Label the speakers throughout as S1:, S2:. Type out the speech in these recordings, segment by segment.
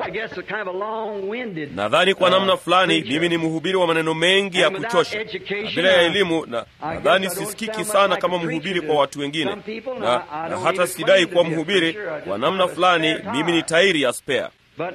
S1: I guess a kind of a long-winded.
S2: Nadhani kwa
S1: uh,
S2: namna fulani
S1: preacher.
S2: mimi ni mhubiri wa maneno mengi ya
S1: And without
S2: kuchosha,
S1: education,
S2: na bila ya
S1: I-
S2: elimu, na
S1: I
S2: nadhani
S1: guess I don't
S2: sisikiki
S1: sound
S2: sana
S1: like
S2: kama
S1: a preacher
S2: mhubiri
S1: to
S2: kwa watu wengine,
S1: some people, and
S2: na,
S1: I- I
S2: na
S1: don't
S2: hata
S1: even
S2: sidai
S1: claim to
S2: kuwa
S1: be a
S2: mhubiri.
S1: preacher. I just
S2: Kwa namna
S1: have a
S2: fulani
S1: spare
S2: mimi ni
S1: tire.
S2: tairi ya spare.
S1: But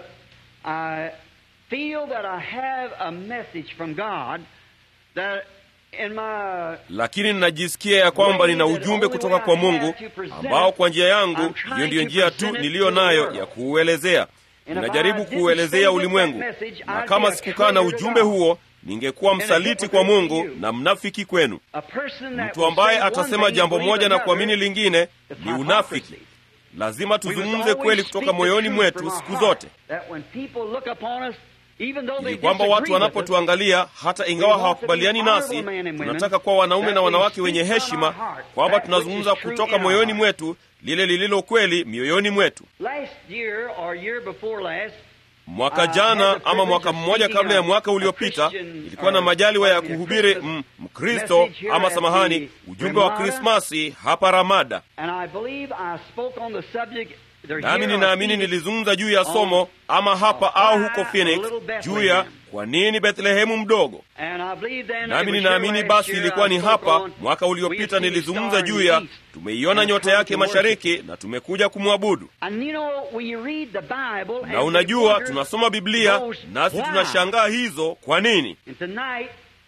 S1: I feel that I have a message from God that in my
S2: lakini ninajisikia ya kwamba nina ujumbe kutoka kwa Mungu ambao kwa njia yangu, hiyo ndiyo njia tu niliyo nayo ya kuuelezea. Ninajaribu kuuelezea ulimwengu, na kama sikukaa na ujumbe huo, ningekuwa msaliti kwa Mungu na mnafiki kwenu.
S1: a person that
S2: Mtu
S1: will
S2: ambaye
S1: say one
S2: atasema
S1: thing,
S2: jambo
S1: believe
S2: moja na
S1: another,
S2: kuamini lingine
S1: is
S2: ni unafiki.
S1: hypocrisy.
S2: Lazima
S1: We
S2: tuzungumze
S1: must
S2: kweli
S1: always
S2: kutoka
S1: speak the
S2: moyoni
S1: truth
S2: mwetu
S1: from our
S2: siku
S1: heart,
S2: zote,
S1: that when people look upon us, even though they
S2: ili kwamba
S1: disagree
S2: watu
S1: with us,
S2: wanapotuangalia hata ingawa hawakubaliani nasi, tunataka kuwa wanaume na wanawake wenye heshima, kwamba tunazungumza kutoka moyoni mwetu lile lililo kweli mioyoni mwetu.
S1: Last year or year before last,
S2: Mwaka jana ama mwaka mmoja kabla ya mwaka uliopita, ilikuwa na majaliwa ya kuhubiri m- Mkristo ama samahani, ujumbe wa Krismasi hapa Ramada,
S1: and I believe I spoke on the subject either
S2: nami
S1: here or
S2: ninaamini
S1: Phoenix,
S2: nilizungumza juu ya somo ama hapa au huko Phoenix, juu ya kwa nini Bethlehemu mdogo.
S1: and I believe then
S2: Nami
S1: it was
S2: ninaamini
S1: here
S2: basi
S1: last year
S2: ilikuwa
S1: I
S2: ni
S1: spoke
S2: hapa
S1: on,
S2: mwaka
S1: we
S2: uliopita
S1: have seen
S2: nilizungumza
S1: star in
S2: juu
S1: the
S2: ya
S1: east,
S2: tumeiona
S1: and
S2: nyota
S1: come
S2: yake
S1: to worship.
S2: mashariki na tumekuja kumwabudu.
S1: And you know, when you read the Bible and
S2: Na
S1: you
S2: unajua
S1: wonder
S2: tunasoma Biblia
S1: those
S2: nasi
S1: why.
S2: tunashangaa hizo kwa nini.
S1: And tonight,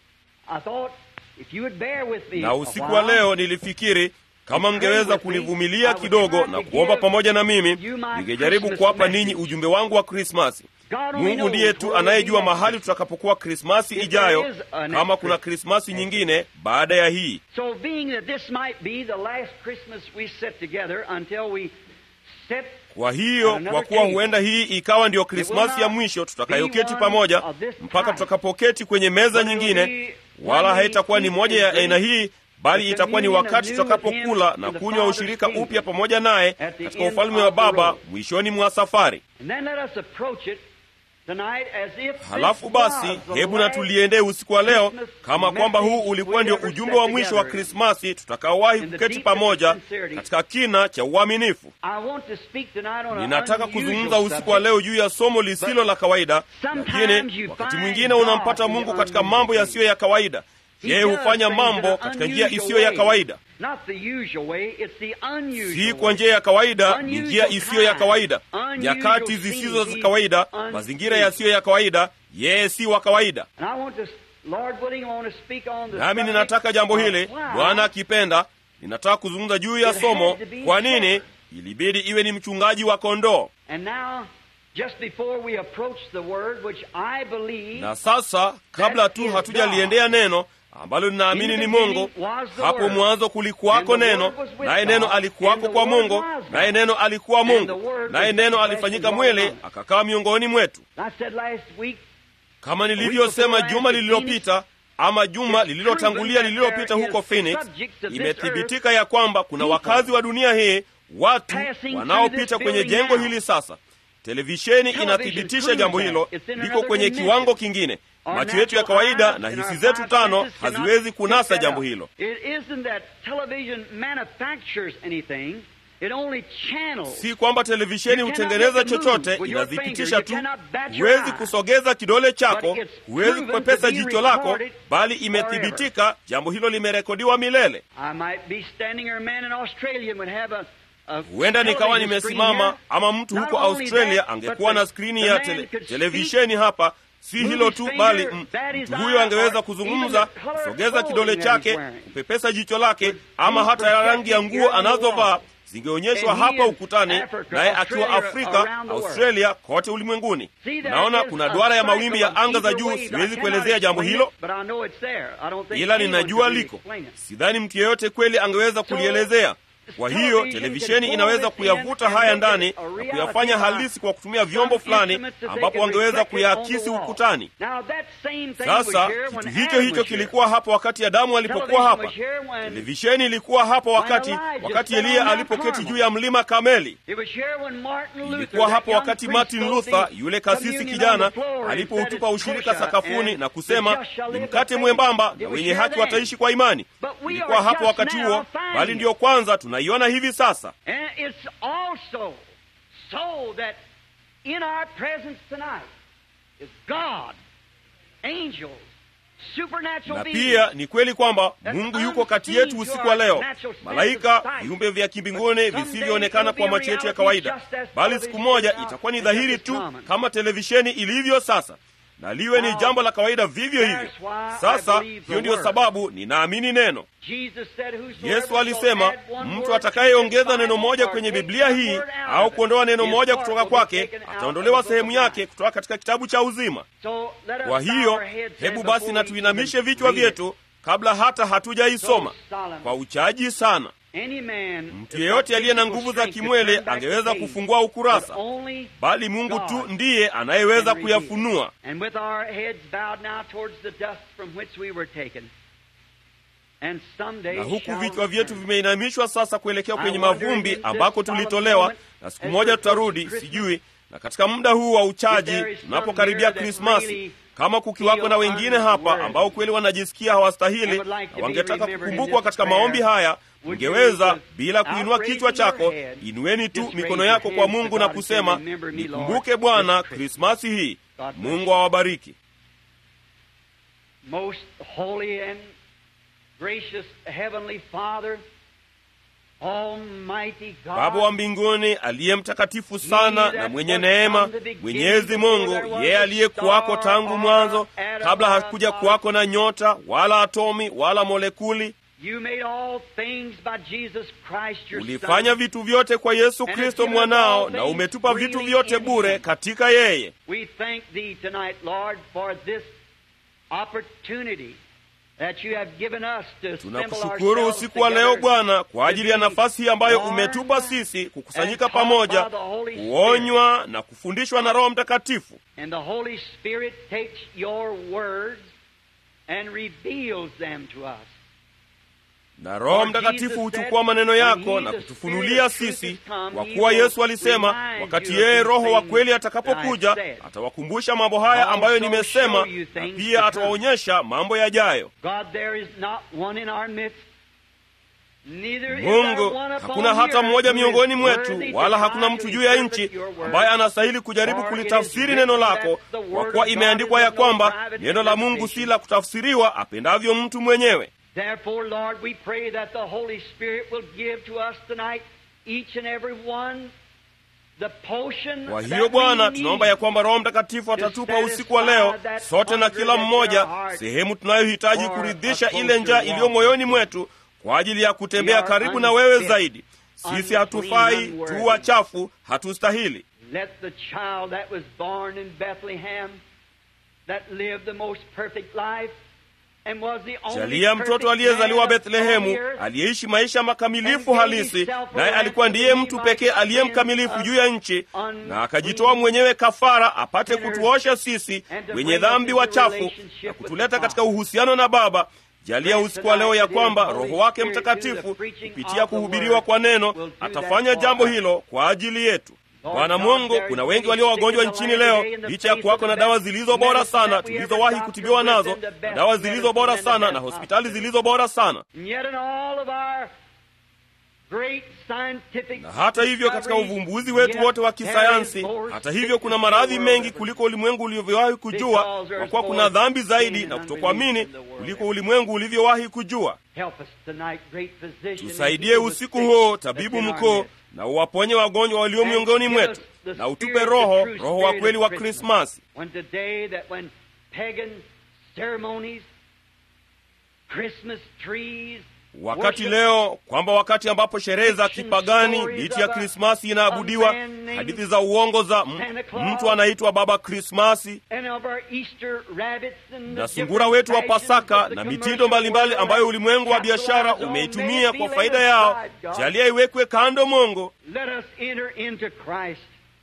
S1: I thought if you would bear with me
S2: Na
S1: a
S2: usiku wa
S1: while,
S2: leo nilifikiri kama mngeweza kunivumilia kidogo na kuomba pamoja na mimi, ningejaribu kuwapa ninyi ujumbe wangu wa Krismasi.
S1: God only
S2: Mungu
S1: knows
S2: ndiye tu
S1: where
S2: anayejua
S1: we'll be
S2: mahali
S1: next.
S2: tutakapokuwa Krismasi ijayo, kama kuna Krismasi nyingine baada ya hii.
S1: So being that this might be the last Christmas we sit together until we set
S2: Kwa hiyo, kwa kuwa huenda hii ikawa ndiyo Krismasi ya mwisho tutakayoketi pamoja mpaka tutakapoketi kwenye meza nyingine, wala haitakuwa ni moja ya aina hii, bali itakuwa ni wakati tutakapokula na kunywa ushirika upya pamoja naye katika ufalme wa Baba mwishoni mwa safari.
S1: And then let us approach it tonight as if this
S2: Halafu basi,
S1: was the
S2: hebu na
S1: last
S2: tuliendee usiku wa leo
S1: Christmas
S2: kama kwamba huu
S1: message
S2: ulikuwa
S1: we
S2: ndio
S1: ever
S2: ujumbe
S1: set
S2: wa mwisho wa
S1: together.
S2: Krismasi tutakaowahi
S1: In the
S2: kuketi
S1: deepest
S2: pamoja
S1: sincerity.
S2: katika kina cha uaminifu.
S1: I want to speak tonight on an
S2: Ninataka
S1: unusual
S2: kuzungumza usiku wa
S1: subject.
S2: leo juu ya somo lisilo la kawaida, lakini wakati mwingine unampata Mungu katika mambo yasiyo ya kawaida.
S1: He
S2: Yeye
S1: does
S2: hufanya
S1: things
S2: mambo
S1: in an
S2: katika njia
S1: unusual
S2: isiyo ya
S1: way.
S2: kawaida,
S1: Not the usual way, it's the unusual
S2: si
S1: way.
S2: kwa njia ya kawaida, ni
S1: Unusual
S2: njia isiyo ya
S1: time,
S2: kawaida,
S1: unusual
S2: nyakati zisizo za
S1: scene,
S2: kawaida,
S1: unusual.
S2: mazingira yasiyo ya kawaida. Yeye si wa kawaida.
S1: And I want to, Lord willing, I want to speak on the
S2: Nami
S1: subject
S2: ninataka jambo
S1: of
S2: hili,
S1: why
S2: Bwana akipenda, ninataka kuzungumza juu ya
S1: It
S2: somo.
S1: had to be
S2: Kwa nini
S1: shepherd.
S2: ilibidi iwe ni mchungaji wa kondoo?
S1: And now, just before we approach the word, which I believe
S2: Na sasa kabla tu hatujaliendea neno ambalo ninaamini ni Mungu, hapo mwanzo kulikuwako neno, naye neno alikuwako kwa Mungu, naye neno alikuwa Mungu, naye neno alifanyika mwili akakaa miongoni mwetu.
S1: I said last week,
S2: Kama nilivyosema juma lililopita ama juma lililotangulia lililopita huko Phoenix, imethibitika ya kwamba kuna wakazi wa dunia hii, watu wanaopita kwenye jengo hili sasa. Televisheni inathibitisha jambo hilo, liko kwenye kiwango kingine. Macho yetu ya kawaida na hisi zetu tano haziwezi kunasa jambo hilo.
S1: It isn't that television manufactures anything. It only channels.
S2: Si kwamba televisheni hutengeneza chochote, inazipitisha tu. Huwezi kusogeza kidole chako, huwezi kupepesa jicho lako, bali imethibitika jambo hilo limerekodiwa milele.
S1: I might be standing or a man in Australia and would have a, a
S2: Huenda nikawa
S1: television screen
S2: nimesimama
S1: here.
S2: ama mtu
S1: Not
S2: huko
S1: only
S2: Australia
S1: that,
S2: angekuwa
S1: but
S2: na
S1: the-
S2: skrini
S1: the
S2: ya
S1: man
S2: tele,
S1: could speak,
S2: televisheni hapa. Si
S1: move
S2: hilo
S1: his
S2: tu,
S1: finger,
S2: bali m-
S1: bat his
S2: mtu huyo
S1: eye,
S2: angeweza
S1: or
S2: kuzungumza,
S1: even the color of
S2: kusogeza
S1: clothing
S2: kidole
S1: that
S2: chake,
S1: he's wearing.
S2: kupepesa jicho lake, ama
S1: be
S2: hata ya rangi ya
S1: projected
S2: nguo
S1: here on the
S2: anazovaa
S1: wall.
S2: zingeonyeshwa
S1: And he
S2: hapa
S1: in
S2: ukutani,
S1: Africa,
S2: naye akiwa
S1: Australia,
S2: Afrika,
S1: around the world.
S2: Australia, kote ulimwenguni.
S1: See, there
S2: Naona
S1: is
S2: kuna
S1: a
S2: duara ya
S1: cycle
S2: mawimbi ya
S1: of
S2: anga za
S1: ether
S2: juu.
S1: waves. I
S2: Siwezi
S1: cannot
S2: kuelezea jambo
S1: explain
S2: hilo,
S1: it, but I know it's there. I don't think
S2: ila
S1: anyone
S2: ninajua
S1: can really
S2: liko.
S1: explain it.
S2: Sidhani mtu yeyote kweli angeweza kulielezea. Kwa hiyo televisheni inaweza kuyavuta haya ndani na kuyafanya halisi kwa kutumia vyombo fulani ambapo wangeweza kuyaakisi ukutani.
S1: Now, that same thing
S2: Sasa
S1: was here
S2: kitu
S1: when
S2: hicho
S1: Adam
S2: hicho
S1: was here.
S2: kilikuwa hapa wakati Adamu alipokuwa hapa.
S1: Television was here when-
S2: Televisheni ilikuwa hapa wakati
S1: Elijah
S2: wakati
S1: sat on
S2: Eliya
S1: Mount
S2: alipoketi
S1: Carmel.
S2: juu ya mlima Kameli.
S1: It was here when Martin Luther,
S2: Ilikuwa
S1: that
S2: hapa
S1: young
S2: wakati
S1: priest,
S2: Martin
S1: told
S2: Luther,
S1: the
S2: yule kasisi
S1: communion
S2: kijana,
S1: on the floor and
S2: alipoutupa
S1: said,
S2: ushirika
S1: "Kosher,
S2: sakafuni
S1: and
S2: na
S1: the
S2: kusema
S1: just shall
S2: ni
S1: live
S2: mkate
S1: by
S2: mwembamba
S1: faith."
S2: na
S1: It was
S2: wenye
S1: here
S2: haki
S1: then.
S2: wataishi kwa imani.
S1: But we
S2: Ilikuwa
S1: are
S2: hapo
S1: just
S2: wakati
S1: now
S2: huo,
S1: finding
S2: bali
S1: it.
S2: ndiyo kwanza tunaiona hivi sasa.
S1: And it's also so that in our presence tonight is God, angels, supernatural
S2: na
S1: beings.
S2: pia ni kweli kwamba mungu yuko kati yetu usiku wa leo malaika viumbe vya kimbinguni visivyoonekana kwa macho yetu ya kawaida bali siku moja itakuwa ni dhahiri tu kama televisheni ilivyo sasa na liwe ni jambo la kawaida vivyo hivyo sasa hiyo ndiyo sababu ninaamini neno
S1: Jesus said, "Whosoever
S2: yesu
S1: will
S2: alisema
S1: add one
S2: mtu
S1: word to
S2: atakayeongeza
S1: this
S2: neno
S1: Bible
S2: moja
S1: or
S2: kwenye
S1: take
S2: biblia
S1: one
S2: hii
S1: word out
S2: au
S1: of
S2: kuondoa
S1: it,
S2: neno
S1: his
S2: moja
S1: part
S2: kutoka
S1: will be
S2: kwake
S1: taken out
S2: ataondolewa
S1: of the book
S2: sehemu
S1: of
S2: yake
S1: life."
S2: kutoka katika kitabu cha uzima
S1: So let us
S2: kwa
S1: bow
S2: hiyo
S1: our heads
S2: hebu
S1: then
S2: basi
S1: before
S2: na
S1: we
S2: tuinamishe
S1: even
S2: vichwa
S1: read it.
S2: vyetu kabla hata hatujaisoma
S1: So solemn.
S2: kwa uchaji sana
S1: Any man
S2: mtu yeyote aliye na nguvu za kimwele angeweza kufungua ukurasa bali mungu tu ndiye anayeweza kuyafunua
S1: And with our heads bowed now towards the dust from which we were taken. And someday
S2: na huku
S1: shall
S2: vichwa vyetu
S1: return.
S2: vimeinamishwa sasa kuelekea kwenye
S1: I wonder
S2: mavumbi
S1: in this
S2: ambako
S1: solemn
S2: tulitolewa
S1: moment,
S2: na siku
S1: as
S2: moja
S1: we're
S2: tutarudi
S1: approaching
S2: sijui na katika muda huu wa
S1: If
S2: uchaji
S1: there is some
S2: tunapokaribia
S1: here that
S2: krismasi
S1: really
S2: kama kukiwako na
S1: feel
S2: wengine hapa
S1: unworthy
S2: ambao kweli wanajisikia hawastahili
S1: and would like to
S2: na
S1: be
S2: wangetaka
S1: remembered in
S2: kukumbukwa
S1: this
S2: katika
S1: prayer,
S2: maombi haya
S1: would you
S2: ungeweza
S1: just,
S2: bila kuinua
S1: without
S2: kichwa
S1: raising your
S2: chako
S1: head,
S2: inueni tu
S1: just
S2: mikono
S1: raise
S2: yako
S1: your
S2: kwa
S1: hands to
S2: mungu na
S1: God and say,
S2: kusema
S1: "Remember me, Lord,
S2: nikumbuke bwana
S1: this
S2: krismasi hii
S1: God bless
S2: mungu
S1: you.
S2: awabariki
S1: Most holy and gracious Heavenly Father, Almighty God,
S2: baba wa mbinguni aliye mtakatifu sana na mwenye neema mwenyezi mungu yeye aliyekuwako tangu mwanzo kabla hakuja kuwako na nyota wala atomi wala molekuli
S1: You made all things by Jesus Christ, your
S2: ulifanya
S1: Son.
S2: vitu vyote kwa yesu
S1: And
S2: kristo
S1: has given us
S2: mwanao
S1: all
S2: na
S1: things
S2: umetupa vitu
S1: freely
S2: vyote
S1: in
S2: bure
S1: him.
S2: katika yeye
S1: We thank Thee tonight, Lord, for this opportunity that you have given us to assemble
S2: tunakushukuru
S1: ourselves
S2: usiku wa leo
S1: together
S2: bwana kwa ajili ya
S1: to be
S2: nafasi hii ambayo
S1: warned
S2: umetupa sisi kukusanyika
S1: and taught
S2: pamoja
S1: by the Holy Spirit.
S2: kuonywa na kufundishwa na roho mtakatifu
S1: And the Holy Spirit takes your words and reveals them to us.
S2: na roho
S1: For
S2: mtakatifu
S1: Jesus
S2: huchukua
S1: said,
S2: maneno
S1: when
S2: yako
S1: he,
S2: na
S1: the
S2: kutufunulia
S1: Spirit of truth,
S2: sisi
S1: is come,
S2: kwa
S1: he
S2: kuwa
S1: will
S2: yesu alisema
S1: remind
S2: wakati
S1: you of
S2: yeye
S1: these
S2: roho wa
S1: things
S2: kweli
S1: that I
S2: atakapokuja
S1: said.
S2: atawakumbusha mambo haya ambayo
S1: Also
S2: nimesema
S1: show you
S2: na
S1: things to
S2: pia
S1: come.
S2: atawaonyesha mambo yajayo
S1: God, there is not one in our midst. Neither is
S2: mungu
S1: there one upon
S2: hakuna
S1: the
S2: hata
S1: earth
S2: mmoja
S1: who is
S2: miongoni
S1: worthy
S2: mwetu
S1: to
S2: wala
S1: try
S2: hakuna
S1: to
S2: mtu juu ya
S1: interpret
S2: nchi
S1: your word.
S2: ambaye anastahili kujaribu
S1: For it
S2: kulitafsiri
S1: is
S2: neno
S1: written
S2: lako
S1: that the
S2: kwa
S1: word
S2: kuwa
S1: of God
S2: imeandikwa
S1: is
S2: ya
S1: of no
S2: kwamba
S1: private
S2: neno la mungu si
S1: interpretation.
S2: la kutafsiriwa apendavyo mtu mwenyewe
S1: Therefore, Lord, we pray that the Holy Spirit will give to us tonight, each and every one, the potion
S2: kwa
S1: that
S2: hiyo
S1: we
S2: bwana
S1: need.
S2: tunaomba ya kwamba roho mtakatifu atatupa usiku wa leo sote na kila mmoja sehemu tunayohitaji kuridhisha ile njaa iliyo moyoni mwetu kwa ajili ya kutembea karibu na wewe zaidi sisi hatufai tu wachafu hatustahili
S1: Let the child that was born in Bethlehem, that lived the most perfect life, and was the only
S2: jalia mtoto
S1: perfect
S2: aliyezaliwa
S1: man upon the
S2: bethlehemu
S1: earth,
S2: aliyeishi maisha makamilifu halisi naye alikuwa ndiye mtu pekee aliye mkamilifu juu ya nchi na akajitoa mwenyewe kafara apate kutuosha sisi wenye dhambi wachafu na kutuleta katika uhusiano na baba jalia usiku wa leo ya kwamba roho wake mtakatifu kupitia kuhubiriwa kwa neno atafanya jambo hilo kwa ajili yetu bwana mungu kuna wengi walio wagonjwa nchini leo licha ya kuwako na dawa zilizo bora sana tulizowahi kutibiwa nazo na dawa zilizo bora sana na hospitali zilizo bora sana
S1: And yet in all of our great scientific
S2: na hata hivyo katika
S1: discoveries,
S2: uvumbuzi wetu wote wa
S1: yet
S2: kisayansi
S1: there is more
S2: hata hivyo kuna
S1: sickness
S2: maradhi
S1: in the world
S2: mengi
S1: ever.
S2: kuliko ulimwengu ulivyowahi kujua kwa kuwa kuna dhambi zaidi na kutokuamini kuliko ulimwengu ulivyowahi kujua
S1: Help us tonight, great physician,
S2: tusaidie usiku huo tabibu mkuu na uwaponye wagonjwa walio miongoni mwetu na utupe roho roho wa kweli wa krismasi
S1: When today that when pagan ceremonies, Christmas trees,
S2: wakati
S1: worship,
S2: leo kwamba wakati ambapo sherehe za kipagani miti ya krismasi inaabudiwa hadithi za uongo za m- mtu anaitwa baba krismasi
S1: and of our Easter rabbits and the
S2: na sungura wetu wa pasaka na mitindo mbalimbali ambayo ulimwengu wa biashara umeitumia kwa faida yao jalia iwekwe kando mongo
S1: Let us enter into Christ.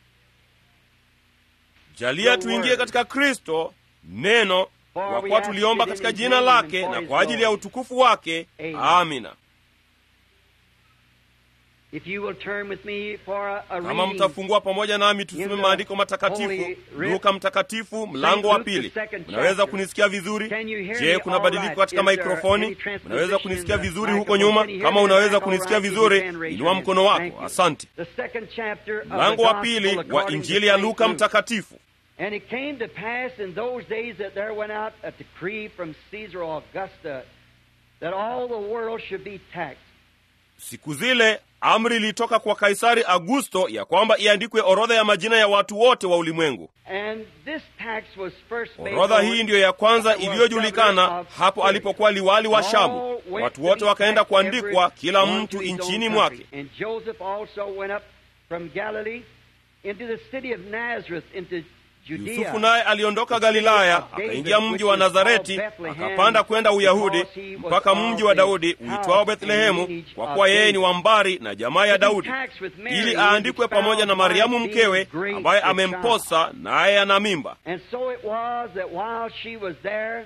S2: jalia tuingie katika kristo neno kwa kuwa tuliomba katika jina lake na kwa ajili ya utukufu wake amina
S1: If you will turn with me for a, a
S2: kama
S1: reading,
S2: mtafungua pamoja nami tusome maandiko matakatifu luka mtakatifu mlango wa pili mnaweza kunisikia vizuri je kuna badiliko katika maikrofoni mnaweza kunisikia vizuri huko nyuma kama unaweza kunisikia vizuri inua mkono wako asante
S1: the second chapter of the
S2: mlango wa
S1: Gospel
S2: pili wa
S1: according to
S2: injili ya
S1: Saint
S2: luka
S1: Luke.
S2: mtakatifu
S1: And it came to pass in those days that there went out a decree from Caesar Augusta that all the world should be taxed.
S2: siku zile amri ilitoka kwa kaisari augusto ya kwamba iandikwe orodha ya majina ya watu wote wa ulimwengu
S1: And this tax was first made
S2: orodha
S1: known
S2: hii ndiyo ya kwanza
S1: that was
S2: iliyojulikana
S1: governor of
S2: hapo
S1: Syria.
S2: alipokuwa liwali wa shamu
S1: All went
S2: watu
S1: to
S2: wote
S1: be
S2: wakaenda
S1: taxed,
S2: kuandikwa
S1: every
S2: kila
S1: one
S2: mtu
S1: to his own
S2: nchini
S1: country.
S2: mwake
S1: And Joseph also went up from Galilee into the city of Nazareth into Judea.
S2: yusufu naye aliondoka galilaya akaingia mji wa nazareti akapanda kwenda uyahudi mpaka mji wa daudi uitwao bethlehemu kwa kuwa yeye ni wa mbari na jamaa ya daudi ili aandikwe pamoja na mariamu mkewe ambaye amemposa naye ana mimba
S1: And so it was that while she was there,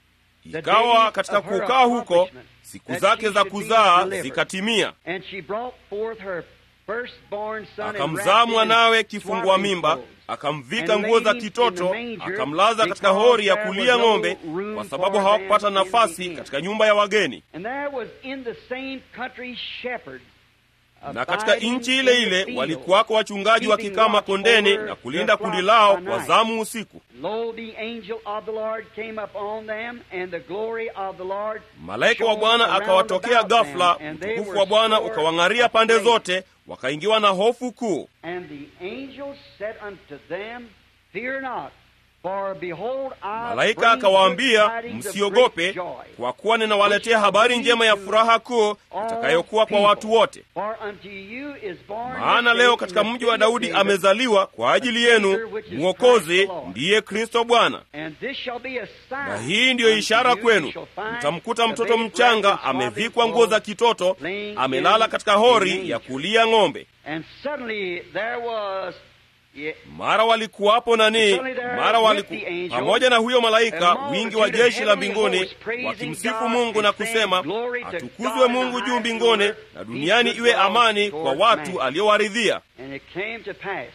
S2: ikawa katika kukaa huko siku zake za kuzaa zikatimia
S1: and she brought forth her firstborn son and
S2: akamzaa
S1: wrapped him
S2: mwanawe
S1: in
S2: kifungua
S1: swaddling
S2: mimba
S1: clothes.
S2: akamvika nguo za kitoto akamlaza katika hori ya kulia ng'ombe kwa sababu hawakupata nafasi katika nyumba ya wageni
S1: And there was in the same country shepherds
S2: na katika nchi ile ile walikuwako wachungaji wakikaa makondeni na kulinda kundi lao kwa zamu usiku
S1: Lo, the angel of the Lord came upon them, and the glory of the Lord
S2: malaika wa
S1: shone
S2: bwana
S1: around
S2: akawatokea
S1: about them,
S2: ghafla
S1: and they
S2: utukufu
S1: were
S2: wa bwana
S1: sore
S2: ukawang'aria pande
S1: afraid.
S2: zote wakaingiwa na hofu kuu
S1: And the angel said unto them, Fear not, for behold, I
S2: malaika
S1: bring
S2: akawaambia
S1: good tidings of
S2: msiogope
S1: great joy,
S2: kwa kuwa ninawaletea habari njema ya furaha kuu itakayokuwa kwa watu wote
S1: For unto you is born
S2: maana
S1: this
S2: leo
S1: day
S2: katika
S1: in the
S2: mji wa
S1: city of
S2: daudi
S1: David
S2: amezaliwa kwa ajili yenu mwokozi ndiye kristo bwana
S1: And this shall be a sign
S2: na hii ndiyo
S1: unto
S2: ishara
S1: you.
S2: kwenu
S1: You shall find
S2: mtamkuta
S1: the
S2: mtoto
S1: babe
S2: mchanga
S1: wrapped in
S2: amevikwa
S1: swaddling
S2: nguo za
S1: clothes,
S2: kitoto
S1: laying
S2: amelala
S1: in
S2: katika
S1: a
S2: hori
S1: manger.
S2: ya kulia ng'ombe
S1: And suddenly there was yeah,
S2: mara walikuwapo nani
S1: Suddenly there
S2: mara
S1: with
S2: waliku,
S1: the angel,
S2: pamoja na huyo malaika
S1: a multitude
S2: wingi wa
S1: of
S2: jeshi la
S1: heavenly
S2: mbinguni
S1: hosts praising
S2: wakimsifu
S1: God
S2: mungu na
S1: and saying,
S2: kusema
S1: "Glory to
S2: atukuzwe
S1: God in
S2: mungu
S1: the
S2: juu
S1: highest
S2: mbinguni
S1: order,
S2: na
S1: peace
S2: duniani
S1: with
S2: iwe
S1: God
S2: amani kwa
S1: towards
S2: watu
S1: man."
S2: aliowaridhia
S1: And it came to pass,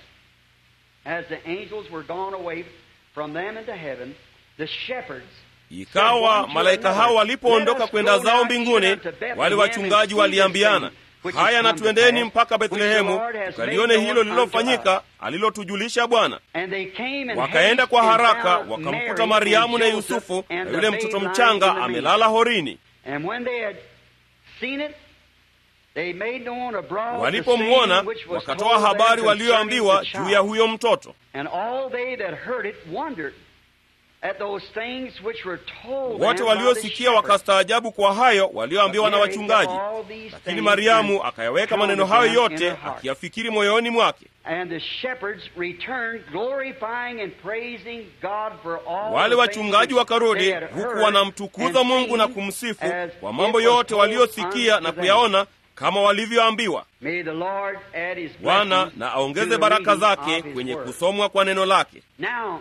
S1: as the angels were gone away from them into heaven, the shepherds
S2: ikawa malaika hao walipoondoka kwenda zao mbinguni wale wachungaji waliambiana haya na twendeni mpaka bethlehemu tukalione hilo lililofanyika alilotujulisha bwana
S1: And they came and
S2: wakaenda
S1: haste
S2: kwa
S1: and
S2: haraka
S1: found
S2: wakamkuta
S1: Mary
S2: mariamu
S1: and
S2: na
S1: Joseph
S2: yusufu
S1: and
S2: na
S1: the
S2: yule
S1: babe
S2: mtoto
S1: lying
S2: mchanga
S1: in the
S2: amelala horini
S1: And when they had seen it, they made known abroad the
S2: walipomwona
S1: saying which was
S2: wakatoa
S1: told them
S2: habari
S1: concerning
S2: walioambiwa
S1: the
S2: juu ya
S1: child.
S2: huyo mtoto
S1: And all they that heard it wondered at those things which were told
S2: wote
S1: them by
S2: waliosikia
S1: the shepherds.
S2: wakastaajabu kwa hayo walioambiwa na
S1: But Mary
S2: wachungaji
S1: kept all these
S2: lakini
S1: things
S2: mariamu
S1: and
S2: akayaweka
S1: counted
S2: maneno hayo
S1: them in
S2: yote
S1: her heart.
S2: akiyafikiri moyoni mwake
S1: And the shepherds returned, glorifying and praising God for all
S2: wale
S1: the
S2: wachungaji
S1: things which
S2: wakarudi
S1: they had
S2: huku
S1: heard
S2: wanamtukuza
S1: and
S2: mungu na
S1: seen
S2: kumsifu
S1: as
S2: kwa mambo
S1: it was
S2: yote
S1: told
S2: waliosikia
S1: unto
S2: na
S1: them.
S2: kuyaona kama walivyoambiwa
S1: May the Lord add his
S2: bwana
S1: blessings
S2: na
S1: to
S2: aongeze
S1: the
S2: baraka
S1: reading
S2: zake
S1: of his
S2: kwenye
S1: word.
S2: kusomwa kwa neno lake
S1: Now,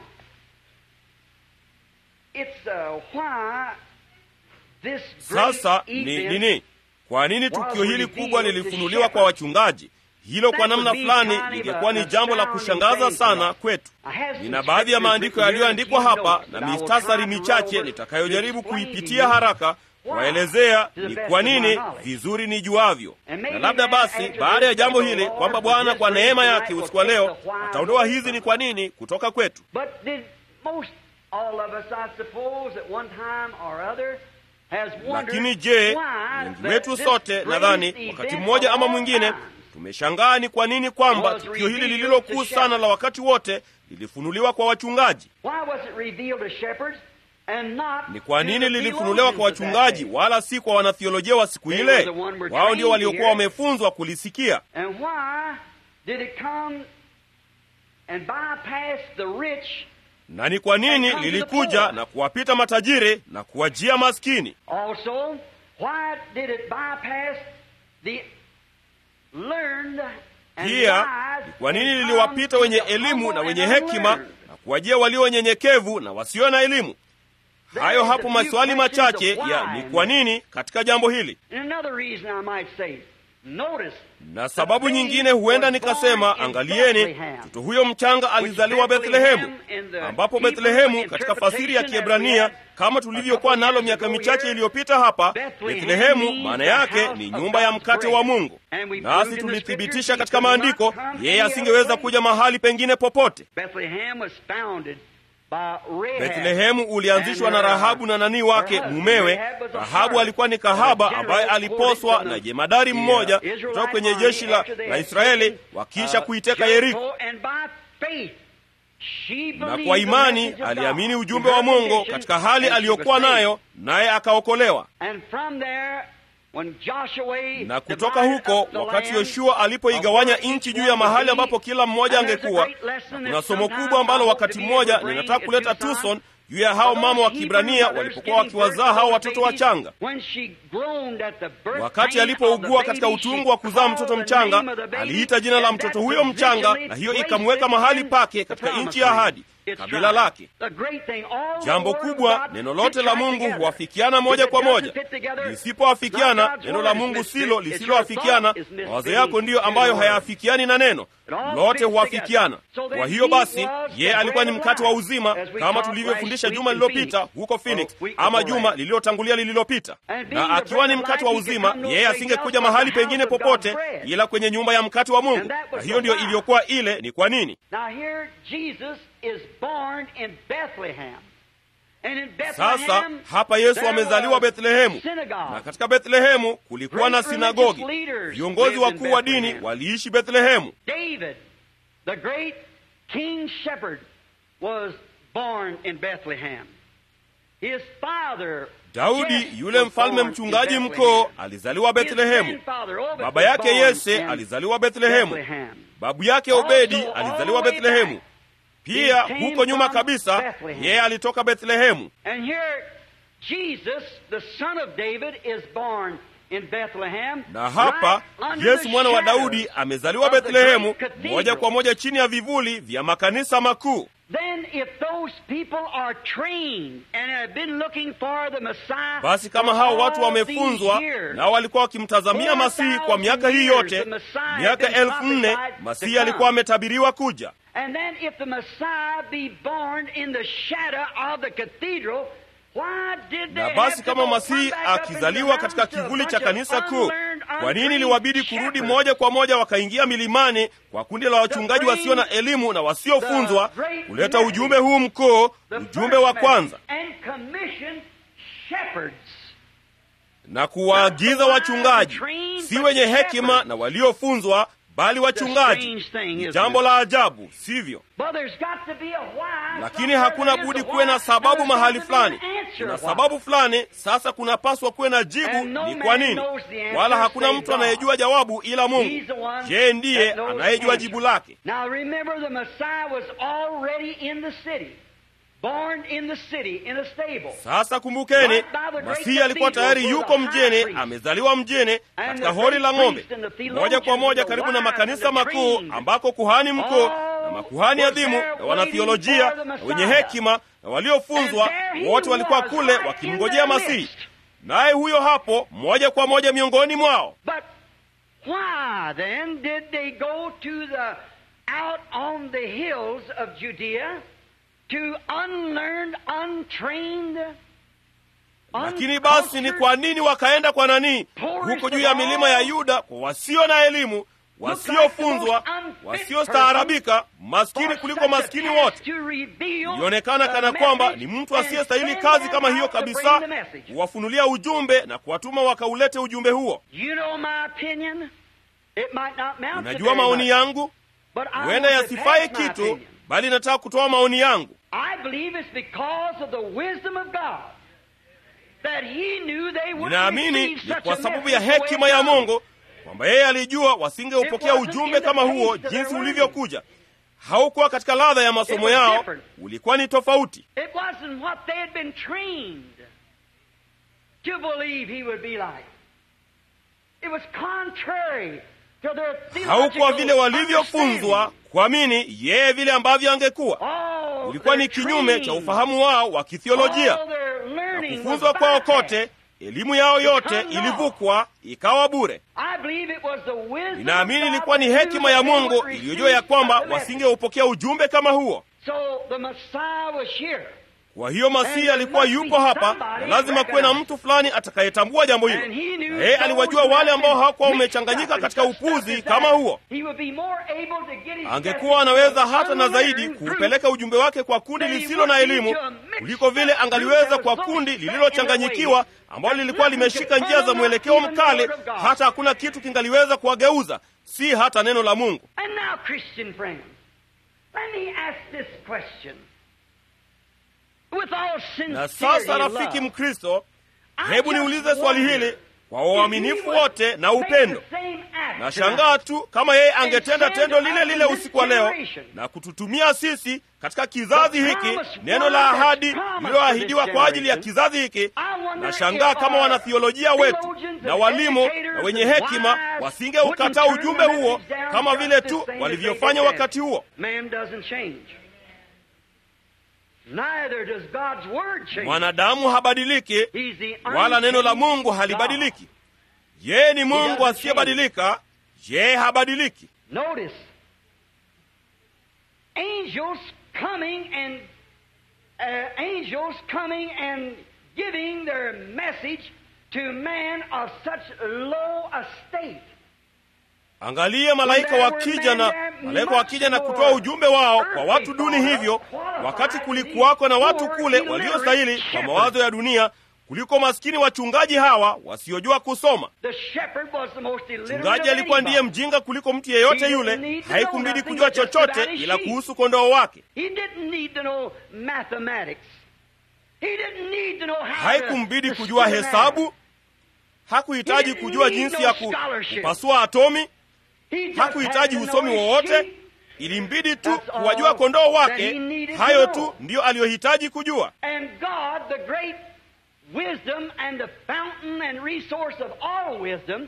S1: it's uh, why this great
S2: sasa ni
S1: event
S2: nini kwa nini tukio hili kubwa lilifunuliwa kwa wachungaji hilo kwa namna fulani lingekuwa ni jambo la kushangaza sana kwetu nina baadhi ya maandiko yaliyoandikwa hapa na mistasari michache nitakayojaribu kuipitia haraka waelezea ni kwa nini vizuri nijuavyo na labda basi baada ya jambo hili kwamba bwana kwa neema yake usiku wa leo ataondoa hizi ni kwa nini kutoka kwetu
S1: But did most all of us, I suppose, at one time or other, has wondered
S2: lakini je
S1: why
S2: wengi
S1: that
S2: wetu
S1: this
S2: sote
S1: great
S2: nadhani
S1: event
S2: wakati
S1: of
S2: mmoja ama
S1: all
S2: mwingine
S1: times
S2: tumeshangaa ni kwa nini kwamba
S1: was
S2: tukio hili
S1: revealed
S2: lililo
S1: to
S2: kuu sana
S1: shepherds.
S2: la wakati wote lilifunuliwa kwa wachungaji
S1: Why was it revealed to shepherds and not
S2: ni kwa
S1: to
S2: nini
S1: the
S2: lilifunuliwa kwa
S1: theologians of that
S2: wachungaji
S1: day?
S2: wala si kwa wanathiolojia wa siku
S1: They
S2: ile
S1: were the one were
S2: wao ndio
S1: trained
S2: waliokuwa
S1: here.
S2: wamefunzwa kulisikia
S1: And why did it come and bypass the rich
S2: na ni kwa nini
S1: And come to the
S2: lilikuja
S1: poor.
S2: na kuwapita matajiri na kuwajia maskini
S1: Also, why did it bypass the learned and
S2: pia
S1: wise
S2: ni kwa nini
S1: and
S2: liliwapita
S1: come
S2: wenye
S1: to the
S2: elimu
S1: humble
S2: na
S1: and
S2: wenye hekima
S1: unlearned?
S2: na kuwajia walio wenyenyekevu na wasio na elimu hayo hapo maswali machache ya ni kwa nini katika jambo hili
S1: And another reason I might say, Notice,
S2: na sababu nyingine huenda nikasema, angalieni, mtoto huyo mchanga alizaliwa Bethlehemu, ambapo Bethlehemu katika fasiri ya Kiebrania kama tulivyokuwa nalo miaka michache iliyopita hapa, Bethlehemu maana yake ni nyumba ya mkate wa Mungu. Nasi tulithibitisha katika maandiko, yeye asingeweza kuja mahali pengine popote.
S1: Bethlehem was founded by Rahab.
S2: Bethlehemu ulianzishwa na Rahabu na nani wake mumewe. Rahabu alikuwa ni kahaba ambaye aliposwa na jemadari mmoja kutoka kwenye jeshi la, la Israeli wakisha kuiteka Yeriko,
S1: And by faith, she
S2: na
S1: believed
S2: kwa
S1: the
S2: imani
S1: message of
S2: aliamini
S1: God
S2: ujumbe
S1: in
S2: wa
S1: her
S2: Mungu
S1: condition,
S2: katika hali
S1: and she
S2: aliyokuwa
S1: was saved.
S2: nayo, naye akaokolewa.
S1: And from there, when Joshua
S2: Na kutoka
S1: divided
S2: huko,
S1: up the
S2: wakati
S1: land
S2: Yoshua alipoigawanya
S1: of where
S2: nchi
S1: each
S2: juu
S1: one
S2: ya mahali
S1: would be,
S2: ambapo kila mmoja
S1: and there's a
S2: angekuwa,
S1: great lesson
S2: na
S1: that
S2: kuna somo
S1: sometime
S2: kubwa ambalo
S1: I hope
S2: wakati
S1: to be
S2: mmoja
S1: able to
S2: ninataka
S1: bring
S2: kuleta
S1: at Tucson,
S2: Tucson juu ya hao mama wa Kibrania walipokuwa wakiwazaa hao watoto wachanga. Wakati alipougua katika utungu wa kuzaa mtoto mchanga, aliita jina la mtoto huyo mchanga, na hiyo ikamweka mahali pake katika nchi ya ahadi, kabila lake. Jambo kubwa, neno lote la Mungu huafikiana moja kwa moja. Lisipoafikiana, neno la Mungu silo lisiloafikiana. Mawazo yako ndiyo ambayo hayaafikiani na neno lote huafikiana. Kwa hiyo basi, yeye alikuwa ni mkate wa uzima, kama tulivyofundisha juma lililopita huko Phoenix, ama juma lililotangulia lililopita. Na akiwa ni mkate wa uzima, yeye asingekuja mahali pengine popote ila kwenye nyumba ya mkate wa Mungu, na hiyo ndiyo iliyokuwa ile. Ni kwa nini?
S1: Now here Jesus is born in Bethlehem. And in
S2: Sasa
S1: Bethlehem,
S2: hapa Yesu
S1: there
S2: amezaliwa
S1: was
S2: Bethlehemu,
S1: synagogue.
S2: na katika Bethlehemu kulikuwa na
S1: Great
S2: sinagogi.
S1: religious leaders
S2: Viongozi
S1: lived in
S2: wakuu wa dini
S1: Bethlehem.
S2: waliishi Bethlehemu.
S1: David, the great king shepherd, was born in Bethlehem. His father,
S2: Daudi
S1: Jesse,
S2: yule
S1: was
S2: mfalme
S1: born in
S2: mchungaji
S1: Bethlehem.
S2: mkoo alizaliwa
S1: His
S2: Bethlehemu.
S1: grandfather, Obed,
S2: Baba
S1: was
S2: yake
S1: born
S2: Yese
S1: in
S2: alizaliwa Bethlehemu.
S1: Bethlehem.
S2: Babu yake Obedi
S1: Also,
S2: alizaliwa
S1: all the way
S2: Bethlehemu.
S1: back,
S2: Pia
S1: he came
S2: huko nyuma
S1: from
S2: kabisa
S1: Bethlehem.
S2: yeye alitoka Bethlehemu.
S1: And here, Jesus, the son of David, is born in Bethlehem.
S2: Na hapa
S1: right under
S2: Yesu
S1: the
S2: mwana wa
S1: shadows
S2: Daudi amezaliwa
S1: of the
S2: Bethlehemu,
S1: great cathedral.
S2: moja kwa moja chini ya vivuli vya makanisa makuu.
S1: Then if those people are trained and have been looking for the Messiah
S2: Basi kama
S1: for
S2: hao
S1: all
S2: watu wamefunzwa
S1: these years,
S2: nao walikuwa wakimtazamia Masihi kwa miaka hii yote, miaka elfu nne Masihi alikuwa ametabiriwa kuja.
S1: And then if the Messiah be born in the shadow of the cathedral, why did they
S2: Na
S1: have
S2: basi
S1: to
S2: kama
S1: go
S2: Masihi
S1: come back up into the
S2: akizaliwa katika
S1: mountains to a
S2: kivuli
S1: bunch
S2: cha
S1: of
S2: kanisa kuu,
S1: unlearned,
S2: kwa nini
S1: untrained
S2: liwabidi kurudi
S1: shepherds?
S2: moja kwa moja wakaingia milimani kwa kundi la wachungaji wasio na elimu na wasiofunzwa kuleta ujumbe huu mkuu,
S1: The
S2: ujumbe
S1: first
S2: wa kwanza,
S1: message, and commission shepherds
S2: na kuwaagiza wachungaji, si wenye hekima na waliofunzwa, bali wachungaji. Ni jambo la ajabu, sivyo?
S1: But there's got to be a why
S2: Lakini
S1: somewhere
S2: hakuna
S1: there is
S2: budi
S1: a
S2: kuwe
S1: why.
S2: na sababu
S1: There's
S2: mahali
S1: got to be an
S2: fulani.
S1: answer
S2: Kuna
S1: why.
S2: sababu fulani, sasa kunapaswa kuwe na jibu
S1: And no
S2: ni
S1: man
S2: kwa nini,
S1: knows the answer
S2: wala hakuna
S1: save
S2: mtu
S1: God.
S2: anayejua jawabu ila
S1: He's
S2: Mungu.
S1: the one
S2: Yeye ndiye
S1: that knows the
S2: anayejua
S1: answer.
S2: jibu lake.
S1: Now remember the Messiah was already in the city. Born in the city in a stable.
S2: Sasa kumbukeni, Masihi alikuwa tayari yuko mjini, amezaliwa mjini katika hori la ng'ombe, moja kwa moja karibu na makanisa makuu, ambako kuhani mkuu na makuhani adhimu na wanathiolojia na wenye hekima na waliofunzwa wote walikuwa kule wakimngojea Masihi, naye huyo hapo moja kwa moja miongoni mwao.
S1: But why then did they go to the out on the hills of Judea to unlearned, untrained,
S2: Lakini basi ni kwa nini wakaenda kwa nani huko juu ya milima ya Yuda kwa wasio na elimu, wasiofunzwa, wasiostaarabika, maskini kuliko maskini wote? Ilionekana kana kwamba ni mtu asiyestahili kazi kama hiyo kabisa, kuwafunulia ujumbe na kuwatuma wakaulete ujumbe huo.
S1: You know my opinion? It might not mount to
S2: Unajua
S1: very
S2: maoni
S1: much,
S2: yangu
S1: but I
S2: huenda
S1: want to
S2: yasifai
S1: pass my
S2: kitu,
S1: opinion.
S2: bali nataka kutoa maoni yangu.
S1: I believe it's because of the wisdom of God that He knew they would
S2: Ninaamini
S1: receive
S2: ni
S1: such
S2: kwa
S1: a
S2: sababu
S1: message
S2: ya
S1: the way it
S2: hekima ya
S1: comes.
S2: Mungu kwamba yeye alijua wasingeupokea ujumbe kama huo jinsi ulivyokuja. Haukuwa katika ladha ya masomo yao, ulikuwa ni tofauti.
S1: It wasn't what they had been trained to believe He would be like. It was contrary to their
S2: Haukuwa vile
S1: theological
S2: walivyofunzwa
S1: understanding.
S2: kuamini yeye vile ambavyo angekuwa.
S1: Oh,
S2: Ulikuwa
S1: their
S2: ni kinyume cha
S1: training,
S2: ufahamu wao wa kithiolojia.
S1: all their learning
S2: Kufunzwa
S1: was
S2: kwao
S1: bypassed.
S2: kote elimu yao yote ilivukwa ikawa bure. Ninaamini ilikuwa ni hekima ya Mungu iliyojua ya kwamba wasingeupokea ujumbe kama huo. Kwa hiyo Masihi alikuwa yupo hapa, na lazima kuwe na mtu fulani atakayetambua jambo hilo, na yeye aliwajua wale ambao hawakuwa wamechanganyika katika upuzi kama huo. Angekuwa anaweza hata na zaidi kuupeleka ujumbe wake kwa kundi lisilo na elimu kuliko vile angaliweza kwa kundi lililochanganyikiwa ambalo lilikuwa limeshika njia za mwelekeo mkali, hata hakuna kitu kingaliweza kuwageuza, si hata neno la Mungu. Na sasa, rafiki Mkristo, hebu niulize swali hili kwa uaminifu wote na upendo. Nashangaa tu kama yeye angetenda tendo lile lile usiku wa leo na kututumia sisi katika kizazi hiki neno la ahadi lililoahidiwa kwa ajili ya kizazi hiki. Nashangaa kama wanathiolojia wetu na walimu na wenye hekima wasingeukataa ujumbe huo kama vile tu walivyofanya wakati huo. Mwanadamu habadiliki, wala neno la Mungu halibadiliki. Yeye ni Mungu asiyebadilika, yeye habadiliki. Angalia malaika wakija na malaika wakija na kutoa ujumbe wao kwa watu duni hivyo, wakati kulikuwako na watu kule waliostahili kwa mawazo ya dunia kuliko maskini wachungaji hawa wasiojua kusoma. Mchungaji alikuwa ndiye mjinga kuliko mtu yeyote yule. Haikumbidi kujua chochote ila kuhusu kondoo wake. Haikumbidi kujua hesabu. Hakuhitaji kujua jinsi ya kupasua atomi. Hakuhitaji usomi wowote. Ilimbidi tu kuwajua kondoo wake. Hayo tu ndiyo aliyohitaji kujua.
S1: Wisdom and the fountain and resource of all wisdom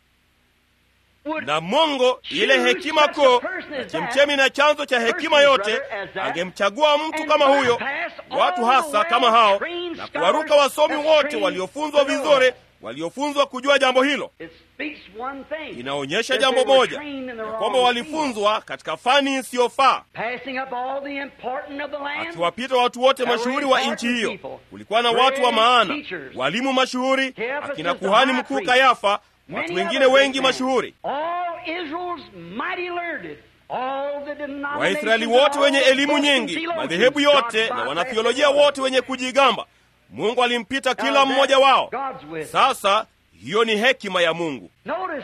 S2: na Mungu ile hekima kuu na chemchemi na chanzo cha hekima yote, angemchagua mtu kama huyo, watu hasa kama hao, na kuwaruka wasomi wote waliofunzwa vizuri, waliofunzwa kujua jambo hilo. Inaonyesha jambo moja, ya kwamba walifunzwa katika fani isiyofaa, akiwapita watu wote mashuhuri wa nchi hiyo. Kulikuwa na watu wa maana, walimu mashuhuri, akina kuhani mkuu Kayafa, watu wengine wengi mashuhuri, Waisraeli wote wenye elimu nyingi, madhehebu yote na wanathiolojia wote wenye kujigamba. Mungu alimpita kila mmoja wao. Sasa hiyo ni hekima ya Mungu.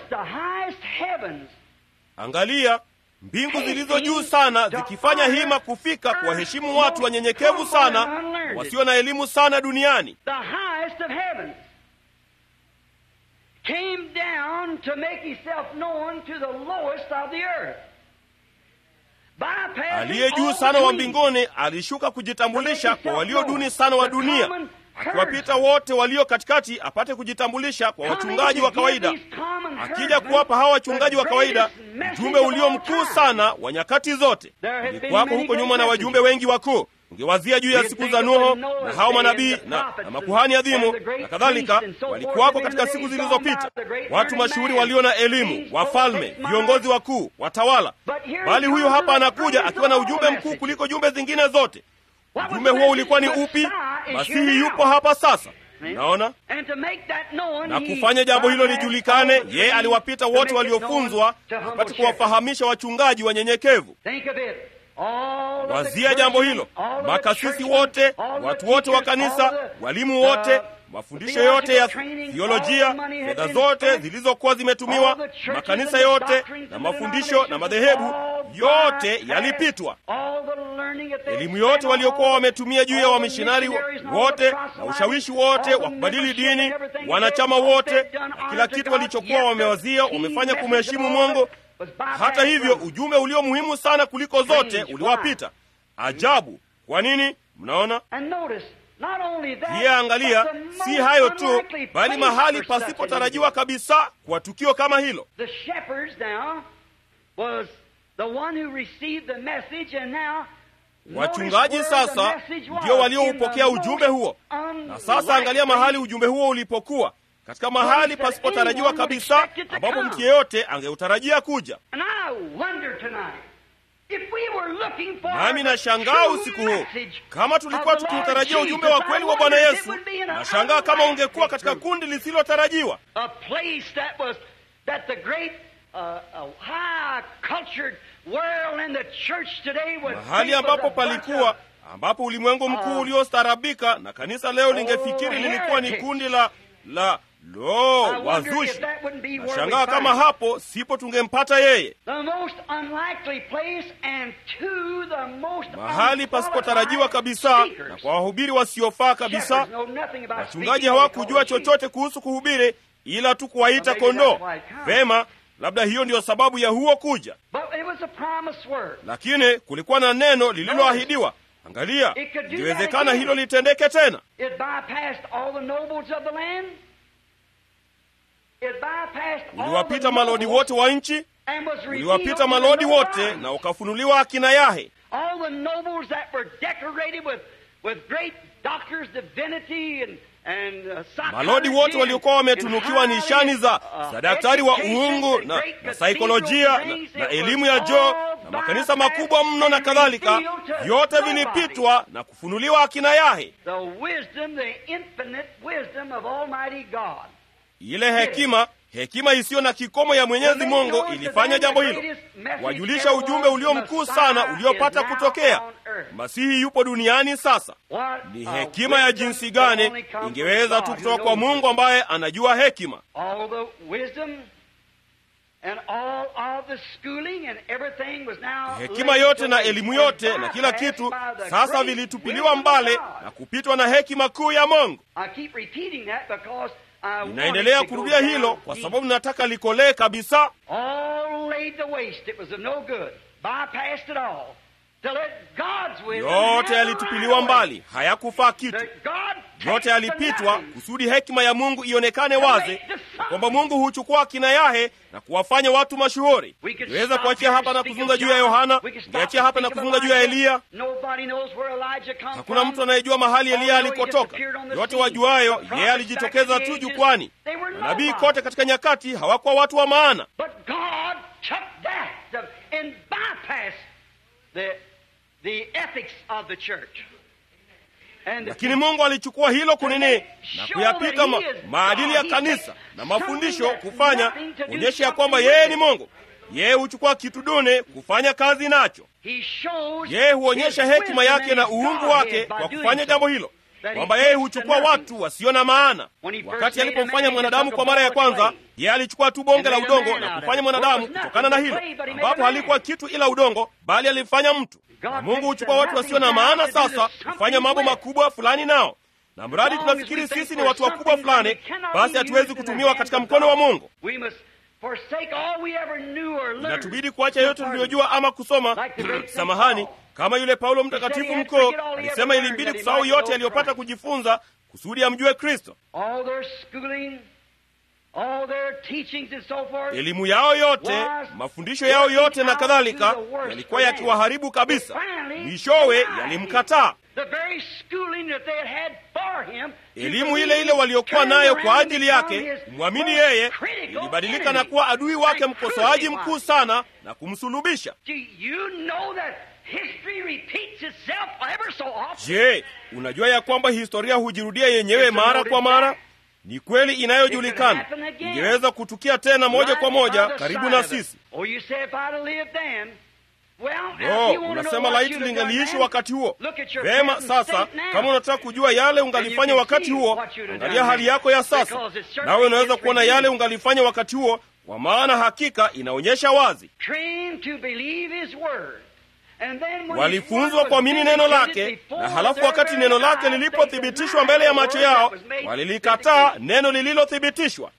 S2: Angalia mbingu zilizo juu sana zikifanya hima kufika kuwaheshimu watu wanyenyekevu sana wasio na elimu sana duniani. Aliye juu sana wa mbinguni alishuka kujitambulisha kwa walio duni sana wa dunia, akiwapita wote walio katikati apate kujitambulisha kwa wachungaji wa kawaida, akija kuwapa hawa wachungaji wa kawaida ujumbe ulio mkuu sana wa nyakati zote. Ilikuwako huko nyuma na wajumbe wengi wakuu Ungewazia juu ya siku za Nuho na hao manabii na, na makuhani adhimu na kadhalika, walikuwako katika siku zilizopita, watu mashuhuri walio na elimu, wafalme, viongozi wakuu, watawala. Bali huyu hapa anakuja akiwa na ujumbe mkuu kuliko jumbe zingine zote. Ujumbe huo ulikuwa ni upi? Masihi yupo hapa sasa. Naona na kufanya jambo hilo lijulikane, yeye aliwapita wote waliofunzwa apate kuwafahamisha wachungaji wanyenyekevu. Wazia jambo hilo, makasisi wote, watu wote wa kanisa, walimu wote, mafundisho yote ya thiolojia, fedha zote zilizokuwa zimetumiwa, makanisa yote na mafundisho na madhehebu yote yalipitwa. Elimu yote waliokuwa wametumia juu ya wamishonari wote na ushawishi wote wa kubadili dini, wanachama wote na kila kitu walichokuwa wamewazia, wamefanya kumheshimu Mungu. Hata hivyo ujumbe ulio muhimu sana kuliko zote uliwapita. Ajabu! Kwa nini? Mnaona pia, angalia, si hayo tu, bali mahali pasipotarajiwa kabisa kwa tukio kama hilo. Wachungaji sasa ndio walioupokea ujumbe huo, na sasa angalia mahali ujumbe huo ulipokuwa katika mahali pasipotarajiwa kabisa, ambapo mtu yeyote angeutarajia kuja. Nami nashangaa usiku huu, kama tulikuwa tukiutarajia ujumbe wa kweli wa Bwana Yesu, nashangaa kama ungekuwa katika kundi lisilotarajiwa, mahali ambapo palikuwa ambapo ulimwengu mkuu uliostaarabika na kanisa leo lingefikiri lilikuwa ni kundi la la lo wazushi. Nashangaa kama hapo sipo tungempata yeye, mahali pasipotarajiwa kabisa, na kwa wahubiri wasiofaa kabisa. Wachungaji hawakujua chochote kuhusu kuhubiri, ila tu kuwaita kondoo. Vema, labda hiyo ndiyo sababu ya huo kuja, lakini kulikuwa na neno lililoahidiwa. Angalia, iliwezekana hilo litendeke tena. Uliwapita malodi wote wa nchi, uliwapita malodi wote na ukafunuliwa akina Yahe. Malodi wote waliokuwa wametunukiwa nishani za za daktari wa uungu na, na saikolojia na, na elimu ya joo na makanisa makubwa mno na kadhalika, vyote vilipitwa na kufunuliwa akina Yahe. Ile hekima hekima isiyo na kikomo ya Mwenyezi Mungu ilifanya jambo hilo, wajulisha ujumbe ulio mkuu sana uliopata kutokea. Masihi yupo duniani sasa. Ni hekima ya jinsi gani ingeweza tu kutoka kwa Mungu ambaye anajua hekima. Hekima yote na elimu yote na kila kitu sasa vilitupiliwa mbali na kupitwa na hekima kuu ya Mungu. Ninaendelea kurudia hilo kwa sababu nataka likolee kabisa. Yote yalitupiliwa mbali, hayakufaa kitu. Yote yalipitwa kusudi hekima ya Mungu ionekane wazi, kwamba Mungu huchukua akina Yahe na kuwafanya watu mashuhuri. Niweza kuachia hapa na kuzungumza juu ya Yohana, ngeachia hapa na kuzungumza juu ya Eliya. Hakuna mtu anayejua mahali Eliya alikotoka. Yote wajuayo, yeye alijitokeza tu jukwani. Manabii kote katika nyakati hawakuwa watu wa maana, lakini Mungu alichukua hilo kunini na kuyapita ma, maadili ya kanisa na mafundisho kufanya kuonyesha ya kwamba yeye ni Mungu. Yeye huchukua kitu duni kufanya kazi nacho. Yeye huonyesha hekima yake na uungu wake kwa kufanya jambo hilo, kwamba yeye huchukua watu wasio na maana. Wakati alipomfanya mwanadamu kwa mara ya kwanza, yeye alichukua tu bonge la udongo na kufanya mwanadamu kutokana na hilo, ambapo halikuwa kitu ila udongo, bali alimfanya mtu. Na Mungu huchukua watu wasio na maana, sasa kufanya mambo makubwa fulani nao na mradi tunafikiri sisi ni watu wakubwa fulani, basi hatuwezi kutumiwa katika mkono wa Mungu. Inatubidi kuacha yote tuliyojua ama kusoma. Samahani, kama yule Paulo mtakatifu mkuu alisema, ilimbidi kusahau yote aliyopata kujifunza kusudi amjue Kristo. Elimu yao yote, mafundisho yao yote na kadhalika yalikuwa yakiwaharibu kabisa. Mwishowe yalimkataa. Elimu ile ile waliokuwa nayo kwa ajili yake kumwamini yeye ilibadilika na kuwa adui wake, mkosoaji mkuu sana, na kumsulubisha. Je, unajua ya kwamba historia hujirudia yenyewe mara kwa mara? Ni kweli inayojulikana, ingeweza kutukia tena moja kwa moja karibu na sisi. No, unasema laiti lingaliishi wakati huo. Vema, sasa kama unataka kujua yale ungalifanya wakati huo, angalia hali yako ya sasa, nawe unaweza kuona yale ungalifanya wakati huo, kwa maana hakika inaonyesha wazi. Walifunzwa kuamini neno lake, na halafu wakati neno lake lilipothibitishwa mbele ya macho yao, walilikataa neno lililothibitishwa.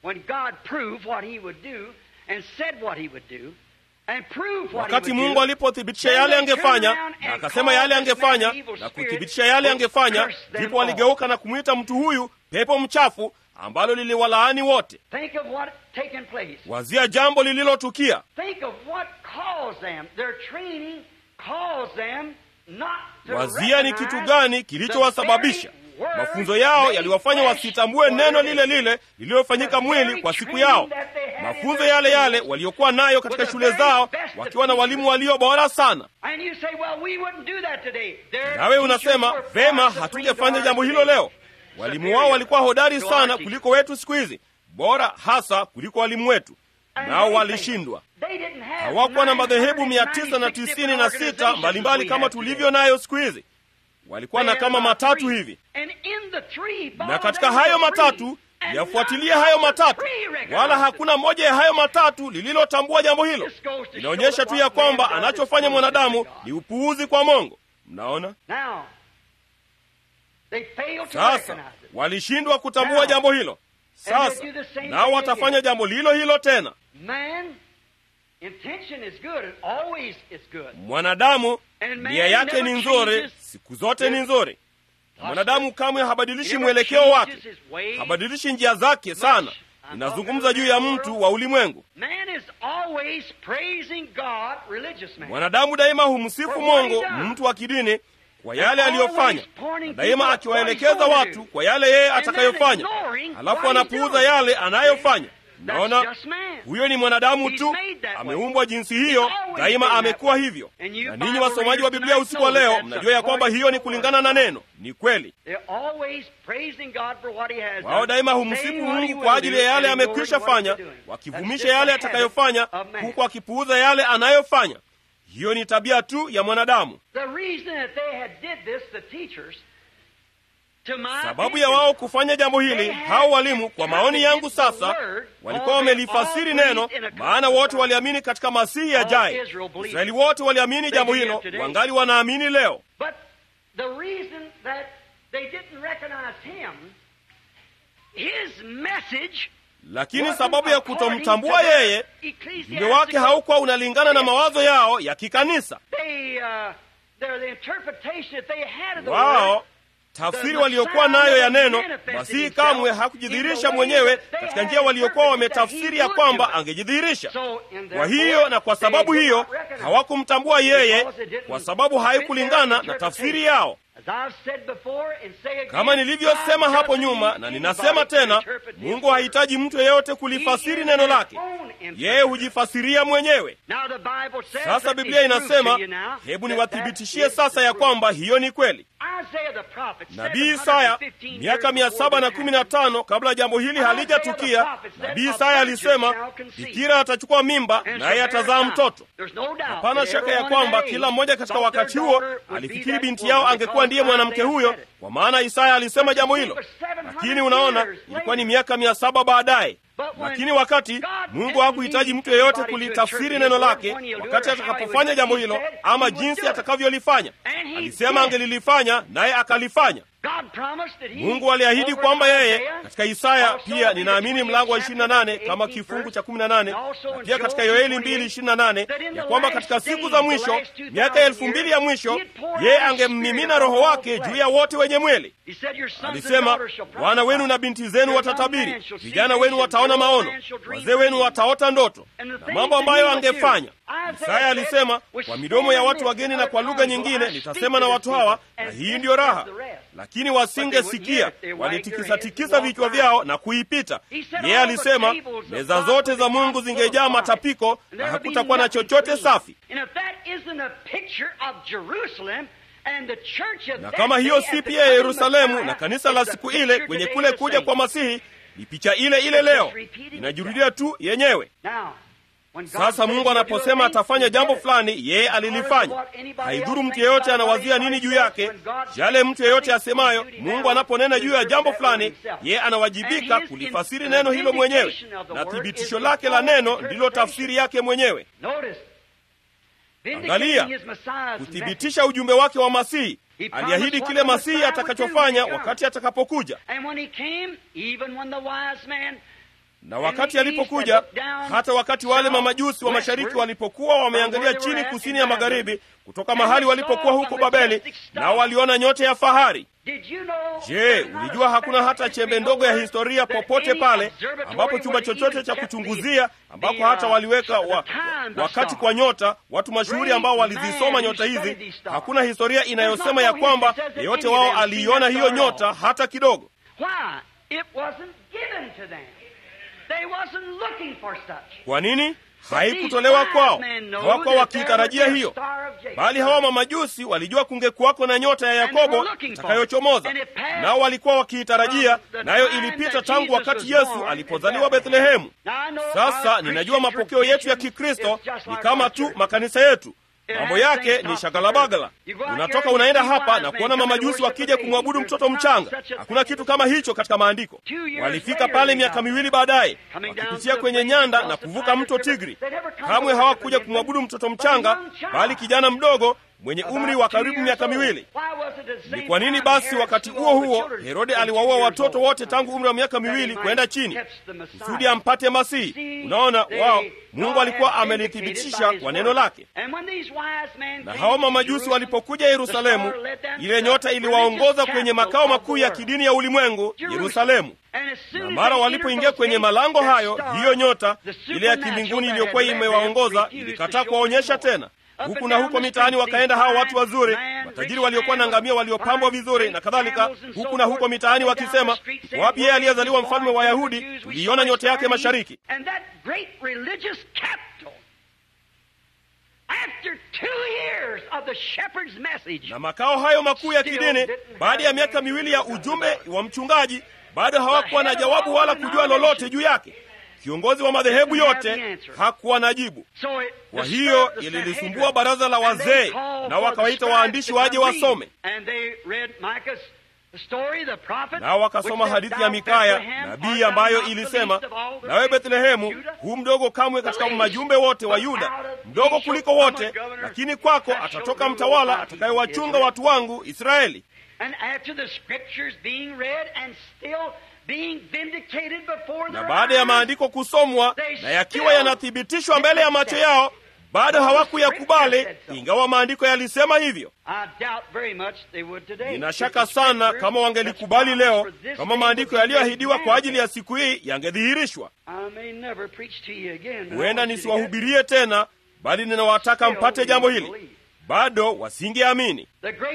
S2: Wakati Mungu alipothibitisha yale angefanya na akasema yale angefanya na kuthibitisha yale angefanya, ndipo waligeuka na kumwita mtu huyu pepo mchafu, ambalo liliwalaani wote. Wazia jambo lililotukia. wazia ni kitu gani kilichowasababisha mafunzo yao yaliwafanya wasitambue neno lile lile lililofanyika mwili kwa siku yao mafunzo yale yale waliokuwa nayo katika shule zao wakiwa na walimu walio bora sana nawe unasema vema hatungefanya jambo hilo leo walimu wao walikuwa hodari sana kuliko wetu siku hizi bora hasa kuliko walimu wetu nao walishindwa hawakuwa na madhehebu mia tisa na tisini na sita mbalimbali kama tulivyo nayo siku hizi walikuwa na kama matatu hivi na katika hayo matatu yafuatilie hayo matatu wala hakuna moja ya hayo matatu lililotambua jambo hilo inaonyesha tu ya kwamba anachofanya mwanadamu ni upuuzi kwa mongo mnaona sasa walishindwa kutambua jambo hilo sasa nao watafanya jambo lilo hilo tena mwanadamu nia yake ni nzuri siku zote ni nzuri mwanadamu kamwe habadilishi mwelekeo wake habadilishi njia zake sana inazungumza juu ya mtu wa ulimwengu mwanadamu daima humsifu mongo mtu wa kidini kwa yale aliyofanya na daima akiwaelekeza watu kwa yale yeye atakayofanya halafu anapuuza yale anayofanya naona huyo ni mwanadamu tu ameumbwa jinsi hiyo daima amekuwa hivyo na ninyi wasomaji wa biblia usiku wa leo mnajua ya kwamba hiyo ni kulingana na neno ni kweli wao daima humsifu mungu kwa ajili ya yale amekwisha fanya wakivumisha yale atakayofanya huku akipuuza yale anayofanya hiyo ni tabia tu ya mwanadamu sababu ya wao kufanya jambo hili hao walimu kwa maoni yangu sasa walikuwa wamelifasiri neno maana wote waliamini katika masihi yajaye israeli wote waliamini jambo hilo wangali wanaamini leo lakini sababu ya kutomtambua yeye ujumbe wake haukuwa unalingana na mawazo yao ya kikanisa wao tafsiri waliokuwa nayo ya neno masihi kamwe hakujidhihirisha mwenyewe katika njia waliokuwa wametafsiri ya kwamba angejidhihirisha kwa hiyo na kwa sababu hiyo hawakumtambua yeye kwa sababu haikulingana na tafsiri yao kama nilivyosema hapo nyuma na ninasema tena mungu hahitaji mtu yeyote kulifasiri neno lake yeye hujifasiria mwenyewe sasa biblia inasema hebu niwathibitishie sasa ya kwamba hiyo ni kweli nabii isaya miaka mia saba na kumi na tano kabla jambo hili halijatukia nabii isaya alisema bikira atachukua mimba naye atazaa mtoto hapana shaka ya kwamba kila mmoja katika wakati huo alifikiri binti yao angekuwa ndiye mwanamke huyo kwa maana isaya alisema jambo hilo lakini unaona ilikuwa ni miaka mia saba baadaye lakini wakati mungu hakuhitaji mtu yeyote kulitafsiri neno lake wakati atakapofanya jambo hilo ama jinsi atakavyolifanya alisema angelilifanya naye akalifanya mungu aliahidi kwamba yeye katika isaya pia ninaamini mlango wa 28 kama kifungu cha 18 na pia katika yoeli 228 ya kwamba katika siku za mwisho miaka elfu mbili ya mwisho yeye angemmimina roho wake juu ya wote wenye mwili alisema wana wenu na binti zenu watatabiri vijana wenu wataona maono wazee wenu wataota ndoto na mambo ambayo angefanya isaya alisema kwa midomo ya watu wageni na kwa lugha nyingine nitasema na watu hawa na hii ndiyo raha lakini wasingesikia walitikisatikisa vichwa vyao na kuipita yeye alisema meza zote za mungu zingejaa matapiko na hakutakuwa na chochote safi na kama hiyo si pia ya yerusalemu na kanisa la siku ile kwenye kule kuja kwa masihi ni picha ile ile leo inajurudia tu yenyewe sasa mungu anaposema atafanya jambo fulani yeye alilifanya haidhuru mtu yeyote anawazia nini juu yake yale mtu yeyote asemayo mungu anaponena juu ya jambo fulani yeye anawajibika kulifasiri neno hilo mwenyewe na thibitisho lake la neno ndilo tafsiri yake mwenyewe angalia kuthibitisha ujumbe wake wa masihi aliahidi kile masihi atakachofanya wakati atakapokuja na wakati alipokuja, hata wakati wale mamajusi wa mashariki walipokuwa wameangalia chini kusini ya magharibi kutoka mahali walipokuwa huko Babeli, nao waliona nyota ya fahari. Je, ulijua hakuna hata chembe ndogo ya historia popote pale ambapo chumba chochote cha kuchunguzia ambako hata waliweka wa, wakati kwa nyota, watu mashuhuri ambao walizisoma nyota hizi, hakuna historia inayosema ya kwamba yeyote wao aliiona hiyo nyota hata kidogo. Kwa nini? Haikutolewa kwao, hawakuwa wakiitarajia hiyo, bali hawa mamajusi walijua kungekuwako na nyota ya Yakobo itakayochomoza, nao walikuwa wakiitarajia, nayo ilipita tangu wakati Yesu alipozaliwa Bethlehemu. Sasa ninajua mapokeo yetu ya Kikristo ni kama tu makanisa yetu mambo yake ni shagalabagala. Unatoka unaenda hapa na kuona mamajusi wakija kumwabudu mtoto mchanga. Hakuna kitu kama hicho katika maandiko. Walifika pale miaka miwili baadaye, wakipitia kwenye nyanda na kuvuka mto Tigri. Kamwe hawakuja kumwabudu mtoto mchanga, bali kijana mdogo mwenye umri wa karibu miaka miwili. Ni kwa nini basi wakati huo huo Herode aliwaua watoto wote tangu umri wa miaka miwili kwenda chini kusudi ampate Masihi? Unaona, wao Mungu alikuwa amelithibitisha kwa neno lake. Na hao mamajusi walipokuja Yerusalemu, ile nyota iliwaongoza kwenye makao makuu ya kidini ya ulimwengu, Yerusalemu. Na mara walipoingia kwenye malango hayo, hiyo nyota ile ya kimbinguni iliyokuwa imewaongoza ilikataa kuwaonyesha tena huku na huko mitaani wakaenda hao watu wazuri, matajiri waliokuwa na ngamia waliopambwa vizuri na kadhalika, huku na huko mitaani wakisema, wapi yeye aliyezaliwa mfalme wa Yahudi? Tuliiona nyota yake mashariki. Na makao hayo makuu ya kidini, baada ya miaka miwili ya ujumbe wa mchungaji, bado hawakuwa na jawabu wala kujua lolote juu yake. Kiongozi wa madhehebu yote hakuwa na jibu. Kwa hiyo ililisumbua baraza la wazee, na wakawaita waandishi waje wasome, nao wakasoma hadithi ya Mikaya nabii ambayo ilisema, nawe Bethlehemu, huu mdogo kamwe katika majumbe wote wa Yuda, mdogo kuliko wote, lakini kwako atatoka mtawala atakayewachunga watu wangu Israeli. Na baada ya maandiko kusomwa na yakiwa yanathibitishwa mbele ya macho yao, bado hawakuyakubali, ingawa maandiko yalisema hivyo. Nina shaka sana kama wangelikubali leo, kama maandiko yaliyoahidiwa kwa ajili ya siku hii yangedhihirishwa. Huenda nisiwahubirie tena, bali ninawataka mpate jambo hili. Bado wasingeamini.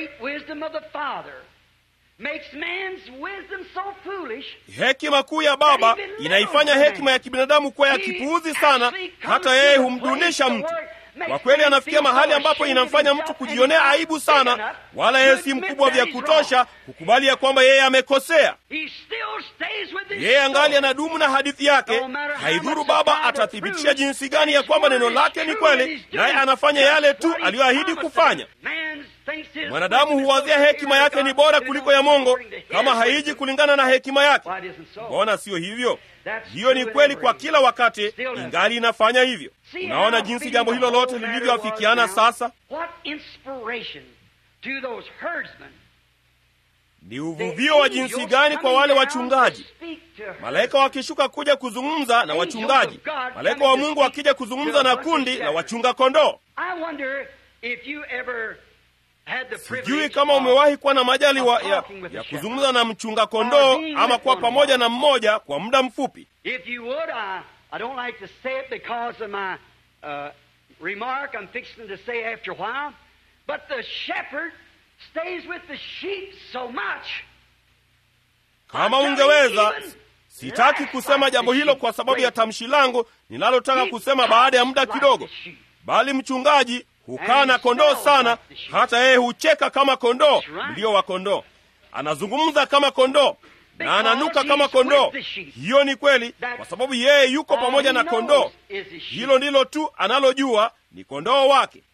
S2: Hekima kuu ya Baba inaifanya hekima ya kibinadamu kuwa ya kipuuzi sana, hata yeye humdunisha mtu. Kwa kweli, anafikia mahali ambapo inamfanya mtu kujionea aibu sana, wala yeye si mkubwa vya kutosha kukubali ya kwamba yeye amekosea. Yeye angali anadumu na hadithi yake. Haidhuru Baba atathibitisha jinsi gani ya kwamba neno lake ni kweli, naye anafanya yale tu aliyoahidi kufanya. Mwanadamu huwazia hekima yake ni bora kuliko ya Mungu kama haiji kulingana na hekima yake. Mbona siyo hivyo? Hiyo ni kweli kwa kila wakati, ingali inafanya hivyo. Unaona jinsi jambo hilo lote lilivyoafikiana sasa. Ni uvuvio wa jinsi gani kwa wale wachungaji, malaika wakishuka kuja kuzungumza na wachungaji, malaika wa Mungu wakija kuzungumza na kundi la wachunga kondoo. Sijui kama umewahi kuwa na majaliwa ya, ya kuzungumza na mchunga kondoo ama kuwa pamoja na mmoja kwa muda mfupi. Kama ungeweza, sitaki kusema jambo hilo kwa sababu ya tamshi langu ninalotaka kusema baada ya muda kidogo, bali mchungaji hukaa na kondoo sana, hata yeye hucheka kama kondoo, ndio wa kondoo. Anazungumza kama kondoo na ananuka kama kondoo. Hiyo ni kweli, kwa sababu yeye yuko pamoja na kondoo. Hilo ndilo tu analojua, ni kondoo wake.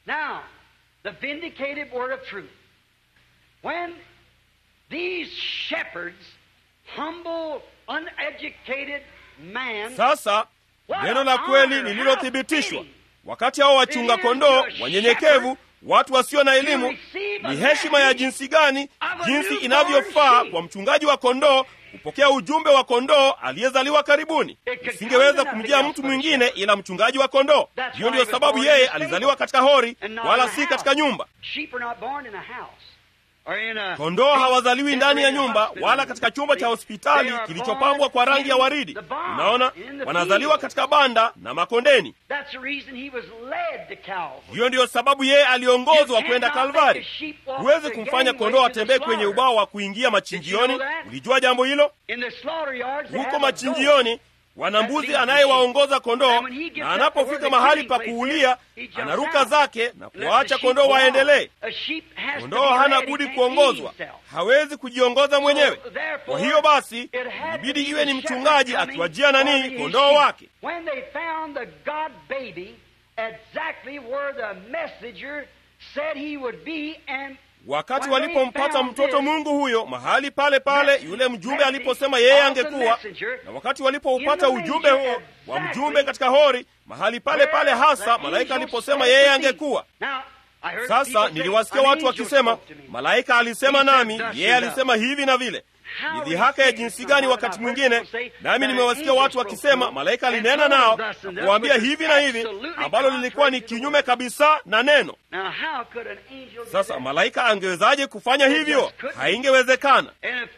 S2: Sasa neno la kweli lililothibitishwa wakati hao wachunga kondoo wanyenyekevu watu wasio na elimu ni heshima ya jinsi gani jinsi inavyofaa kwa mchungaji wa kondoo kupokea ujumbe wa kondoo aliyezaliwa karibuni isingeweza kumjia mtu mwingine ila mchungaji wa kondoo hiyo ndiyo sababu yeye alizaliwa katika hori wala si katika nyumba kondoo hawazaliwi ndani ya nyumba wala katika chumba cha hospitali kilichopambwa kwa rangi ya waridi unaona wanazaliwa katika banda na makondeni hiyo ndiyo sababu yeye aliongozwa kwenda kalvari huwezi kumfanya kondoo atembee kwenye ubao wa kuingia machinjioni ulijua jambo hilo huko machinjioni wana mbuzi anayewaongoza kondoo na anapofika mahali pa kuulia anaruka zake na kuwaacha kondoo waendelee kondoo hana budi kuongozwa hawezi kujiongoza mwenyewe kwa hiyo basi ibidi iwe ni mchungaji akiwajia nanii kondoo wake wakati walipompata mtoto mungu huyo mahali pale pale yule mjumbe aliposema yeye angekuwa na wakati walipoupata ujumbe huo wa mjumbe katika hori mahali pale pale hasa malaika aliposema yeye angekuwa sasa niliwasikia watu wakisema malaika alisema nami yeye alisema hivi na vile ni dhihaka ya jinsi gani wakati mwingine nami nimewasikia watu wakisema malaika alinena nao na kuwaambia hivi na hivi ambalo lilikuwa ni kinyume kabisa na neno sasa malaika angewezaje kufanya hivyo haingewezekana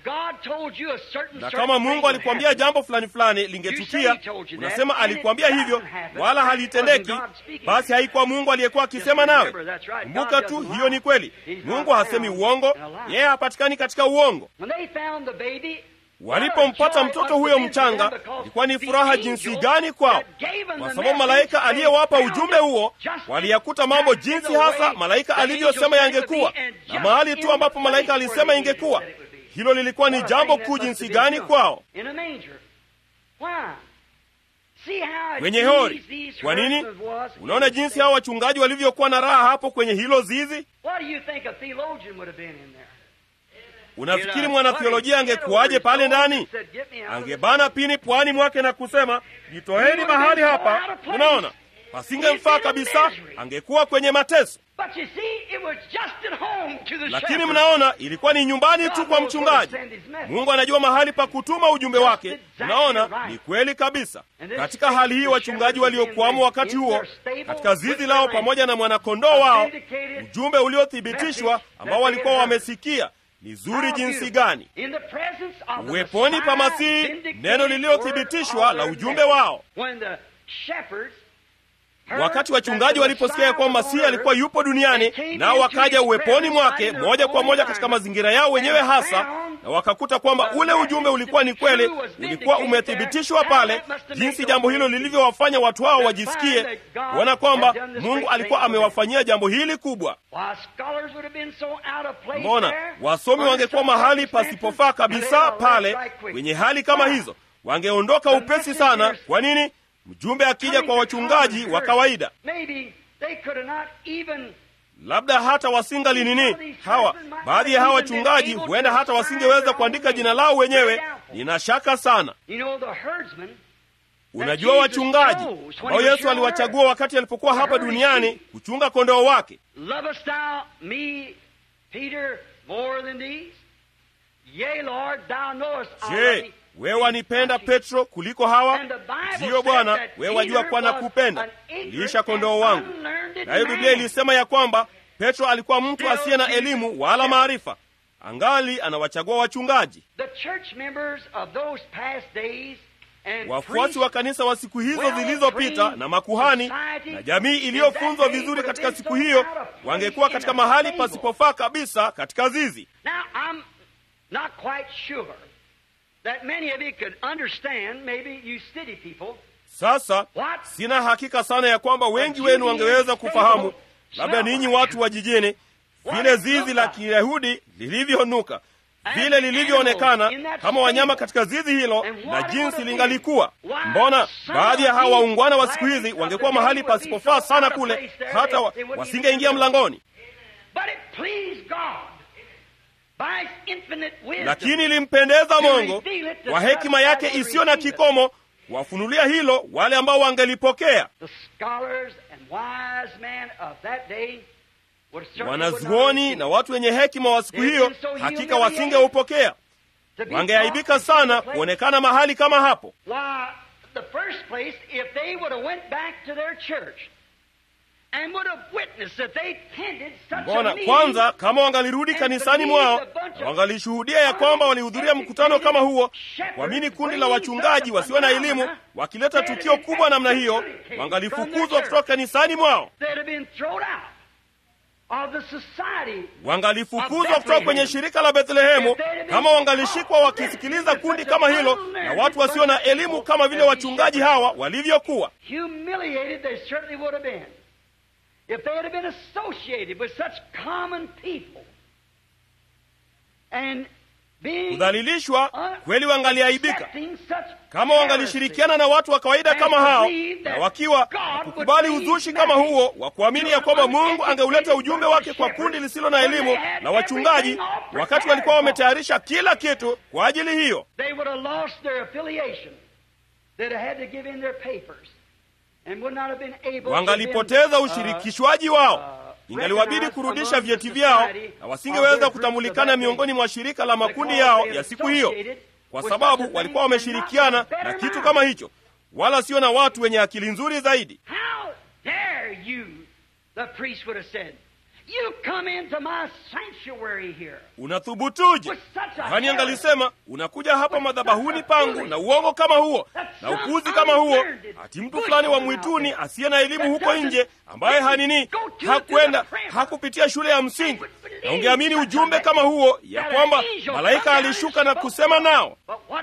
S2: na kama mungu alikwambia jambo fulani fulani lingetukia unasema alikwambia hivyo wala halitendeki basi haikuwa mungu aliyekuwa akisema nawe kumbuka tu hiyo ni kweli mungu hasemi uongo yeye hapatikani katika uongo walipompata mtoto huyo mchanga ilikuwa ni furaha jinsi gani kwao kwa sababu malaika aliyewapa ujumbe huo waliyakuta mambo jinsi hasa malaika alivyosema yangekuwa na mahali tu ambapo malaika alisema ingekuwa hilo lilikuwa ni jambo kuu jinsi gani kwao kwenye hori kwa nini unaona jinsi hao wachungaji walivyokuwa na raha hapo kwenye hilo zizi unafikiri mwanathiolojia angekuwaje pale ndani angebana pini pwani mwake na kusema jitoeni mahali hapa unaona pasingemfaa kabisa angekuwa kwenye mateso lakini mnaona ilikuwa ni nyumbani tu kwa mchungaji mungu anajua mahali pa kutuma ujumbe wake unaona ni kweli kabisa katika hali hii wachungaji waliokuwamo wakati huo katika zizi lao pamoja na mwanakondoo wao ujumbe uliothibitishwa ambao walikuwa wamesikia ni zuri jinsi gani uweponi pa masihi neno lililothibitishwa la ujumbe wao wakati wachungaji waliposikia ya kwamba masihi alikuwa yupo duniani nao wakaja uweponi mwake moja kwa moja katika mazingira yao wenyewe hasa na wakakuta kwamba ule ujumbe ulikuwa ni kweli ulikuwa umethibitishwa pale jinsi jambo hilo lilivyowafanya watu hao wajisikie kuona kwamba mungu alikuwa amewafanyia jambo hili kubwa mbona wasomi wangekuwa mahali pasipofaa kabisa pale kwenye hali kama hizo wangeondoka upesi sana kwa nini mjumbe akija kwa wachungaji wa kawaida labda hata wasingali nini hawa baadhi ya hawa wachungaji huenda hata wasingeweza kuandika jina lao wenyewe nina shaka sana unajua wachungaji ambao yesu aliwachagua wakati alipokuwa hapa duniani kuchunga kondoo wake je wewe wanipenda petro kuliko hawa ndiyo bwana wewe wajua kuwa na kupenda liisha kondoo wangu nayo biblia ilisema ya kwamba petro alikuwa mtu asiye na elimu wala maarifa angali anawachagua wachungaji wafuasi wa kanisa wa siku hizo zilizopita na makuhani na jamii iliyofunzwa vizuri katika siku hiyo wangekuwa katika mahali pasipofaa kabisa katika zizi
S1: that many of you could understand, maybe you city people.
S2: Sasa sina hakika sana ya kwamba wengi wenu wangeweza kufahamu, labda ninyi watu wa jijini, vile zizi la Kiyahudi lilivyonuka, vile lilivyoonekana kama wanyama katika zizi hilo na jinsi lingalikuwa. Mbona baadhi ya hawa waungwana wa siku hizi wangekuwa mahali pasipofaa sana kule, hata wa, wasingeingia mlangoni lakini ilimpendeza Mungu kwa hekima yake isiyo na kikomo kuwafunulia hilo wale ambao wangelipokea. wanazuoni na watu wenye hekima wa siku hiyo hakika wasingeupokea. Wangeaibika sana kuonekana mahali kama hapo. Mbona kwanza, kama wangalirudi kanisani mwao na wangalishuhudia ya kwamba walihudhuria mkutano kama huo, kuamini kundi la wachungaji wasio na elimu wakileta tukio kubwa namna hiyo, wangalifukuzwa kutoka kanisani mwao, wangalifukuzwa kutoka kwenye shirika la Bethlehemu kama wangalishikwa wakisikiliza kundi kama hilo na watu wasio na elimu kama vile wachungaji hawa walivyokuwa.
S1: If they had been associated with such common people and being
S2: kudhalilishwa kweli, wangaliaibika kama wangalishirikiana na watu wa kawaida kama hao, na wakiwa kukubali uzushi kama huo wa kuamini ya kwamba Mungu angeuleta ujumbe wake kwa kundi lisilo na elimu na wachungaji, wakati walikuwa wametayarisha kila kitu kwa ajili hiyo. Wangalipoteza ushirikishwaji wao, ingaliwabidi kurudisha vyeti vyao, na wasingeweza kutambulikana miongoni mwa shirika la makundi yao ya siku hiyo, kwa sababu walikuwa wameshirikiana na kitu kama hicho, wala sio na watu wenye akili nzuri zaidi. Unathubutuje? Yohani angalisema unakuja hapa madhabahuni pangu na uongo kama huo na upuzi kama huo, ati mtu fulani wa mwituni asiye na elimu huko nje, ambaye hanini hakwenda hakupitia shule ya msingi, na ungeamini ujumbe kama huo ya kwamba malaika alishuka na kusema nao.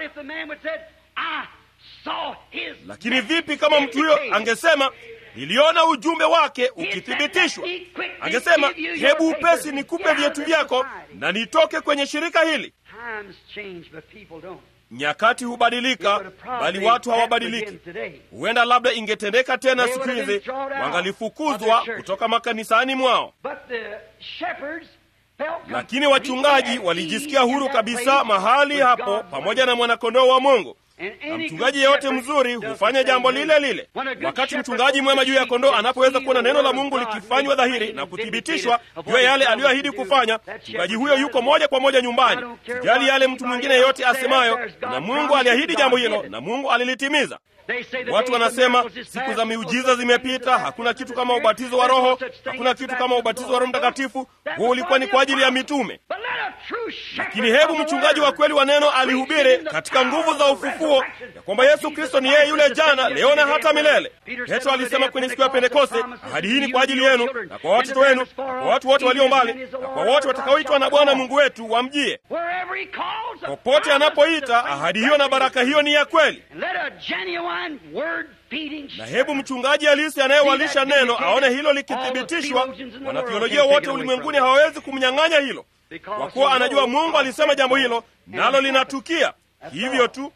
S2: Lakini vipi kama mtu huyo angesema niliona ujumbe wake ukithibitishwa. Angesema, hebu upesi nikupe vyetu vyako na nitoke kwenye shirika hili. Nyakati hubadilika, bali watu hawabadiliki. Huenda labda ingetendeka tena siku hizi, wangalifukuzwa kutoka makanisani mwao, lakini wachungaji walijisikia huru kabisa mahali hapo pamoja na mwanakondoo wa Mungu na mchungaji yeyote mzuri hufanya jambo lile lile. Wakati mchungaji mwema juu ya kondoo anapoweza kuona neno la Mungu likifanywa dhahiri na kuthibitishwa juu ya yale aliyoahidi kufanya, mchungaji huyo yuko moja kwa moja nyumbani. Sijali yale mtu mwingine yeyote asemayo, na Mungu aliahidi jambo hilo na Mungu alilitimiza. Watu wanasema siku za miujiza zimepita, hakuna kitu kama ubatizo wa Roho, hakuna kitu kama ubatizo wa Roho Mtakatifu. Huo ulikuwa ni kwa ajili ya mitume. Lakini hebu mchungaji wa kweli wa neno alihubiri katika nguvu za ufufuo ya kwamba Yesu Kristo ni yeye yule jana, leo na hata milele. Petro alisema kwenye siku ya Pentekoste, ahadi hii ni kwa ajili yenu na kwa watoto wenu na kwa watu wote walio mbali na kwa wote watakaoitwa na Bwana Mungu wetu wamjie. Popote anapoita, ahadi hiyo na baraka hiyo ni ya kweli na hebu mchungaji halisi anayewalisha neno aone hilo likithibitishwa. Wanathiolojia wote ulimwenguni hawawezi kumnyang'anya hilo, kwa kuwa anajua Mungu alisema jambo hilo, nalo linatukia hivyo tu.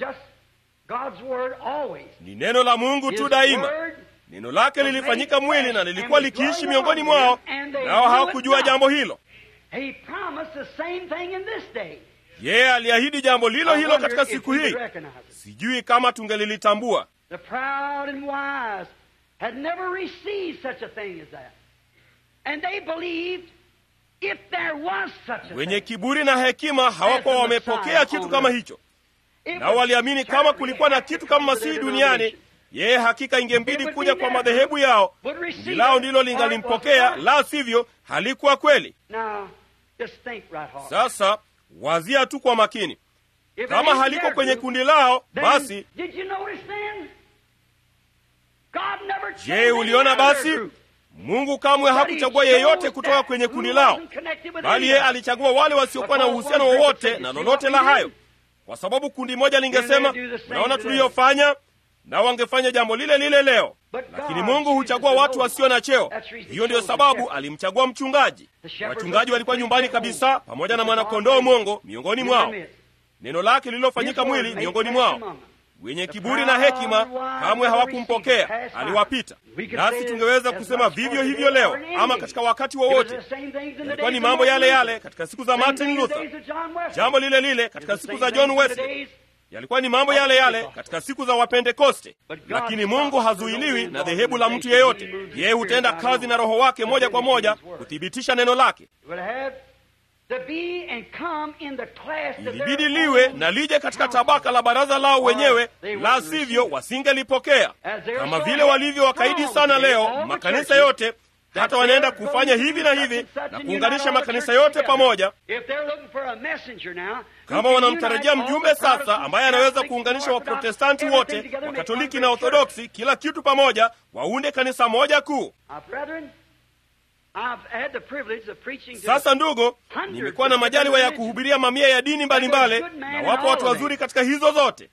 S2: Ni neno la Mungu tu daima. Neno lake lilifanyika mwili na lilikuwa likiishi miongoni mwao, nao hawakujua jambo hilo. Yeye aliahidi jambo lilo hilo katika siku hii. Sijui kama tungelilitambua.
S1: The proud and wise had never received such a thing as that. And they believed if there was such a
S2: wenye
S1: thing.
S2: kiburi na hekima hawakuwa wamepokea kitu kama hicho, nao waliamini kama kulikuwa na kitu kama Masihi duniani, yeye hakika ingembidi kuja kwa madhehebu yao, kundi lao ndilo lingalimpokea, la sivyo halikuwa kweli.
S1: Now, just think right hard.
S2: Sasa wazia tu kwa makini,
S1: If it
S2: kama
S1: ain't
S2: haliko
S1: their
S2: kwenye
S1: group,
S2: kundi lao,
S1: then
S2: basi
S1: did you notice then? God never chose
S2: je,
S1: any
S2: uliona
S1: other
S2: basi?
S1: group.
S2: Mungu kamwe hakuchagua yeyote kutoka kwenye kundi lao, bali yeye alichagua wale wasiokuwa na uhusiano wowote na lolote la hayo, kwa sababu kundi moja lingesema, naona tuliyofanya, na wangefanya jambo lile lile leo. Lakini Mungu huchagua watu wasio na cheo. Hiyo ndiyo sababu alimchagua mchungaji. Wachungaji walikuwa nyumbani kabisa, pamoja na mwanakondoo mwongo miongoni mwao, neno lake lililofanyika mwili miongoni mwao. Wenye kiburi na hekima kamwe hawakumpokea, aliwapita. Nasi tungeweza kusema vivyo hivyo leo, ama katika wakati wowote. Yalikuwa ni mambo yale yale katika siku za Martin Luther, jambo lile lile katika siku za John Wesley, yalikuwa ni mambo yale yale katika siku za Wapentekoste, lakini Mungu hazuiliwi na dhehebu la mtu yeyote. Yeye hutenda kazi na Roho wake moja kwa moja kuthibitisha neno lake. Ilibidi liwe na lije katika tabaka la baraza lao wenyewe, la sivyo wasingelipokea. Kama vile walivyo wakaidi sana leo, makanisa yote hata wanaenda kufanya hivi na hivi na kuunganisha makanisa yote pamoja. Kama wanamtarajia mjumbe sasa ambaye anaweza kuunganisha Waprotestanti wote, Wakatoliki na Orthodoksi, kila kitu pamoja, waunde kanisa moja kuu. Sasa ndugu, nimekuwa na majaliwa ya kuhubiria mamia ya dini mbalimbali, na wapo watu wazuri katika hizo zote,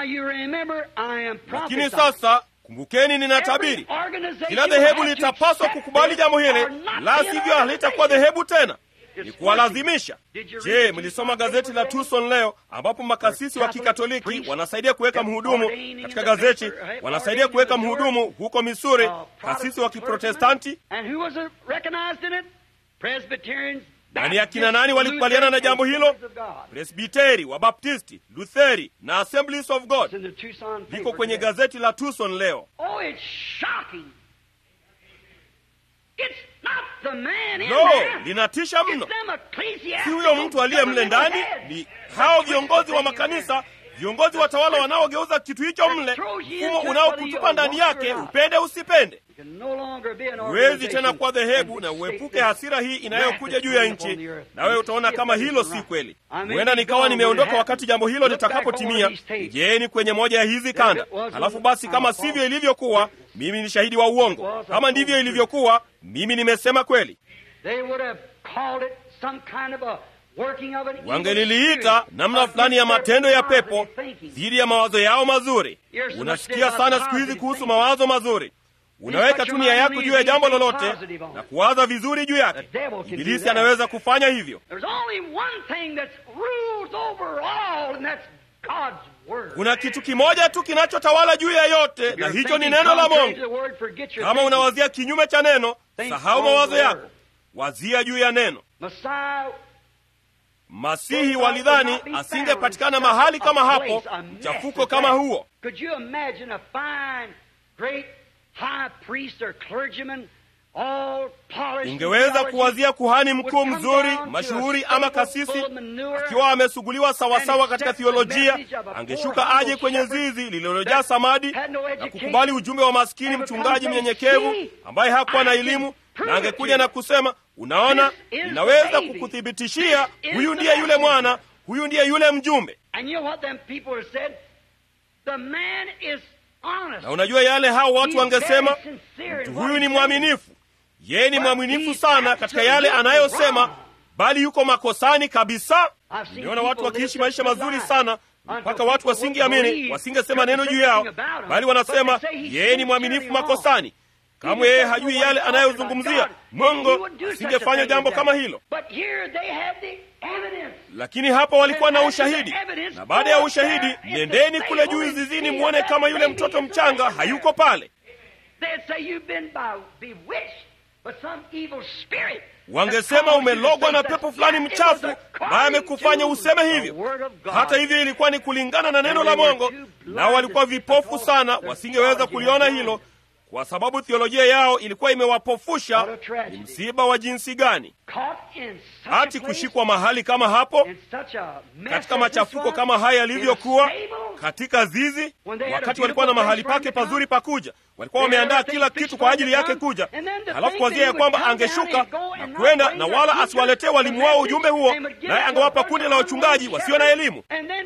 S2: lakini sasa Kumbukeni, ninatabiri kila dhehebu litapaswa kukubali jambo hili, la sivyo halitakuwa dhehebu tena. Ni kuwalazimisha. Je, mlisoma gazeti la Tucson leo, ambapo makasisi wa Kikatoliki wanasaidia kuweka mhudumu katika gazeti, wanasaidia kuweka mhudumu huko Missouri, kasisi wa Kiprotestanti na ni akina nani walikubaliana na jambo hilo? Presbiteri, Wabaptisti, Lutheri na Assemblies of God. Liko kwenye gazeti la Tucson leo. No, linatisha mno. Si huyo mtu aliye mle ndani, ni hao viongozi wa makanisa, viongozi watawala wanaogeuza kitu hicho mle, mfumo unaokutupa ndani yake, upende usipende. Huwezi tena kuwa dhehebu na uepuke hasira hii inayokuja juu ya nchi, nawe utaona kama hilo si kweli. Huenda nikawa nimeondoka wakati jambo hilo litakapotimia. Jeeni kwenye moja ya hizi kanda, halafu basi, kama sivyo ilivyokuwa, mimi ni shahidi wa uongo. Kama ndivyo ilivyokuwa, mimi nimesema kweli. Wangeliliita namna fulani ya matendo ya pepo dhidi ya mawazo yao mazuri. Unasikia sana siku hizi kuhusu mawazo mazuri Unaweka tu nia yako juu ya jambo lolote na kuwaza vizuri juu yake. Ibilisi anaweza kufanya hivyo. Kuna kitu kimoja tu kinachotawala juu ya yote, na hicho ni neno la Mungu. Kama unawazia kinyume cha neno, sahau mawazo yako, wazia juu ya neno. Masihi walidhani asingepatikana mahali kama hapo, mchafuko kama huo. Ungeweza kuwazia kuhani mkuu mzuri mashuhuri ama kasisi akiwa amesuguliwa sawasawa katika thiolojia, angeshuka aje kwenye zizi lililojaa samadi na kukubali ujumbe wa maskini mchungaji mnyenyekevu ambaye hakuwa na elimu, na angekuja na kusema, unaona, ninaweza kukuthibitishia huyu ndiye yule mwana, huyu ndiye yule mjumbe. Na unajua yale hao watu wangesema, mtu huyu ni mwaminifu, yeye ni mwaminifu sana katika yale anayosema, bali yuko makosani kabisa. Nimeona watu wakiishi maisha mazuri sana mpaka watu wasingeamini, wasingesema neno juu yao, bali wanasema yeye ni mwaminifu makosani. Kamwe yeye hajui yale anayozungumzia. Mungu asingefanya jambo kama hilo, lakini hapa walikuwa na ushahidi, na baada ya ushahidi, nendeni kule juu zizini, mwone kama yule mtoto mchanga hayuko pale. Wangesema umelogwa na pepo fulani mchafu ambaye amekufanya useme hivyo. Hata hivyo, ilikuwa ni kulingana na neno la Mungu, nao walikuwa vipofu sana, wasingeweza kuliona hilo kwa sababu theolojia yao ilikuwa imewapofusha. Ni msiba wa jinsi gani hati kushikwa mahali kama hapo, katika machafuko kama haya yalivyokuwa katika zizi, wakati walikuwa na mahali pake pazuri pakuja. Walikuwa wameandaa kila kitu kwa ajili yake kuja, halafu kuwazia ya kwamba angeshuka na kwenda na wala asiwaletee walimu wao ujumbe huo, naye angewapa kundi la wachungaji wasio na elimu,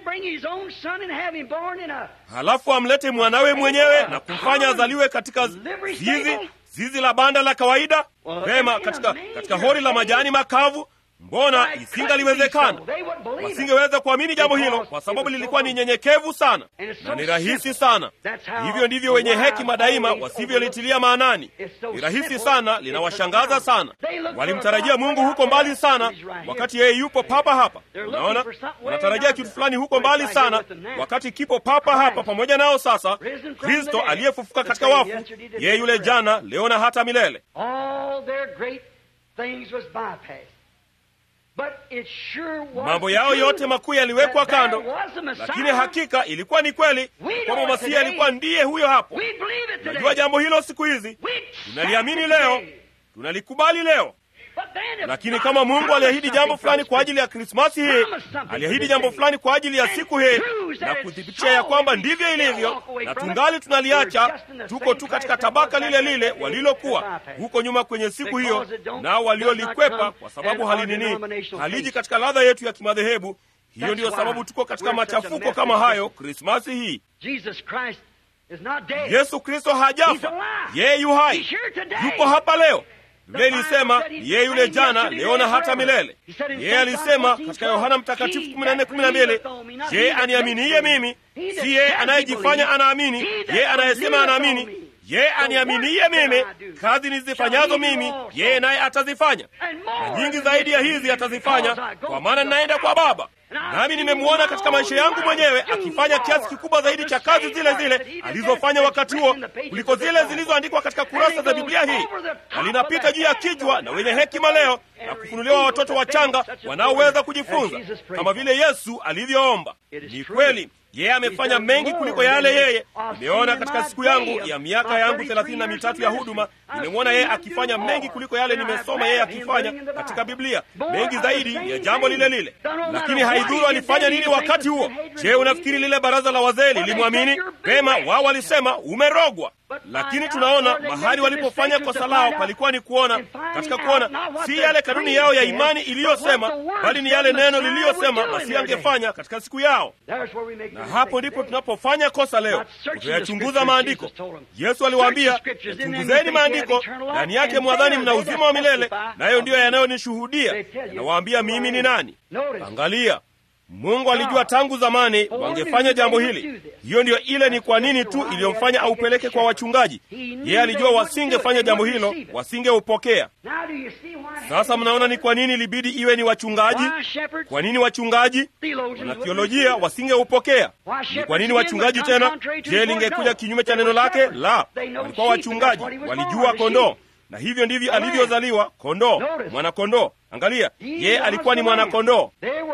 S2: halafu amlete mwanawe mwenyewe na kumfanya azaliwe katika zizi zizi la banda la kawaida vema, katika, katika hori la majani makavu. Mbona isingaliwezekana? Wasingeweza kuamini jambo hilo kwa sababu lilikuwa ni nyenyekevu sana na ni rahisi sana. Hivyo ndivyo wenye hekima daima wasivyolitilia maanani. Ni rahisi sana, linawashangaza sana. Walimtarajia Mungu huko mbali sana, wakati yeye yupo papa hapa. Unaona, wanatarajia kitu fulani huko mbali sana, wakati kipo papa hapa pamoja nao. Sasa Kristo aliyefufuka katika wafu, yeye yule jana, leo na hata milele mambo yao yote makuu yaliwekwa kando, lakini hakika ilikuwa ni kweli kwamba Masihi alikuwa ndiye huyo hapo. Tunajua jambo hilo siku hizi, tunaliamini leo, tunalikubali leo. Lakini kama Mungu aliahidi jambo fulani kwa ajili ya Krismasi hii, aliahidi jambo fulani kwa ajili ya siku hii na kuthibitisha ya kwamba ndivyo ilivyo, na tungali tunaliacha, tuko tu katika tabaka lile lile walilokuwa huko nyuma kwenye siku hiyo, nao waliolikwepa kwa sababu halinini, haliji katika ladha yetu ya kimadhehebu. Hiyo ndiyo sababu tuko katika machafuko kama hayo Krismasi hii. Yesu Kristo hajafa, yeye yu hai, yupo hapa leo. Biblia ilisema yeye yule jana, leo na hata milele. Yeye alisema katika Yohana Mtakatifu 14:12, je, aniaminiye mimi? Si yeye anayejifanya anaamini, yeye anayesema anaamini. Yeye aniaminiye mimi, kazi nizifanyazo mimi, yeye naye atazifanya, na nyingi zaidi ya hizi atazifanya, kwa maana ninaenda kwa Baba. Nami nimemwona katika maisha yangu mwenyewe akifanya kiasi kikubwa zaidi cha kazi zile zile alizofanya wakati huo kuliko zile zilizoandikwa katika kurasa za Biblia hii, na linapita juu ya kichwa na wenye hekima leo na kufunuliwa watoto wachanga wanaoweza kujifunza kama vile Yesu alivyoomba. Ni kweli yeye amefanya mengi kuliko yale yeye. Nimeona katika siku yangu ya miaka yangu thelathini na mitatu ya huduma, nimemwona yeye akifanya mengi kuliko yale nimesoma yeye akifanya katika Biblia, mengi zaidi ya jambo lile lile. Lakini haidhuru alifanya nini wakati huo. Je, unafikiri lile baraza la wazee lilimwamini? Pema, wao walisema umerogwa. Lakini tunaona mahali walipofanya kosa lao palikuwa ni kuona, katika kuona si yale kanuni yao ya imani iliyosema, bali ni yale neno liliyosema Masihi angefanya katika siku yao. Na hapo ndipo tunapofanya kosa leo, kutayachunguza maandiko. Yesu aliwaambia, yachunguzeni maandiko, ndani yake mwadhani mna uzima wa milele, nayo ndiyo yanayonishuhudia, yanawaambia mimi ni nani. Angalia, Mungu alijua tangu zamani wangefanya jambo hili. Hiyo ndiyo ile ni kwa nini tu iliyomfanya aupeleke kwa wachungaji. Yeye alijua wasingefanya jambo hilo, wasingeupokea. Sasa mnaona ni kwa nini ilibidi iwe ni wachungaji. Kwa nini wachungaji? Wanathiolojia wasingeupokea. Ni kwa nini wachungaji tena? Je, lingekuja kinyume cha neno lake? La, walikuwa wachungaji, walijua kondoo na hivyo ndivyo alivyozaliwa kondoo, mwanakondoo. Angalia, yeye alikuwa ni mwanakondoo.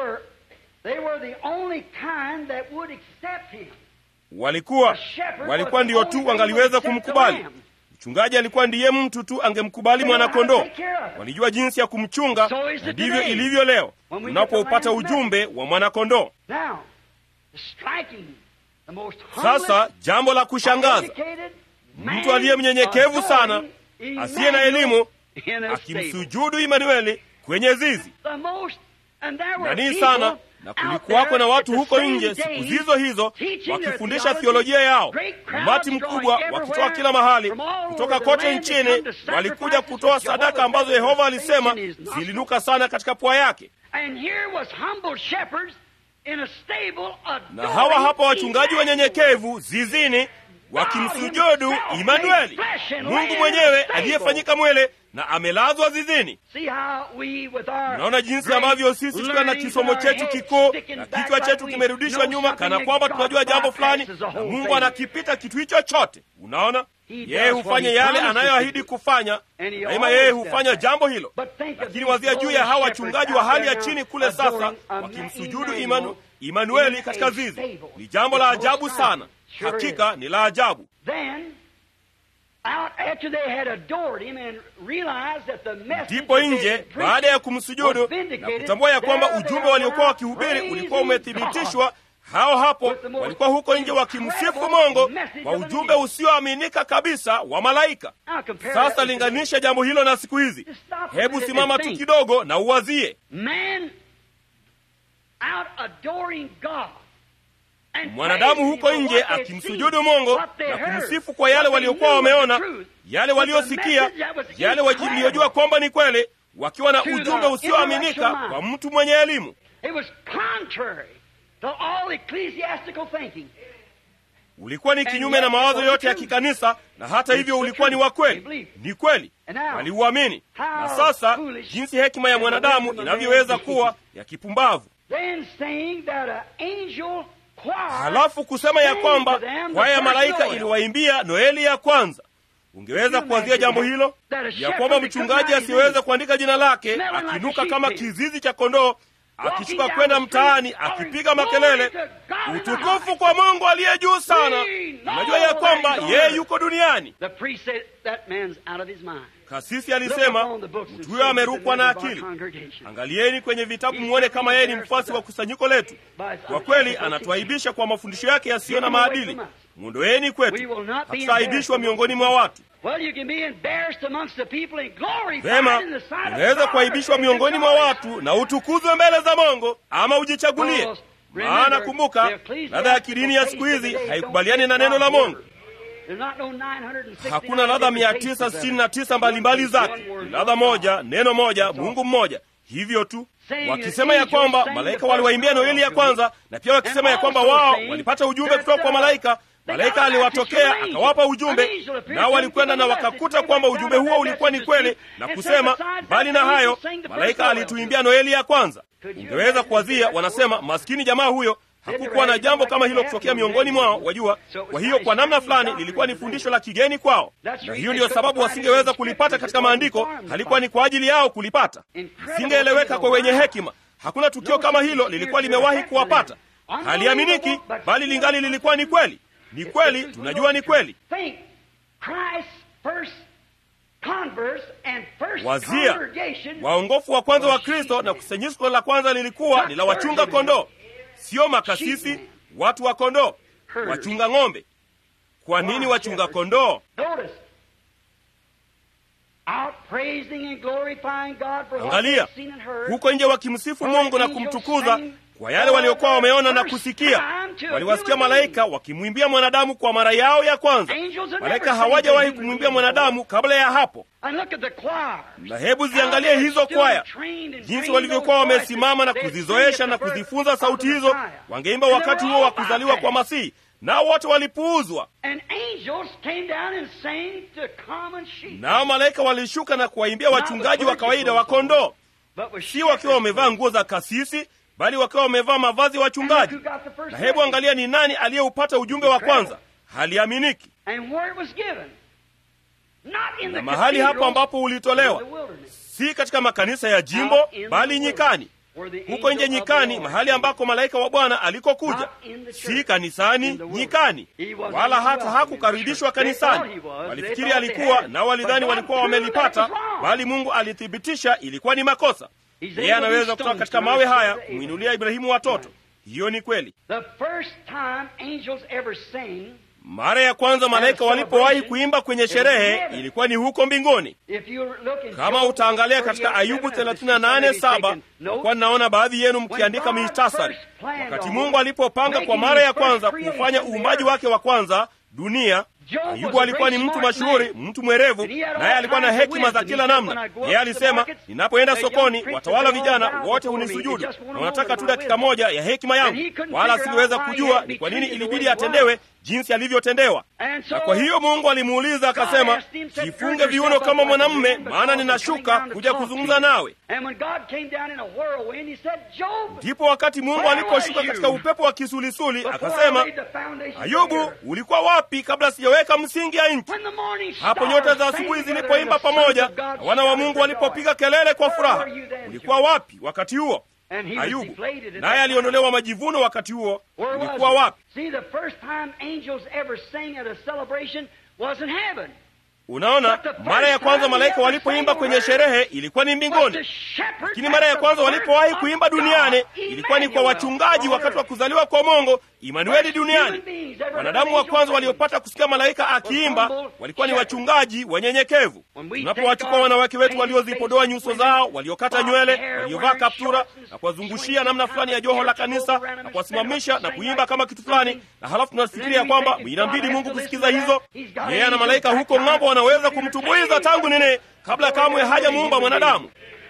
S2: Walikuwa walikuwa ndiyo tu wangaliweza kumkubali. Mchungaji alikuwa ndiye mtu tu angemkubali mwanakondoo. Walijua jinsi ya kumchunga, na ndivyo ilivyo leo tunapoupata ujumbe wa mwanakondoo. Sasa jambo la kushangaza, mtu aliye mnyenyekevu sana, asiye na elimu, akimsujudu Imanueli kwenye zizi nanii sana na kulikuwako na watu huko nje siku zizo hizo wakifundisha thiolojia yao, umati mkubwa wakitoka kila mahali, kutoka kote nchini. Walikuja kutoa sadaka ambazo Yehova alisema zilinuka sana katika pua yake. Na hawa hapa wachungaji wanyenyekevu zizini wakimsujudu Imanueli, Mungu mwenyewe aliyefanyika mwele na amelazwa zizini. Naona jinsi ambavyo sisi tukiwa na kisomo chetu kikuu na kichwa chetu kimerudishwa nyuma, kana kwamba tunajua jambo fulani, na Mungu anakipita kitu hicho chote. Unaona, yeye hufanya yale anayoahidi kufanya, daima yeye hufanya jambo hilo. Lakini wazia juu ya hawa wachungaji wa hali ya chini kule, sasa wakimsujudu Imanu, Imanueli katika zizi. Ni jambo la ajabu sana, hakika ni la ajabu. Ndipo nje baada ya kumsujudu na kutambua ya kwamba ujumbe waliokuwa wakihubiri ulikuwa umethibitishwa, hao hapo walikuwa huko nje wakimsifu Mungu kwa ujumbe usioaminika kabisa wa malaika. Sasa linganisha jambo hilo na siku hizi. Hebu simama tu kidogo na uwazie mwanadamu huko nje akimsujudu Mungu na kumsifu kwa yale waliokuwa wameona, yale waliosikia, yale waliojua kwamba ni kweli, wakiwa na ujumbe usioaminika kwa mtu mwenye elimu. Ulikuwa ni kinyume na mawazo yote ya kikanisa, na hata hivyo ulikuwa ni wa kweli. Ni kweli, waliuamini. Na sasa jinsi hekima ya mwanadamu inavyoweza kuwa ya kipumbavu halafu kusema ya kwamba kwaya ya malaika iliwaimbia Noeli ya kwanza. ungeweza kuwazia jambo hilo ya kwamba mchungaji asiyeweza kuandika jina lake akinuka kama kizizi cha kondoo akishuka kwenda mtaani akipiga makelele utukufu kwa mungu aliye juu sana unajua ya kwamba yeye yuko duniani kasisi alisema mtu huyo amerukwa na akili angalieni kwenye vitabu mwone kama yeye ni mfuasi wa kusanyiko letu kwa kweli anatuaibisha kwa mafundisho yake yasiyo na maadili mwondoeni kwetu hatutaaibishwa miongoni mwa watu vema unaweza kuaibishwa miongoni mwa watu na utukuzwe mbele za mongo ama ujichagulie maana kumbuka ladha ya kidini ya siku hizi haikubaliani na neno la mongo hakuna ladha mia tisa sitini na tisa mbalimbali zake ni ladha moja neno moja mungu mmoja hivyo tu wakisema ya kwamba malaika waliwaimbia noeli ya kwanza na pia wakisema ya kwamba wao walipata ujumbe kutoka kwa malaika malaika aliwatokea akawapa ujumbe nao walikwenda na wakakuta kwamba ujumbe huo ulikuwa ni kweli na kusema mbali na hayo malaika alituimbia noeli ya kwanza ungeweza kuwazia wanasema maskini jamaa huyo hakukuwa na jambo kama hilo kutokea miongoni mwao wajua kwa hiyo kwa namna fulani lilikuwa ni fundisho la kigeni kwao na hiyo ndiyo sababu wasingeweza kulipata katika maandiko halikuwa ni kwa ajili yao kulipata singeeleweka kwa wenye hekima hakuna tukio kama hilo lilikuwa limewahi kuwapata haliaminiki bali lingali lilikuwa ni kweli ni kweli tunajua ni kweli wazia waongofu wa kwanza wa kristo na kusanyiko la kwanza lilikuwa ni la wachunga kondoo sio makasisi watu wa kondoo wachunga ng'ombe kwa nini wachunga kondoo angalia huko nje wakimsifu mungu na kumtukuza kwa yale waliokuwa wameona na kusikia waliwasikia malaika wakimwimbia mwanadamu kwa mara yao ya kwanza malaika hawajawahi kumwimbia mwanadamu kabla ya hapo na hebu ziangalie hizo kwaya jinsi walivyokuwa wamesimama na kuzizoesha na kuzifunza sauti hizo wangeimba wakati huo wa kuzaliwa kwa masihi nao wote walipuuzwa nao malaika walishuka na kuwaimbia wachungaji wa kawaida wa kondoo si wakiwa wamevaa nguo za kasisi bali wakiwa wamevaa mavazi ya wachungaji na hebu angalia ni nani aliyeupata ujumbe wa kwanza haliaminiki na mahali hapo ambapo ulitolewa si katika makanisa ya jimbo bali nyikani huko nje nyikani mahali ambako malaika wa bwana alikokuja si kanisani nyikani wala hata hakukaribishwa kanisani walifikiri alikuwa nao walidhani walikuwa wamelipata bali mungu alithibitisha ilikuwa ni makosa yeye anaweza kutoka katika mawe haya kumwinulia ibrahimu watoto hiyo ni kweli mara ya kwanza malaika walipowahi kuimba kwenye sherehe ilikuwa ni huko mbinguni kama utaangalia katika ayubu 38:7 kwa naona baadhi yenu mkiandika mihtasari wakati mungu alipopanga kwa mara ya kwanza kufanya uumbaji wake wa kwanza dunia ayubu alikuwa ni mtu mashuhuri mtu mwerevu naye alikuwa na hekima za kila namna yeye alisema ninapoenda sokoni watawala vijana wote hunisujudu na wanataka tu dakika moja ya hekima yangu wala asingeweza kujua ni kwa nini ilibidi atendewe jinsi alivyotendewa na kwa hiyo mungu alimuuliza akasema jifunge viuno kama mwanamme maana ninashuka kuja kuzungumza nawe ndipo wakati mungu aliposhuka katika upepo wa kisulisuli akasema ayubu ulikuwa wapi kabla sijaweka msingi ya nchi hapo nyota za asubuhi zilipoimba pamoja na wana wa mungu walipopiga kelele kwa furaha ulikuwa wapi wakati huo ayubu naye aliondolewa majivuno wakati huo ulikuwa wapi unaona mara ya kwanza malaika walipoimba kwenye sherehe ilikuwa ni mbinguni lakini mara ya kwanza walipowahi kuimba duniani ilikuwa ni kwa wachungaji wakati wa kuzaliwa kwa mongo imanueli duniani wanadamu wa kwanza waliopata kusikia malaika akiimba walikuwa ni wachungaji wanyenyekevu tunapowachukua wanawake wetu waliozipodoa nyuso zao waliokata nywele waliovaa kaptura na kuwazungushia namna fulani ya joho la kanisa na kuwasimamisha na kuimba kama kitu fulani na halafu tunafikiria kwamba inambidi mungu kusikiza hizo yeye na malaika huko ng'ambo wanaweza kumtumbuiza tangu nini kabla kamwe hajamuumba mwanadamu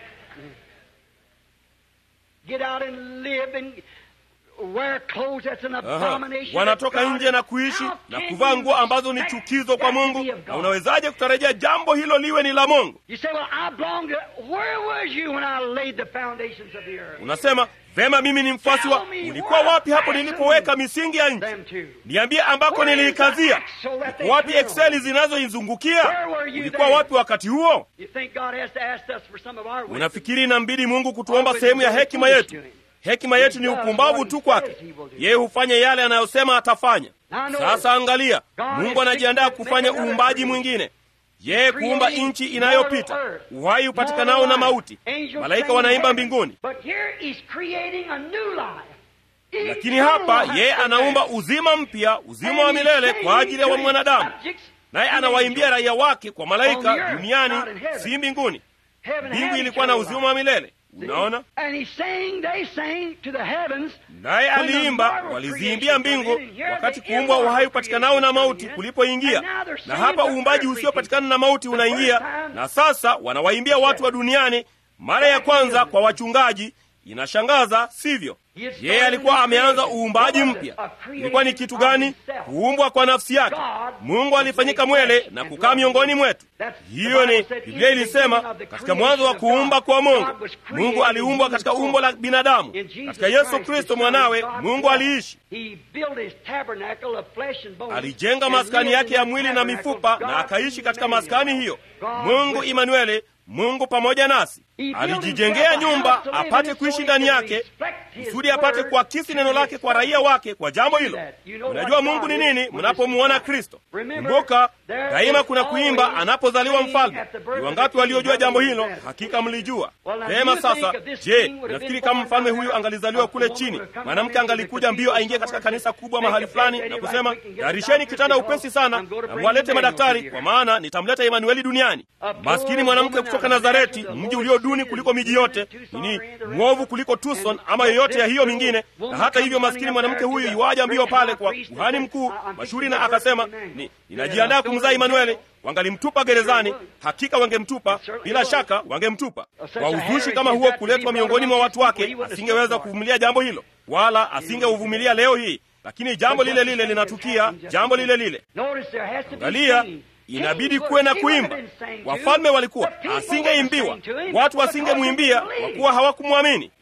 S2: Aha. wanatoka nje na kuishi na kuvaa nguo ambazo ni chukizo kwa mungu na unawezaje kutarajia jambo hilo liwe ni la mungu unasema vema mimi ni mfuasi wa ulikuwa wapi hapo nilipoweka misingi ya nchi niambie ambako niliikazia uko wapi ekseli zinazoizungukia ulikuwa wapi wakati huo unafikiri inambidi mungu kutuomba sehemu ya hekima yetu hekima yetu ni upumbavu tu kwake yeye hufanya yale anayosema atafanya sasa angalia mungu anajiandaa kufanya uumbaji mwingine yeye kuumba nchi inayopita uhai upatikanao na mauti malaika wanaimba mbinguni lakini hapa yeye anaumba uzima mpya uzima wa milele kwa ajili ya wa mwanadamu naye anawaimbia raia wake kwa malaika duniani si mbinguni mbingu ilikuwa na uzima wa milele unaona naye aliimba waliziimbia mbingu wakati kuumbwa uhai upatikanao na mauti kulipoingia na hapa uumbaji usiopatikana na mauti unaingia na sasa wanawaimbia watu wa duniani mara ya kwanza kwa wachungaji inashangaza sivyo yeye alikuwa ameanza uumbaji mpya ilikuwa ni kitu gani kuumbwa kwa nafsi yake mungu alifanyika mwele na kukaa miongoni mwetu hiyo ni biblia ilisema katika mwanzo wa kuumba kwa mungu mungu aliumbwa katika umbo la binadamu katika yesu kristo mwanawe mungu aliishi alijenga maskani yake ya mwili na mifupa na akaishi katika maskani hiyo mungu imanueli mungu pamoja nasi alijijengea nyumba apate kuishi ndani yake kusudi apate kuakisi neno lake kwa raia wake kwa jambo hilo unajua mungu ni nini mnapomuona kristo kumbuka daima kuna kuimba anapozaliwa mfalme ni wangapi waliojua jambo hilo hakika mlijua vema sasa je nafikiri kama mfalme huyu angalizaliwa kule chini mwanamke angalikuja mbio aingie katika kanisa kubwa mahali fulani na kusema tayarisheni kitanda upesi sana na mwalete madaktari kwa maana nitamleta emanueli duniani maskini mwanamke kutoka nazareti mji ulio duni kuliko miji yote nini mwovu kuliko tucson ama yoyote ya hiyo mingine na hata hivyo maskini mwanamke huyu iwaja mbio pale kwa kuhani mkuu mashuhuri na akasema ni, ninajiandaa kumzaa imanueli wangalimtupa gerezani hakika wangemtupa bila shaka wangemtupa kwa uzushi kama huo kuletwa miongoni mwa watu wake asingeweza kuvumilia jambo hilo wala asingeuvumilia leo hii lakini jambo lile lile linatukia jambo lile lile angalia inabidi kuwe na kuimba wafalme walikuwa asingeimbiwa watu wasingemwimbia kwa kuwa hawakumwamini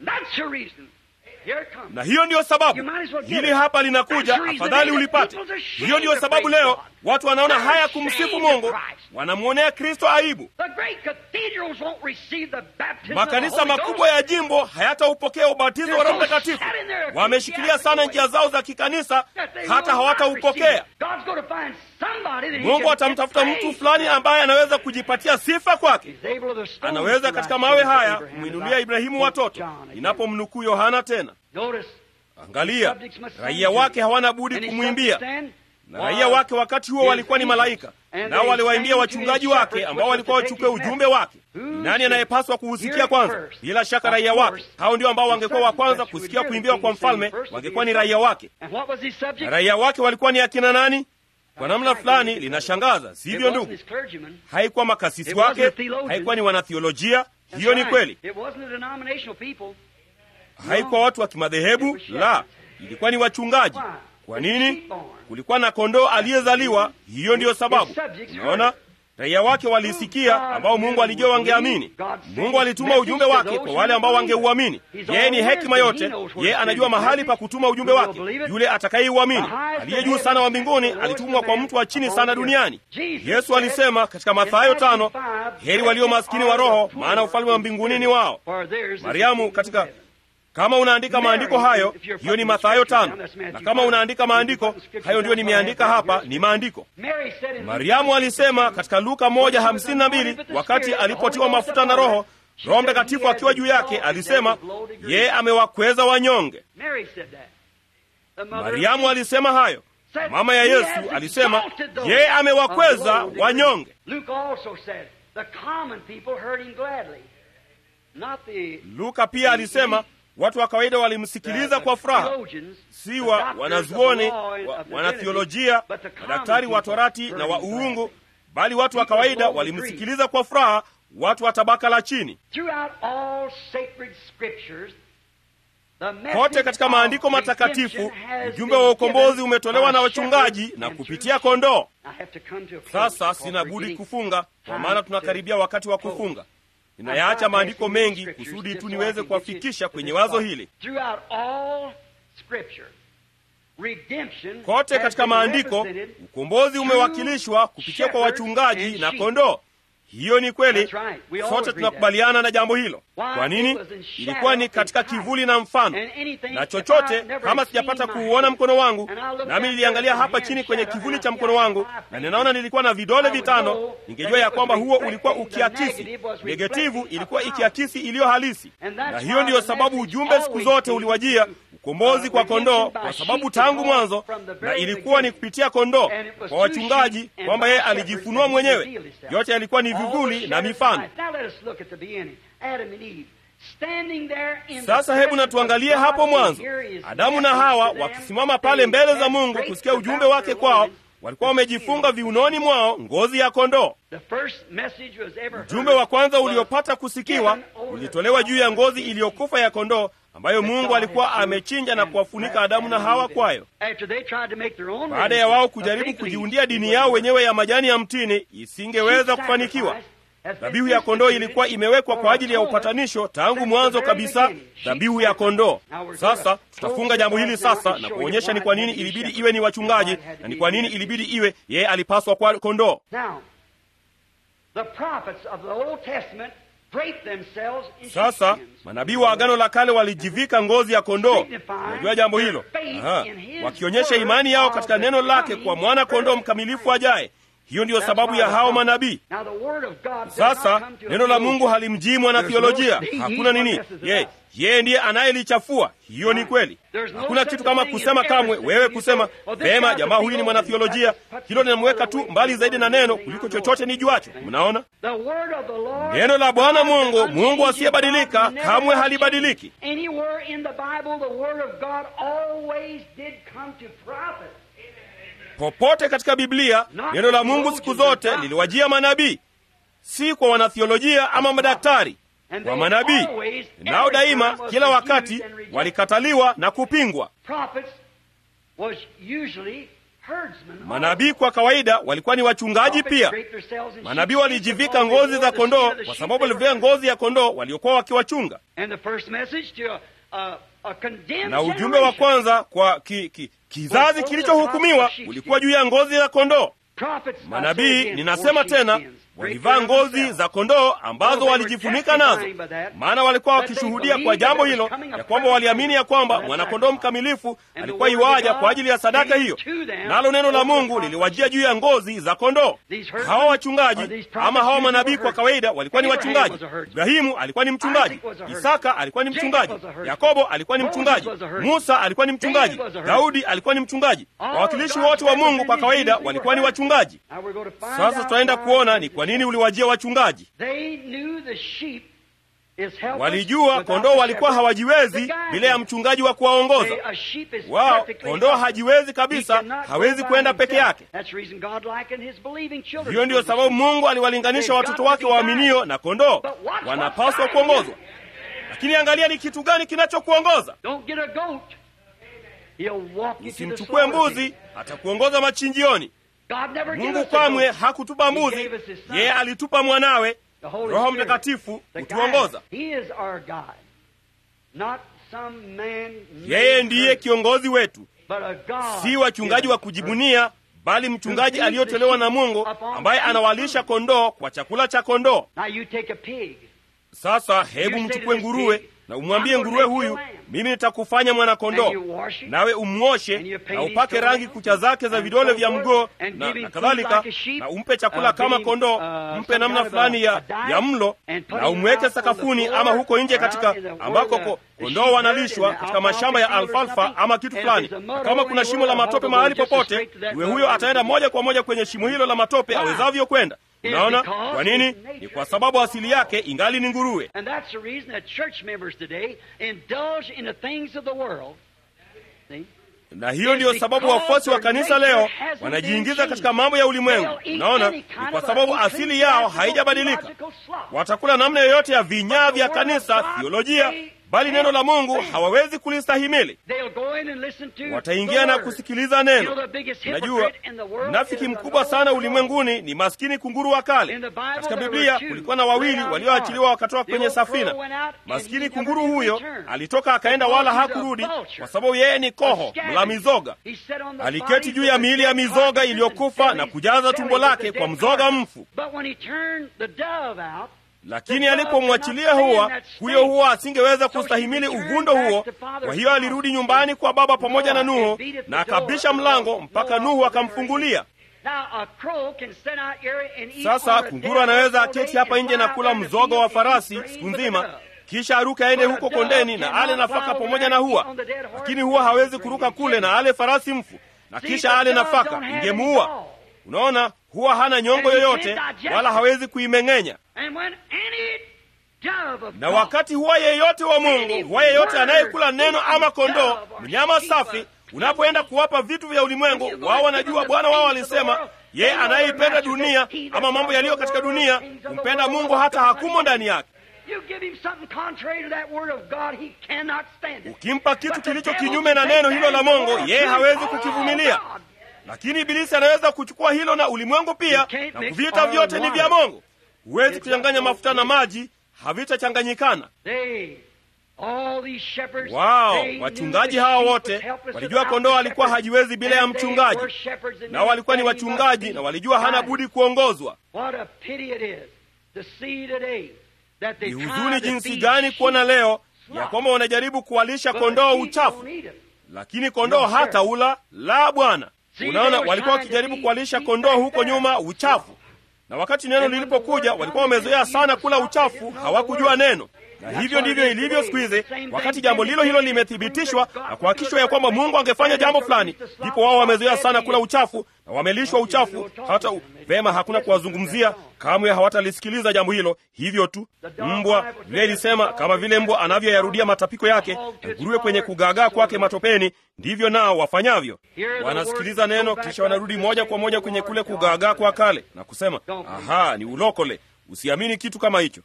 S2: na hiyo ndiyo sababu hili hapa linakuja afadhali ulipate hiyo ndiyo sababu leo watu wanaona haya kumsifu mungu wanamwonea kristo aibu makanisa makubwa ya jimbo hayataupokea ubatizo wa roho mtakatifu wameshikilia sana njia zao za kikanisa hata hawataupokea mungu atamtafuta mtu fulani ambaye anaweza kujipatia sifa kwake anaweza katika mawe haya kumwinulia ibrahimu watoto inapomnukuu yohana tena angalia raia wake hawana budi kumwimbia na raia wake wakati huo walikuwa ni malaika nao waliwaimbia wachungaji wake ambao walikuwa wachukue ujumbe wake ni nani anayepaswa kuhusikia kwanza bila shaka raia wake hao ndio ambao wangekuwa wa kwanza kusikia kuimbiwa kwa mfalme wangekuwa ni raia wake na raia wake walikuwa ni akina nani kwa namna fulani linashangaza sivyo ndugu haikuwa makasisi wake haikuwa ni wanathiolojia hiyo ni kweli haikuwa watu wa kimadhehebu la ilikuwa ni wachungaji kwa nini kulikuwa na kondoo aliyezaliwa hiyo ndiyo sababu unaona raia wake walisikia ambao mungu alijua wangeamini mungu alituma ujumbe wake kwa wale ambao wangeuamini yeye ni hekima yote yeye anajua mahali pa kutuma ujumbe wake yule atakayeuamini aliye juu sana wa mbinguni alitumwa kwa mtu wa chini sana duniani yesu alisema katika mathayo tano heri walio maskini wa roho maana ufalme wa mbinguni ni wao mariamu katika kama unaandika maandiko hayo hiyo ni mathayo tano na kama unaandika maandiko hayo ndiyo nimeandika hapa ni maandiko mariamu alisema katika luka moja hamsini na mbili wakati alipotiwa mafuta na roho roho mtakatifu akiwa juu yake alisema yeye amewakweza wanyonge mariamu alisema hayo mama ya yesu alisema yeye amewakweza wanyonge luka pia alisema watu wa kawaida walimsikiliza kwa furaha si wa wanazuoni wa, wanathiolojia madaktari wa torati na wa uungu bali watu wa kawaida walimsikiliza kwa furaha watu wa tabaka la chini kote katika maandiko matakatifu ujumbe wa ukombozi umetolewa na wachungaji na kupitia kondoo sasa sina budi kufunga kwa maana tunakaribia wakati wa kufunga ninayaacha maandiko mengi kusudi tu niweze kuwafikisha kwenye wazo hili. Kote katika maandiko ukombozi umewakilishwa kupitia kwa wachungaji na kondoo. Hiyo ni kweli, sote tunakubaliana na jambo hilo. Kwa nini? Ilikuwa ni katika kivuli na mfano, na chochote kama sijapata kuuona mkono wangu, nami niliangalia hapa chini kwenye kivuli cha mkono wangu, na ninaona nilikuwa na vidole vitano, ningejua ya kwamba huo ulikuwa ukiakisi. Negativu ilikuwa ikiakisi iliyo halisi, na hiyo ndiyo sababu ujumbe siku zote uliwajia ukombozi kwa kondoo, kwa sababu tangu mwanzo, na ilikuwa ni kupitia kondoo kwa wachungaji, kwamba yeye alijifunua mwenyewe. Yote yalikuwa ni vivuli na mifano. Sasa hebu na tuangalie hapo mwanzo, Adamu na Hawa wakisimama pale mbele za Mungu kusikia ujumbe wake kwao. Walikuwa wamejifunga viunoni mwao ngozi ya kondoo. Ujumbe wa kwanza uliopata kusikiwa ulitolewa juu ya ngozi iliyokufa ya kondoo ambayo Mungu alikuwa amechinja na kuwafunika Adamu na Hawa kwayo. Baada ya wao kujaribu kujiundia dini yao wenyewe ya majani ya mtini, isingeweza kufanikiwa. Dhabihu ya kondoo ilikuwa imewekwa kwa ajili ya upatanisho tangu mwanzo kabisa, dhabihu ya kondoo. Sasa tutafunga jambo hili sasa na kuonyesha ni kwa nini ilibidi iwe ni wachungaji na ni kwa nini ilibidi iwe yeye alipaswa kwa kondoo. Sasa manabii wa Agano la Kale walijivika ngozi ya kondoo. Unajua jambo hilo, aha, wakionyesha imani yao katika neno lake kwa mwana kondoo mkamilifu ajaye. Hiyo ndiyo sababu ya hao manabii. Sasa neno la Mungu halimjii mwana theolojia. Hakuna nini, ye yeye ndiye anayelichafua. Hiyo ni kweli. Hakuna kitu kama kusema kamwe, wewe kusema vema, jamaa huyu ni mwanathiolojia. Hilo linamweka tu mbali zaidi na neno kuliko chochote ni juacho. Mnaona, neno la Bwana Mungu, Mungu asiyebadilika, kamwe halibadiliki. Popote katika Biblia neno la Mungu siku zote liliwajia manabii, si kwa wanathiolojia ama madaktari, kwa manabii. Nao daima, kila wakati walikataliwa na kupingwa. Manabii kwa kawaida walikuwa ni wachungaji pia. Manabii walijivika ngozi za kondoo kwa sababu walivia ngozi ya kondoo waliokuwa wakiwachunga. Na ujumbe wa kwanza kwa ki, ki, kizazi kilichohukumiwa ulikuwa juu ya ngozi ya kondoo. Manabii, ninasema tena, walivaa ngozi za kondoo ambazo walijifunika nazo, maana walikuwa wakishuhudia kwa jambo hilo, ya kwamba waliamini ya kwamba mwanakondoo mkamilifu alikuwa iwaja kwa ajili ya sadaka hiyo, nalo neno la Mungu liliwajia juu ya ngozi za kondoo. Hawa wachungaji ama hawa manabii kwa kawaida walikuwa ni wachungaji. Ibrahimu alikuwa ni mchungaji, Isaka alikuwa ni mchungaji, Yakobo alikuwa ni mchungaji, Musa alikuwa ni mchungaji, Daudi alikuwa ni mchungaji. Wawakilishi wote wa Mungu kwa kawaida walikuwa ni wachungaji. Sasa tutaenda kuona ni kwa nini uliwajia wachungaji. Walijua kondoo walikuwa hawajiwezi bila ya mchungaji wa kuwaongoza wao. Kondoo hajiwezi kabisa, hawezi kwenda peke yake. Hiyo ndiyo sababu Mungu aliwalinganisha watoto wake waaminio na kondoo, wanapaswa kuongozwa. Lakini angalia ni kitu gani kinachokuongoza. Usimchukue mbuzi, atakuongoza machinjioni. Mungu kamwe hakutupa mbuzi, yeye alitupa mwanawe Roho Mtakatifu kutuongoza. Yeye ndiye kiongozi wetu, si wachungaji wa kujibunia, bali mchungaji aliyotolewa na Mungu ambaye anawalisha kondoo kwa chakula cha kondoo. Sasa hebu mchukue nguruwe na umwambie nguruwe huyu, mimi nitakufanya mwana-kondoo, nawe umwoshe na upake rangi kucha zake za vidole vya mgoo na, na kadhalika, na umpe chakula kama kondoo, mpe namna fulani ya, ya mlo na umweke sakafuni ama huko nje katika ambako kondoo wanalishwa katika mashamba ya alfalfa ama kitu fulani. Kama kuna shimo la matope mahali popote, nguruwe huyo ataenda moja kwa moja kwenye shimo hilo la matope awezavyo kwenda. Unaona kwa nini? Ni kwa sababu asili yake ingali ni nguruwe. Na hiyo ndiyo sababu wafuasi wa kanisa leo wanajiingiza katika mambo ya ulimwengu. Unaona, ni kwa sababu asili yao haijabadilika. Watakula namna yoyote ya vinyaa vya kanisa, thiolojia, bali neno la Mungu hawawezi kulistahimili. Wataingia na kusikiliza neno. Najua mnafiki mkubwa sana ulimwenguni ni maskini kunguru wa kale. Katika Biblia kulikuwa na wawili walioachiliwa wakatoka kwenye safina. Maskini kunguru huyo alitoka akaenda, wala hakurudi, kwa sababu yeye ni koho mla mizoga. Aliketi juu ya miili ya mizoga iliyokufa na kujaza tumbo lake kwa mzoga mfu. Lakini alipomwachilia huwa huyo huwa asingeweza kustahimili uvundo huo. Kwa hiyo alirudi nyumbani kwa baba pamoja na Nuhu na akabisha mlango mpaka Nuhu akamfungulia. Sasa kunguru anaweza aketi hapa nje na kula mzoga wa farasi siku nzima, kisha aruke aende huko kondeni na ale nafaka pamoja na huwa, lakini huwa hawezi kuruka kule na ale farasi mfu na kisha ale nafaka, ingemuua. Unaona, huwa hana nyongo yoyote wala hawezi kuimeng'enya. Na wakati huwa yeyote wa Mungu, huwa yeyote anayekula neno ama kondoo, mnyama safi, unapoenda kuwapa vitu vya ulimwengu, wao wanajua Bwana wao alisema yeye anayeipenda dunia ama mambo yaliyo katika dunia kumpenda Mungu hata hakumo ndani yake. Ukimpa kitu kilicho kinyume na neno hilo la Mungu, yeye hawezi kukivumilia. Lakini Ibilisi anaweza kuchukua hilo na ulimwengu pia na kuvita vyote ni vya Mungu. Huwezi kuchanganya mafuta na maji, havitachanganyikana. Wao wachungaji hawa wote walijua kondoo alikuwa hajiwezi bila ya mchungaji, nao walikuwa ni wachungaji na walijua hana budi kuongozwa. Ni huzuni jinsi gani kuona leo ya kwamba wanajaribu kuwalisha kondoo uchafu, lakini kondoo hata ula la Bwana. Unaona, walikuwa wakijaribu kuwalisha kondoo huko nyuma uchafu, na wakati neno lilipokuja walikuwa wamezoea sana kula uchafu, hawakujua neno. Na hivyo ndivyo ilivyo siku hizi. Wakati jambo lilo hilo limethibitishwa na kuhakikishwa ya kwamba Mungu angefanya jambo fulani, ndipo wao wamezoea sana kula uchafu na wamelishwa uchafu. Hata vema, hakuna kuwazungumzia kamwe, hawatalisikiliza jambo hilo. Hivyo tu mbwa, vile ilisema, kama vile mbwa anavyoyarudia matapiko yake na nguruwe kwenye kugaagaa kwake matopeni, ndivyo nao wafanyavyo. Wanasikiliza neno, kisha wanarudi moja kwa moja kwenye kule kugaagaa kwa kale na kusema, aha, ni ulokole. Usiamini kitu kama hicho.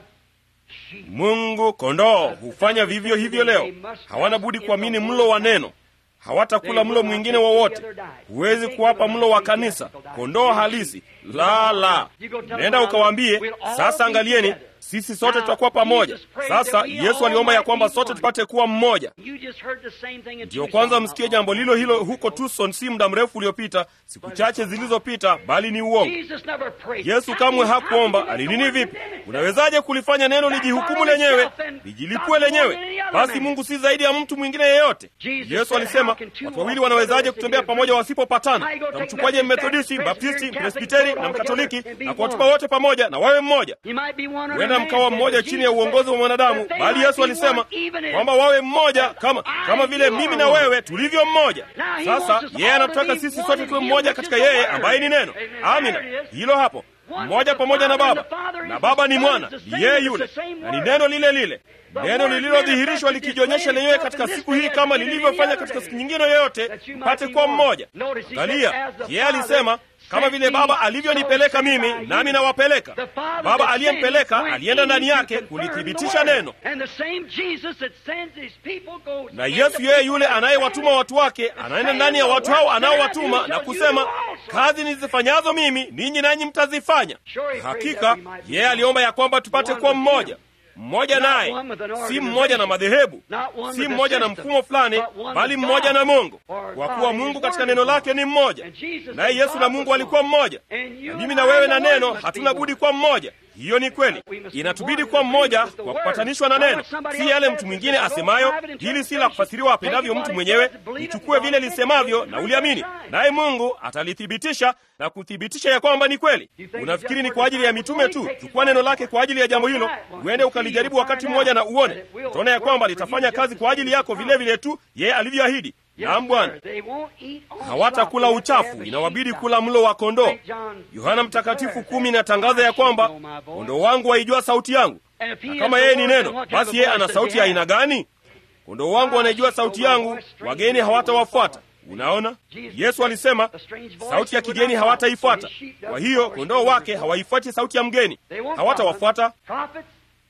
S2: Mungu kondoo hufanya vivyo hivyo leo. Hawana budi kuamini mlo wa neno, hawatakula mlo mwingine wowote. Huwezi kuwapa mlo wa kanisa, kondoo halisi. La, la, nenda ukawaambie sasa, angalieni, sisi sote tutakuwa pamoja. Sasa Yesu aliomba ya kwamba sote tupate kuwa mmoja. Ndiyo kwanza msikie jambo lilo hilo huko Tucson si muda mrefu uliopita, siku chache zilizopita, bali ni uongo. Yesu kamwe hakuomba. Alinini? Vipi? Unawezaje kulifanya neno lijihukumu lenyewe, lijilipue lenyewe? Basi Mungu si zaidi ya mtu mwingine yeyote. Yesu alisema, watu wawili wanawezaje kutembea pamoja wasipopatana? Namchukuaje Mmethodisti, Mbaptisti, Presbiteri na Mkatoliki na kuwatupa wote pamoja na wawe mmoja? Huenda mkawa mmoja chini ya uongozi wa mwanadamu, bali Yesu alisema kwamba wawe mmoja kama kama vile mimi na wewe tulivyo mmoja. Sasa yeye anataka sisi sote tuwe mmoja katika yeye ambaye ni neno. Amina, hilo hapo, mmoja pamoja na Baba, na Baba ni mwana, ni yeye yule, na ni neno lile lile, neno lililodhihirishwa likijionyesha lenyewe katika siku hii kama lilivyofanya katika siku nyingine yoyote, mpate kuwa mmoja. Angalia, yeye alisema kama vile Baba alivyonipeleka mimi, nami nawapeleka. Baba aliyempeleka alienda ndani yake kulithibitisha neno, na Yesu yeye yule anayewatuma watu wake anaenda ndani ya watu hao anaowatuma na kusema, kazi nizifanyazo mimi ninyi nanyi mtazifanya. Hakika yeye aliomba ya kwamba tupate kuwa mmoja mmoja naye, si mmoja na madhehebu, si mmoja na mfumo fulani, bali mmoja na Mungu, kwa kuwa Mungu katika neno lake ni mmoja, naye Yesu na Mungu alikuwa mmoja, na mimi na wewe na neno hatuna budi kuwa mmoja. Hiyo ni kweli, inatubidi kuwa mmoja kwa kupatanishwa na neno, si yale mtu mwingine asemayo. Hili si la kufasiriwa apendavyo mtu mwenyewe. Lichukue vile lisemavyo na uliamini, naye Mungu atalithibitisha na kuthibitisha ya kwamba ni kweli. Unafikiri ni kwa ajili ya mitume tu? Chukua neno lake kwa ajili ya jambo hilo, uende ukalijaribu wakati mmoja na uone, utaona ya kwamba litafanya kazi kwa ajili yako vile vile tu yeye alivyoahidi. Naam Bwana, hawatakula uchafu, inawabidi kula mlo wa kondoo. Yohana Mtakatifu kumi inatangaza ya kwamba kondoo wangu waijua sauti yangu, na kama yeye ni neno, basi yeye ana sauti ya aina gani? Kondoo wangu wanaijua sauti yangu, wageni hawatawafuata. Unaona, Yesu alisema sauti ya kigeni hawataifuata. Kwa hiyo kondoo wake hawaifuati sauti ya mgeni, hawatawafuata.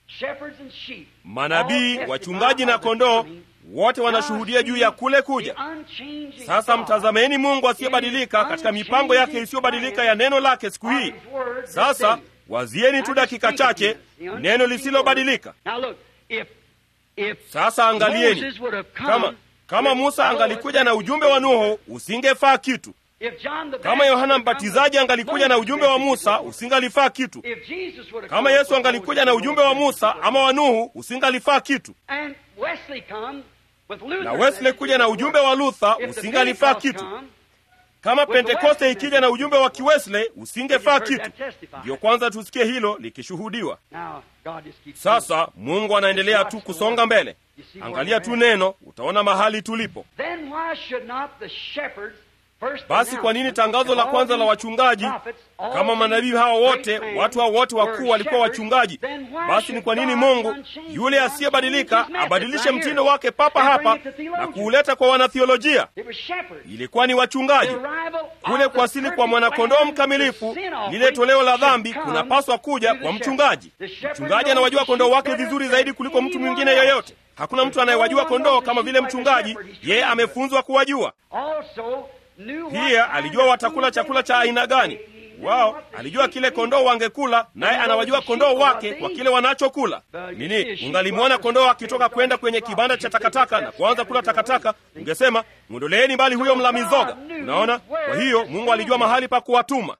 S1: shepherds and sheep,
S2: manabii
S1: all
S2: wachungaji na
S1: testify of the
S2: kondoo
S1: coming.
S2: wote wanashuhudia juu ya kule kuja
S1: The unchanging
S2: sasa
S1: God.
S2: mtazameni mungu asiyebadilika katika mipango yake isiyobadilika ya neno lake siku hii sasa wazieni tu dakika chache neno lisilobadilika
S1: Now look, if, if
S2: sasa angalieni
S1: Moses would have come
S2: kama kama
S1: with
S2: musa
S1: Noah,
S2: angalikuja na ujumbe wa nuhu usingefaa kitu
S1: if John the
S2: kama
S1: Baptist
S2: yohana
S1: would have come
S2: mbatizaji
S1: with
S2: angalikuja na
S1: Moses'
S2: ujumbe wa
S1: message,
S2: musa usingalifaa kitu
S1: if Jesus would have
S2: kama
S1: come
S2: yesu
S1: with
S2: angalikuja na
S1: Moses'
S2: ujumbe wa
S1: message,
S2: musa ama wa nuhu usingalifaa kitu
S1: and Wesley come with Luther's
S2: na wesley
S1: message,
S2: kuja na ujumbe wa luther
S1: if the
S2: usingalifaa
S1: Pentecost
S2: kitu
S1: come,
S2: kama
S1: With the
S2: pentekoste
S1: Wesley
S2: ikija na ujumbe wa kiwesley usingefaa
S1: heard
S2: kitu
S1: that testify.
S2: ndiyo kwanza tusikie hilo likishuhudiwa
S1: Now, God just keeps
S2: sasa mungu anaendelea tu kusonga mbele angalia tu neno utaona mahali tulipo
S1: Then why should not the shepherds first
S2: basi kwa nini tangazo la kwanza la wachungaji kama manabii hawa wote watu hao wote wakuu walikuwa wachungaji basi ni kwa nini mungu yule asiyebadilika abadilishe mtindo wake papa hapa na kuuleta kwa wanathiolojia ilikuwa ni wachungaji kule kuwasili kwa mwanakondoo mkamilifu lile toleo la dhambi kunapaswa kuja kwa mchungaji mchungaji anawajua kondoo wake vizuri zaidi kuliko mtu mwingine yeyote hakuna mtu anayewajua kondoo kama vile mchungaji yeye amefunzwa kuwajua pia alijua watakula chakula cha aina gani wao alijua kile kondoo wangekula naye anawajua kondoo wake kwa kile wanachokula nini ungalimwona kondoo akitoka kwenda kwenye kibanda cha takataka na kuanza kula takataka ungesema mwondoleeni mbali huyo mla mizoga unaona kwa hiyo mungu alijua mahali pa kuwatuma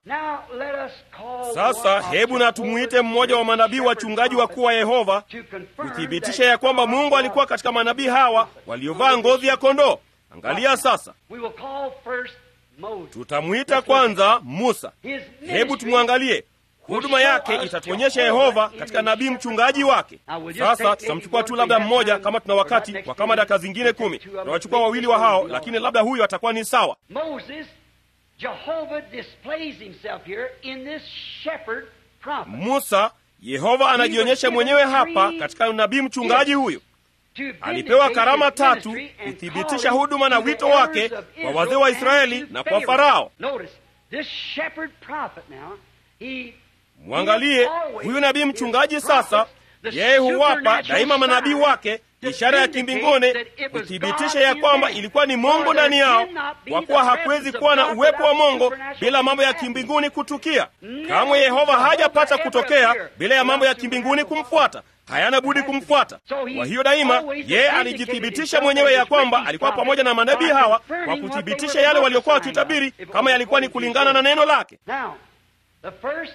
S2: sasa hebu na tumuite mmoja wa manabii wachungaji wakuu wa yehova kuthibitisha ya kwamba mungu alikuwa katika manabii hawa waliovaa ngozi ya kondoo angalia sasa tutamwita kwanza musa hebu tumwangalie huduma yake itatuonyesha yehova katika nabii mchungaji wake sasa tutamchukua tu labda mmoja kama tuna wakati kwa kama daka zingine kumi tunawachukua wawili wa hao lakini labda huyo atakuwa ni sawa
S1: Moses, Jehovah displays himself here in this shepherd prophet.
S2: musa yehova anajionyesha mwenyewe hapa katika nabii mchungaji huyu
S1: To
S2: alipewa
S1: vindicate
S2: karama
S1: his
S2: tatu
S1: ministry and
S2: kuthibitisha
S1: call
S2: huduma na
S1: to the
S2: wito wake
S1: elders of
S2: kwa wazee wa
S1: Israel
S2: israeli
S1: and to
S2: na kwa
S1: Pharaoh.
S2: farao
S1: Notice, this shepherd prophet now, he
S2: mwangalie huyu nabii mchungaji sasa yeye huwapa daima manabii wake ishara ya kimbinguni kuthibitisha ya kwamba ilikuwa ni mungu ndani yao kwa kuwa hakuwezi kuwa na uwepo wa mungu bila mambo ya kimbinguni kutukia kamwe yehova hajapata kutokea bila ya mambo ya kimbinguni kumfuata hayana budi kumfuata kwa hiyo daima yeye alijithibitisha mwenyewe ya kwamba alikuwa pamoja na manabii hawa kwa kuthibitisha yale waliokuwa wakitabiri kama yalikuwa ni kulingana na neno lake
S1: Now, the first,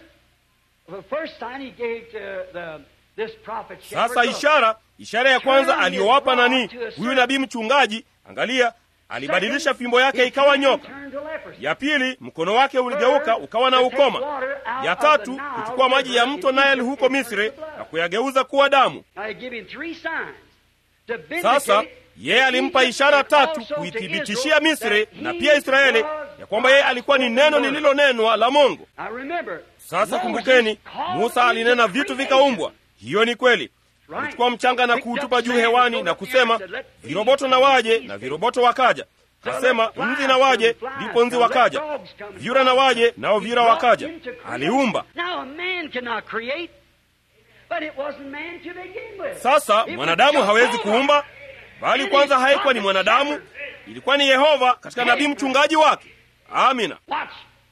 S1: the first sign he gave to the, this prophet shepherd,
S2: sasa
S1: look,
S2: ishara ishara ya kwanza aliyowapa nani huyu nabii mchungaji angalia alibadilisha fimbo yake ikawa nyoka
S1: turned to leprosy.
S2: ya pili mkono wake uligeuka ukawa na ukoma ya tatu kuchukua maji ya mto Nile huko misri na kuyageuza kuwa damu
S1: Now, he give him three signs to vindicate
S2: sasa yeye alimpa ishara tatu kuithibitishia misri na pia israeli ya kwamba yeye alikuwa ni neno lililonenwa la mungu
S1: Now remember,
S2: sasa
S1: Moses
S2: kumbukeni
S1: called
S2: musa
S1: into
S2: alinena vitu
S1: creation.
S2: vikaumbwa hiyo ni kweli alichukua mchanga na kuutupa juu hewani na kusema viroboto na waje na viroboto wakaja kasema nzi na waje ndipo nzi wakaja vyura na waje nao vyura wakaja aliumba
S1: Now a man cannot create, but it wasn't man to begin with.
S2: sasa
S1: It was
S2: mwanadamu hawezi
S1: Jehovah.
S2: kuumba bali kwanza haikuwa ni mwanadamu ilikuwa ni yehova katika nabii mchungaji wake amina
S1: Watch.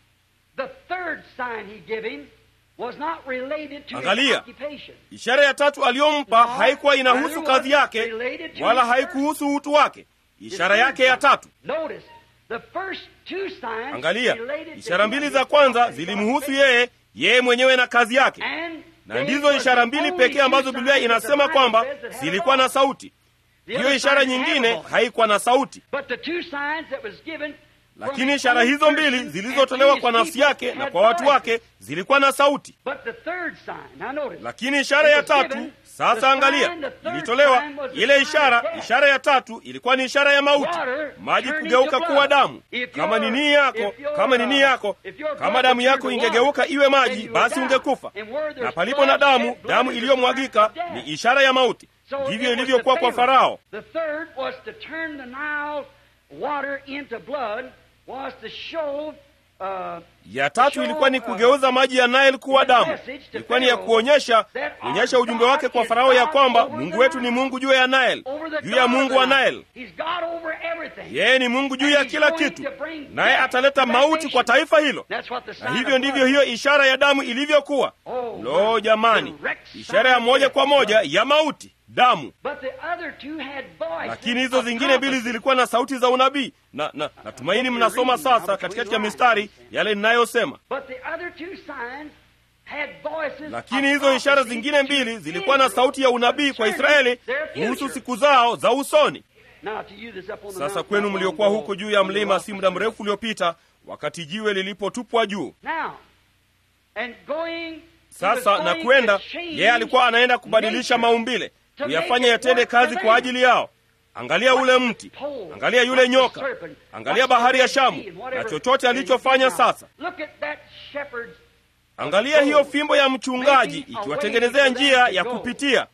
S1: The third sign he gave him was not related to his
S2: Angalia.
S1: occupation.
S2: ishara ya tatu aliyompa haikuwa inahusu kazi yake wala haikuhusu utu wake ishara yake ya tatu
S1: Notice, the first two signs
S2: angalia
S1: related to
S2: ishara
S1: him
S2: mbili
S1: and
S2: za
S1: his
S2: kwanza
S1: occupation.
S2: zilimhusu yeye yeye mwenyewe na kazi yake
S1: And
S2: na
S1: they
S2: ndizo
S1: were
S2: ishara
S1: the
S2: mbili
S1: only
S2: pekee
S1: two
S2: ambazo biblia
S1: signs that the
S2: inasema
S1: Bible
S2: kwamba
S1: says that had
S2: zilikuwa
S1: a
S2: na
S1: voice.
S2: sauti
S1: The
S2: hiyo
S1: other
S2: ishara
S1: signs had a
S2: nyingine
S1: voice.
S2: haikuwa na sauti
S1: But the two signs that was given from
S2: lakini
S1: his
S2: ishara
S1: own
S2: hizo mbili
S1: person
S2: zilizotolewa
S1: and
S2: kwa
S1: his
S2: nafsi
S1: people
S2: yake na
S1: had
S2: kwa watu
S1: voices.
S2: wake zilikuwa na sauti
S1: But the third sign, now notice,
S2: lakini ishara ya tatu sasa angalia ilitolewa ile ishara ishara ya tatu ilikuwa ni ishara ya mauti maji kugeuka kuwa damu kama ni nia yako kama ni nia yako kama damu yako ingegeuka iwe maji basi ungekufa na palipo na damu damu iliyomwagika ni ishara ya mauti ndivyo ilivyokuwa kwa farao
S1: The third was to turn the Nile water into blood, was to show
S2: ya tatu ilikuwa ni kugeuza maji ya Nile kuwa damu. Ilikuwa ni ya kuonyesha kuonyesha ujumbe wake kwa Farao ya kwamba Mungu wetu ni Mungu juu ya Nile, juu ya Mungu wa Nile. Yeye ni Mungu juu ya kila kitu, naye ataleta mauti kwa taifa hilo, na hivyo ndivyo hiyo ishara ya damu ilivyokuwa. Lo, jamani, ishara ya moja kwa moja ya mauti, damu. Lakini hizo zingine mbili zilikuwa na sauti za unabii na, na natumaini mnasoma sasa katikati ya mistari yale ninayosema. Lakini hizo ishara zingine mbili zilikuwa na sauti ya unabii kwa Israeli kuhusu siku zao za usoni. Sasa kwenu mliokuwa huko juu ya mlima si muda mrefu uliopita, wakati jiwe lilipotupwa juu sasa na kwenda, yeye alikuwa anaenda kubadilisha maumbile, kuyafanya yatende kazi kwa ajili yao. Angalia ule mti, angalia yule nyoka, angalia bahari ya Shamu na chochote alichofanya sasa. Angalia hiyo fimbo ya mchungaji ikiwatengenezea njia ya kupitia.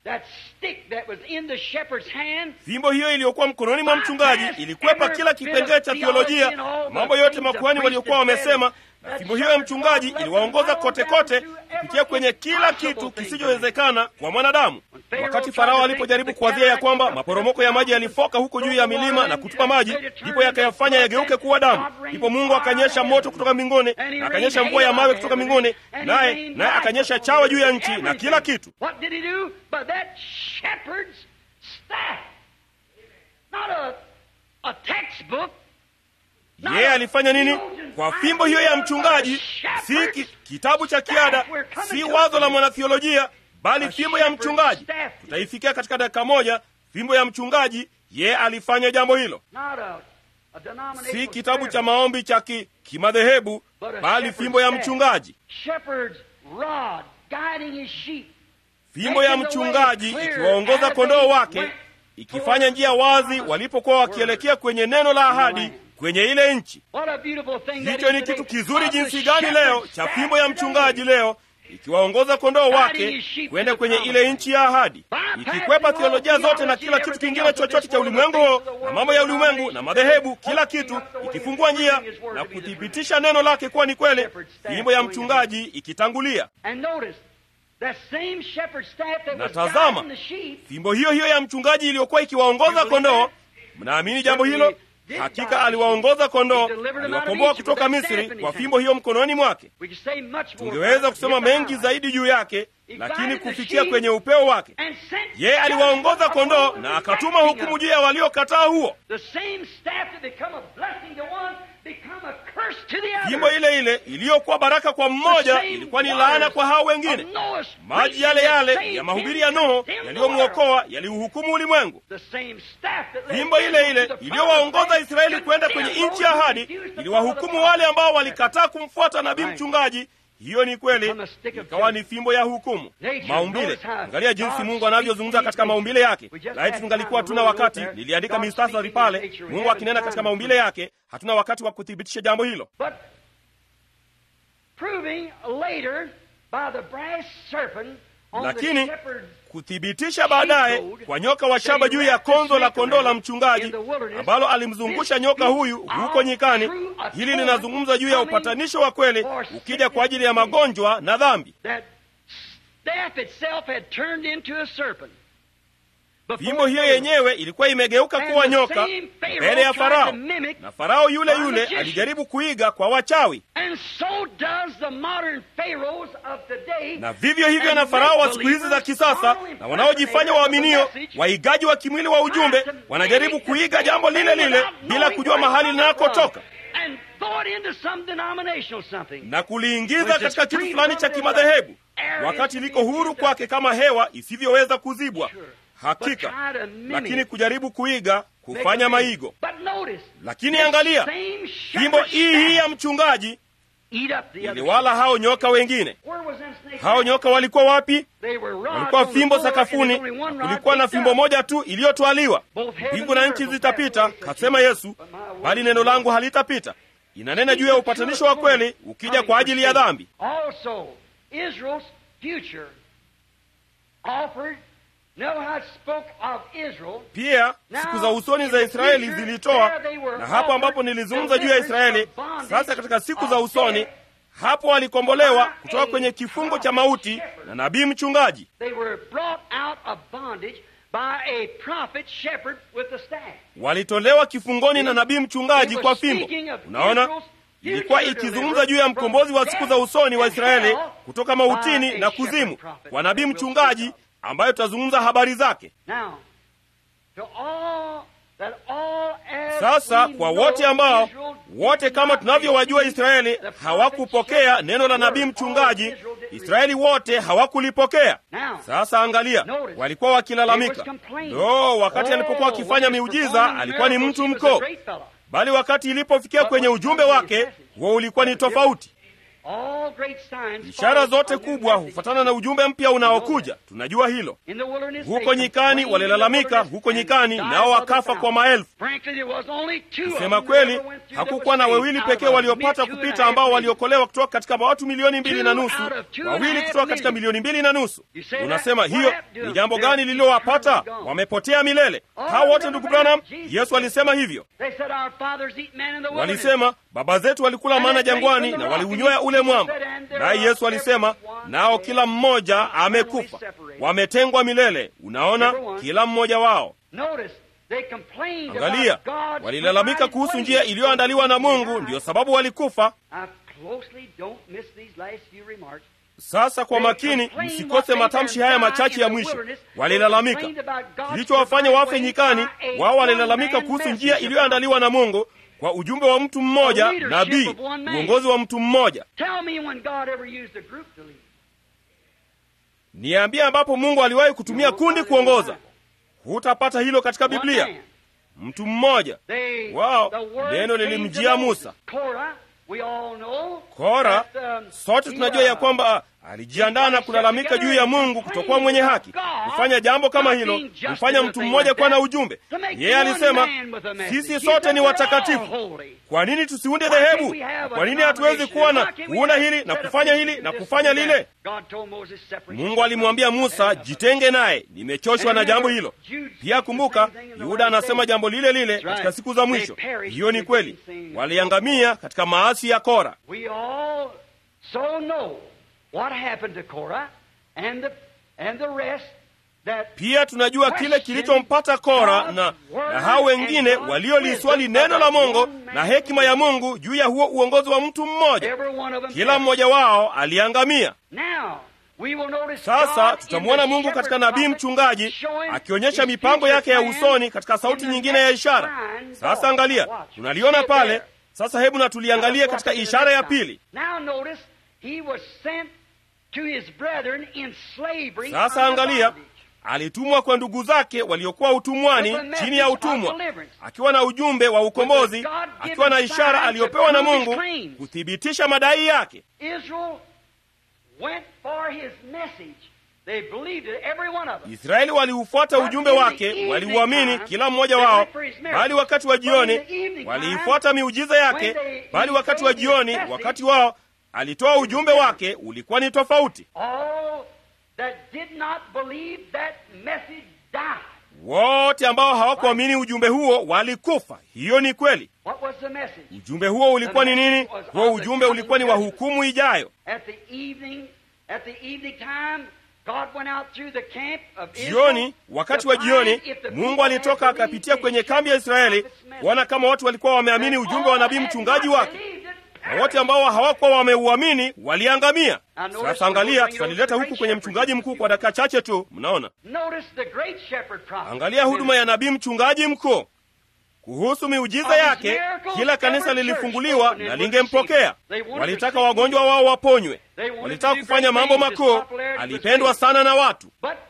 S2: Fimbo hiyo iliyokuwa mkononi mwa mchungaji ilikwepa kila kipengele cha theolojia, mambo yote makuhani waliokuwa wamesema, na fimbo hiyo ya mchungaji iliwaongoza kote kote kupitia kwenye kila kitu kisichowezekana kwa mwanadamu. Wakati Farao alipojaribu kuwadhia ya kwamba maporomoko ya maji yalifoka huko juu ya milima na kutupa maji, ndipo yakayafanya yageuke kuwa damu. Ndipo Mungu akanyesha moto kutoka mbinguni na akanyesha mvua ya mawe kutoka mbinguni, naye naye akanyesha chawa juu ya nchi na kila kitu. Yeye alifanya nini kwa fimbo hiyo ya mchungaji? Si ki, kitabu cha kiada, si wazo la mwanathiolojia, bali fimbo ya mchungaji. Tutaifikia katika dakika moja. Fimbo ya mchungaji, yeye alifanya jambo hilo, si kitabu cha maombi cha ki, kimadhehebu, bali fimbo ya mchungaji. Fimbo ya mchungaji ikiwaongoza kondoo wake, ikifanya njia wazi walipokuwa wakielekea kwenye neno la ahadi kwenye ile nchi. Hicho ni kitu kizuri jinsi gani leo cha fimbo ya mchungaji leo ikiwaongoza kondoo wake kwenda kwenye ile nchi ya ahadi, ikikwepa theolojia zote na kila kitu kingine chochote cha ulimwengu na mambo ya ulimwengu na madhehebu, kila kitu, ikifungua njia na kuthibitisha neno lake kuwa ni kweli, fimbo ya mchungaji ikitangulia. Na tazama, fimbo hiyo hiyo ya mchungaji iliyokuwa ikiwaongoza kondoo, mnaamini jambo hilo? Hakika aliwaongoza kondoo, aliwakomboa kutoka Misri kwa fimbo hiyo mkononi mwake. Tungeweza kusema mengi zaidi juu yake, lakini kufikia kwenye upeo wake, yeye aliwaongoza kondoo na akatuma hukumu juu ya waliokataa huo. Fimbo ile ile iliyokuwa baraka kwa mmoja ilikuwa ni laana kwa hao wengine. Maji yale yale ya mahubiri ya Nuhu yaliyomwokoa yaliuhukumu ulimwengu. Fimbo ile ile iliyowaongoza Israeli kwenda kwenye nchi ya ahadi iliwahukumu wale ambao walikataa kumfuata nabii mchungaji. Hiyo ni kweli, ikawa ni fimbo ya hukumu. Maumbile, angalia jinsi Mungu anavyozungumza katika maumbile yake. Laiti tungalikuwa tuna wakati, niliandika mistasari pale, Mungu akinena katika maumbile yake. Hatuna wakati wa kuthibitisha jambo hilo, lakini kuthibitisha baadaye kwa nyoka wa shaba juu ya konzo la kondoo la mchungaji ambalo alimzungusha nyoka huyu huko nyikani. Hili linazungumza juu ya upatanisho wa kweli ukija kwa ajili ya magonjwa na dhambi. Fimbo hiyo yenyewe ilikuwa imegeuka kuwa nyoka mbele ya Farao, na Farao yule yule alijaribu kuiga kwa wachawi, na vivyo hivyo na Farao wa siku hizi za kisasa na wanaojifanya waaminio, waigaji wa kimwili wa ujumbe, wanajaribu kuiga jambo lile lile bila kujua mahali linakotoka na kuliingiza katika kitu fulani cha kimadhehebu, wakati liko huru kwake kama hewa isivyoweza kuzibwa. Hakika, lakini kujaribu kuiga, kufanya maigo. Lakini angalia, fimbo hii hii ya mchungaji iliwala hao nyoka wengine. Hao nyoka walikuwa wapi? Walikuwa fimbo sakafuni, na kulikuwa na fimbo moja tu iliyotwaliwa. Mbingu na nchi zitapita, kasema Yesu, bali neno langu halitapita. Inanena juu ya upatanisho wa kweli ukija kwa ajili ya dhambi. Pia siku za usoni za Israeli zilitoa, na hapo ambapo nilizungumza juu ya Israeli. Sasa katika siku za usoni, hapo walikombolewa kutoka kwenye kifungo cha mauti na nabii mchungaji. Walitolewa kifungoni na nabii mchungaji kwa fimbo. Unaona, ilikuwa ikizungumza juu ya mkombozi wa siku za usoni wa Israeli kutoka mautini na kuzimu kwa nabii mchungaji ambayo tutazungumza habari zake. Sasa kwa wote ambao wote kama tunavyowajua Israeli hawakupokea neno la nabii mchungaji, Israeli wote hawakulipokea. Sasa angalia, walikuwa wakilalamika, ndo wakati alipokuwa akifanya miujiza alikuwa ni mtu mkoo, bali wakati ilipofikia kwenye ujumbe wake huo ulikuwa ni tofauti. Ishara zote kubwa hufuatana na ujumbe mpya unaokuja. Tunajua hilo. Huko nyikani walilalamika, huko nyikani nao wakafa kwa maelfu. Kusema kweli, hakukuwa na wawili pekee waliopata kupita, ambao waliokolewa kutoka katika watu milioni mbili na nusu, wawili kutoka katika milioni mbili na nusu. Unasema hiyo ni jambo gani lililowapata? Wamepotea milele hao wote, ndugu Branham. Yesu alisema hivyo, walisema baba zetu walikula mana jangwani na waliunywea ule mwamba. Naye Yesu alisema nao kila mmoja amekufa, wametengwa milele. Unaona, kila mmoja wao. Angalia, walilalamika kuhusu njia iliyoandaliwa na Mungu, ndiyo sababu walikufa. Sasa kwa makini, msikose matamshi haya machache ya mwisho. Walilalamika kilichowafanya wafe nyikani. Wao walilalamika kuhusu njia iliyoandaliwa na Mungu kwa ujumbe wa mtu mmoja, nabii, uongozi wa mtu mmoja. Niambie ambapo Mungu aliwahi kutumia kundi kuongoza. Hutapata hilo katika Biblia. Mtu mmoja wao, neno lilimjia Musa. Kora, sote tunajua ya kwamba alijiandaa na kulalamika juu ya Mungu kutokuwa mwenye haki. Kufanya jambo kama hilo kumfanya mtu mmoja kuwa na ujumbe. Yeye alisema sisi sote ni watakatifu. Kwa nini tusiunde dhehebu? Kwa nini hatuwezi kuwa na kuunda hili na kufanya hili na kufanya lile? Mungu alimwambia Musa, jitenge naye, nimechoshwa na jambo hilo. Pia kumbuka, Yuda anasema jambo lile lile katika siku za mwisho. Hiyo ni kweli, waliangamia katika maasi ya Kora. Pia tunajua kile kilichompata Kora na, na hao wengine walioliswali neno la Mungu na hekima ya Mungu juu ya huo uongozi wa mtu mmoja. Kila mmoja wao aliangamia. Sasa tutamwona Mungu katika nabii mchungaji akionyesha mipango yake ya usoni katika sauti nyingine ya ishara. Sasa angalia, tunaliona pale. Sasa hebu na tuliangalie katika ishara ya pili. Sasa angalia, alitumwa kwa ndugu zake waliokuwa utumwani, chini ya utumwa, akiwa na ujumbe wa ukombozi, akiwa na ishara aliyopewa na Mungu kuthibitisha madai yake. Israeli waliufuata ujumbe wake, waliuamini kila mmoja wao, bali wakati wa jioni waliifuata miujiza yake, bali wakati wa jioni, wakati wao alitoa ujumbe wake ulikuwa ni tofauti. Wote ambao hawakuamini ujumbe huo walikufa. Hiyo ni kweli. Ujumbe huo ulikuwa ni nini? Huo ujumbe ulikuwa ni wa hukumu ijayo. Jioni, wakati wa jioni, Mungu alitoka akapitia kwenye kambi ya Israeli kuona kama watu walikuwa wameamini ujumbe wa nabii mchungaji wake na wote ambao hawakuwa wameuamini waliangamia. Sasa angalia, tutalileta huku kwenye mchungaji mkuu kwa dakika chache tu. Mnaona, angalia huduma ya nabii mchungaji mkuu kuhusu miujiza yake. Kila kanisa lilifunguliwa na lingempokea. Walitaka wagonjwa wao waponywe, walitaka kufanya mambo makuu. Alipendwa sana na watu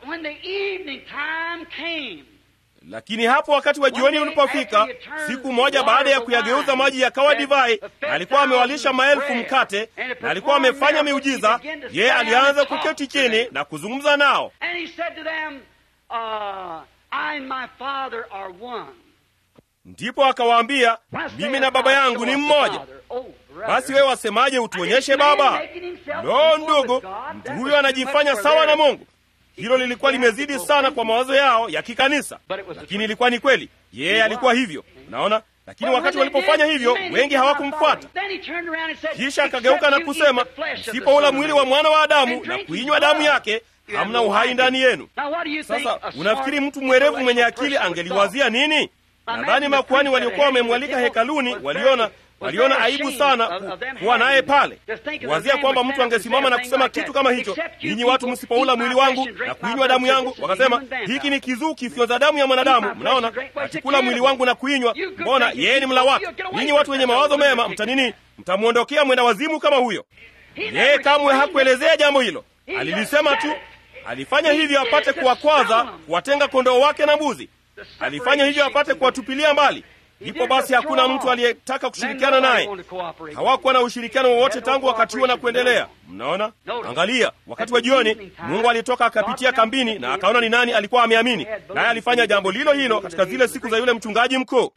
S2: lakini hapo wakati wa jioni ulipofika, siku moja baada ya kuyageuza maji yakawa divai, alikuwa amewalisha maelfu mkate na alikuwa amefanya miujiza, yeye alianza kuketi chini na kuzungumza nao. Ndipo akawaambia, mimi na Baba yangu ni mmoja. Basi wewe wasemaje utuonyeshe Baba? Lo, ndugu, mtu huyo anajifanya sawa na Mungu. hilo lilikuwa limezidi sana kwa mawazo yao ya kikanisa, lakini ilikuwa ni kweli, yeye alikuwa hivyo. Unaona, lakini wakati walipofanya hivyo, wengi hawakumfuata. Kisha akageuka na kusema, msipoula mwili wa mwana wa Adamu na kuinywa damu yake, hamna uhai ndani yenu. Sasa unafikiri mtu mwerevu mwenye akili angeliwazia nini? Nadhani makuhani waliokuwa wamemwalika hekaluni waliona waliona aibu sana ku, kuwa naye pale, kuwazia kwamba mtu angesimama na kusema kitu kama hicho, ninyi watu msipoula mwili wangu na kuinywa damu yangu. Wakasema hiki ni kizuu kifyonza damu ya mwanadamu. Mnaona, atikula mwili wangu na kuinywa, mbona yeye ni mla watu. Ninyi watu wenye mawazo mema mtanini, mtamwondokea mwenda wazimu kama huyo. Yeye kamwe hakuelezea jambo hilo, alilisema tu. Alifanya hivyo apate kuwakwaza, kuwatenga kondoo wake na mbuzi. Alifanya hivyo apate kuwatupilia mbali. Ndipo basi hakuna mtu aliyetaka kushirikiana naye. Hawakuwa na ushirikiano wowote tangu wakati huo na kuendelea. Mnaona, angalia, wakati wa jioni Mungu alitoka akapitia kambini na akaona ni nani alikuwa ameamini, naye alifanya jambo lilo hilo katika zile siku za yule mchungaji mkuu.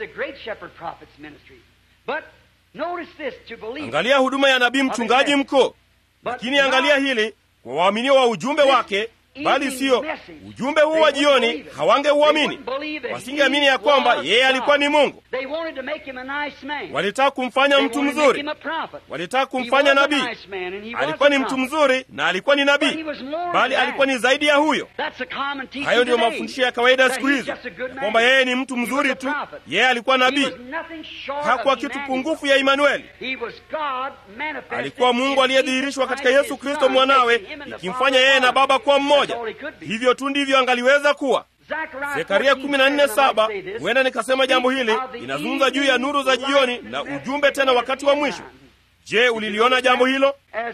S2: Angalia huduma ya nabii mchungaji mkuu, lakini angalia hili kwa waaminio wa ujumbe wake bali siyo ujumbe huu wa jioni. Hawangeuamini, wasingeamini ya kwamba yeye alikuwa ni Mungu. Walitaka kumfanya mtu mzuri, walitaka kumfanya nabii. Alikuwa ni mtu mzuri na alikuwa ni nabii, bali alikuwa ni zaidi ya huyo. Hayo ndiyo mafundisho ya kawaida siku hizi, kwamba yeye ni mtu mzuri tu. Yeye alikuwa nabii, hakuwa kitu pungufu ya Imanueli. Alikuwa Mungu aliyedhihirishwa katika Yesu Kristo mwanawe, ikimfanya yeye na Baba kuwa mmoja. Hivyo tu ndivyo angaliweza kuwa. Zekaria 14:7. Huenda nikasema jambo hili inazungumza juu ya nuru za jioni na ujumbe tena wakati wa mwisho. Je, uliliona jambo hilo?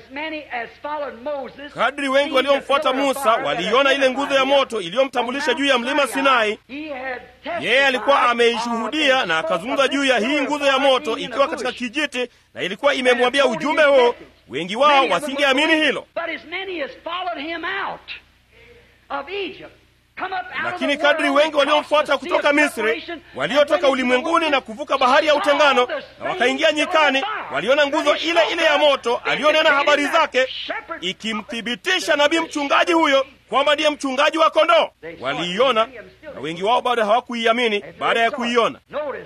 S2: Kadri wengi waliomfuata Musa waliiona ile nguzo ya moto iliyomtambulisha juu ya mlima Sinai. Yeye alikuwa ameishuhudia na akazungumza juu ya hii nguzo ya moto ikiwa katika kijiti, na ilikuwa imemwambia ujumbe huo. Wengi wao wasingeamini hilo, lakini kadri wengi waliomfuata kutoka Misri, waliotoka ulimwenguni na kuvuka bahari ya utengano na wakaingia nyikani, waliona nguzo ile ile ya moto alionena habari zake, ikimthibitisha nabii mchungaji huyo kwamba ndiye mchungaji wa kondoo. Waliiona na wengi wao bado hawakuiamini baada ya kuiona.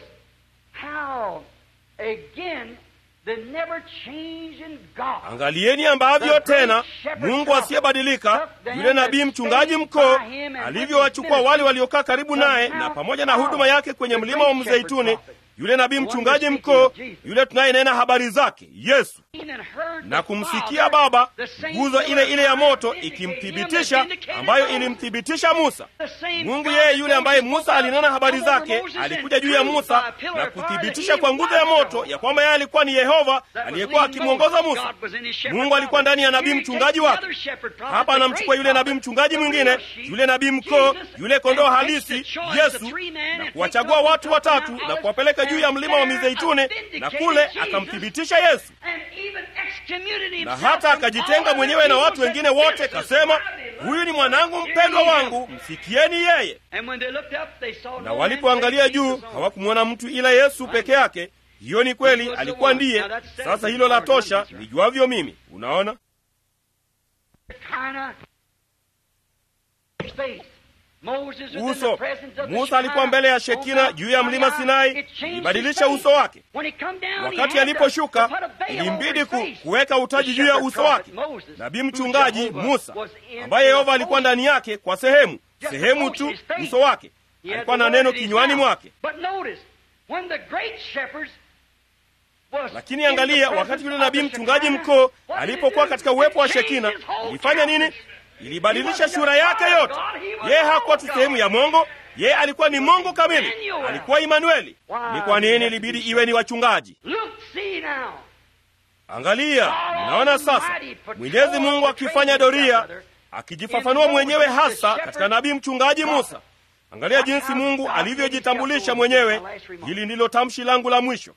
S2: Angalieni ambavyo tena Mungu asiyebadilika, yule nabii mchungaji mkuu alivyowachukua wale waliokaa karibu naye na pamoja na huduma yake kwenye mlima wa Mzeituni, yule nabii mchungaji mkuu, yule tunayenena habari zake Yesu, na kumsikia Baba, nguzo ile ile ya moto ikimthibitisha, ambayo ilimthibitisha Musa. Mungu yeye yule ambaye Musa alinena habari zake alikuja juu ya Musa na kuthibitisha kwa nguzo ya moto ya kwamba yeye alikuwa ni Yehova aliyekuwa akimwongoza Musa. Mungu alikuwa ndani ya nabii mchungaji wake. Hapa anamchukua yule nabii mchungaji mwingine, yule nabii mkuu, yule kondoo halisi Yesu, na kuwachagua watu watatu na kuwapeleka juu ya mlima wa Mizeituni, na kule akamthibitisha Yesu na hata akajitenga mwenyewe na watu wengine wote, kasema, huyu ni mwanangu mpendwa wangu, msikieni yeye. Na walipoangalia juu hawakumwona mtu ila Yesu peke yake. Hiyo ni kweli, alikuwa ndiye. Sasa hilo la tosha, nijuavyo mimi. Unaona, uso Musa alikuwa mbele ya Shekina juu ya mlima Sinai, ilibadilisha uso wake. Wakati aliposhuka, ilimbidi ku, kuweka utaji juu ya uso wake. Nabii mchungaji Musa, ambaye Yehova alikuwa ndani yake kwa sehemu sehemu tu, uso wake alikuwa na neno kinywani mwake. Lakini angalia, wakati yule nabii mchungaji mkuu alipokuwa katika uwepo wa Shekina, ilifanya nini? Ilibadilisha sura yake yote. Yeye hakuwa tu sehemu ya Mungu, yeye alikuwa ni Mungu kamili, alikuwa Imanueli. Ni kwa nini ilibidi iwe ni wachungaji? Angalia, mnaona sasa Mwenyezi Mungu akifanya doria, akijifafanua mwenyewe hasa katika nabii mchungaji Musa. Angalia jinsi Mungu alivyojitambulisha mwenyewe. Hili ndilo tamshi langu la mwisho.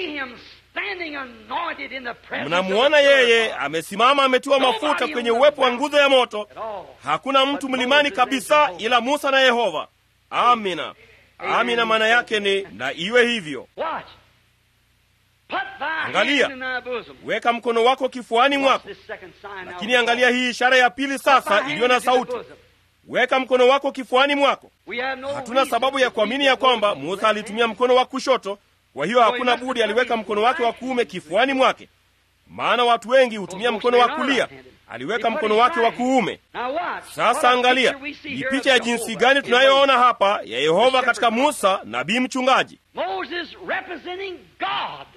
S2: Mnamuona yeye amesimama, ametiwa mafuta kwenye uwepo wa nguzo ya moto. Hakuna mtu mlimani kabisa ila Musa na Yehova. Amina, amina. Maana yake ni na iwe hivyo.
S1: Put thy
S2: Angalia.
S1: hand in thy bosom.
S2: weka mkono wako kifuani
S1: Watch
S2: mwako
S1: this second sign
S2: lakini
S1: now.
S2: angalia hii ishara ya pili
S1: Put thy
S2: sasa
S1: hand
S2: iliyo na
S1: into the
S2: sauti
S1: bosom.
S2: weka mkono wako kifuani mwako
S1: We have no
S2: hatuna
S1: reason
S2: sababu
S1: to
S2: ya kuamini ya
S1: keep the
S2: kwamba
S1: bosom
S2: musa
S1: right
S2: alitumia
S1: hand.
S2: mkono wa kushoto kwa hiyo hakuna budi aliweka mkono wake wa kuume kifuani mwake maana watu wengi hutumia mkono wa kulia aliweka mkono wake wa kuume
S1: Now watch. What
S2: sasa
S1: a
S2: angalia
S1: picture we see
S2: ni
S1: here
S2: picha ya
S1: of
S2: jinsi
S1: Jehovah
S2: gani
S1: in
S2: tunayoona hapa ya yehova katika musa nabii mchungaji
S1: Moses representing God.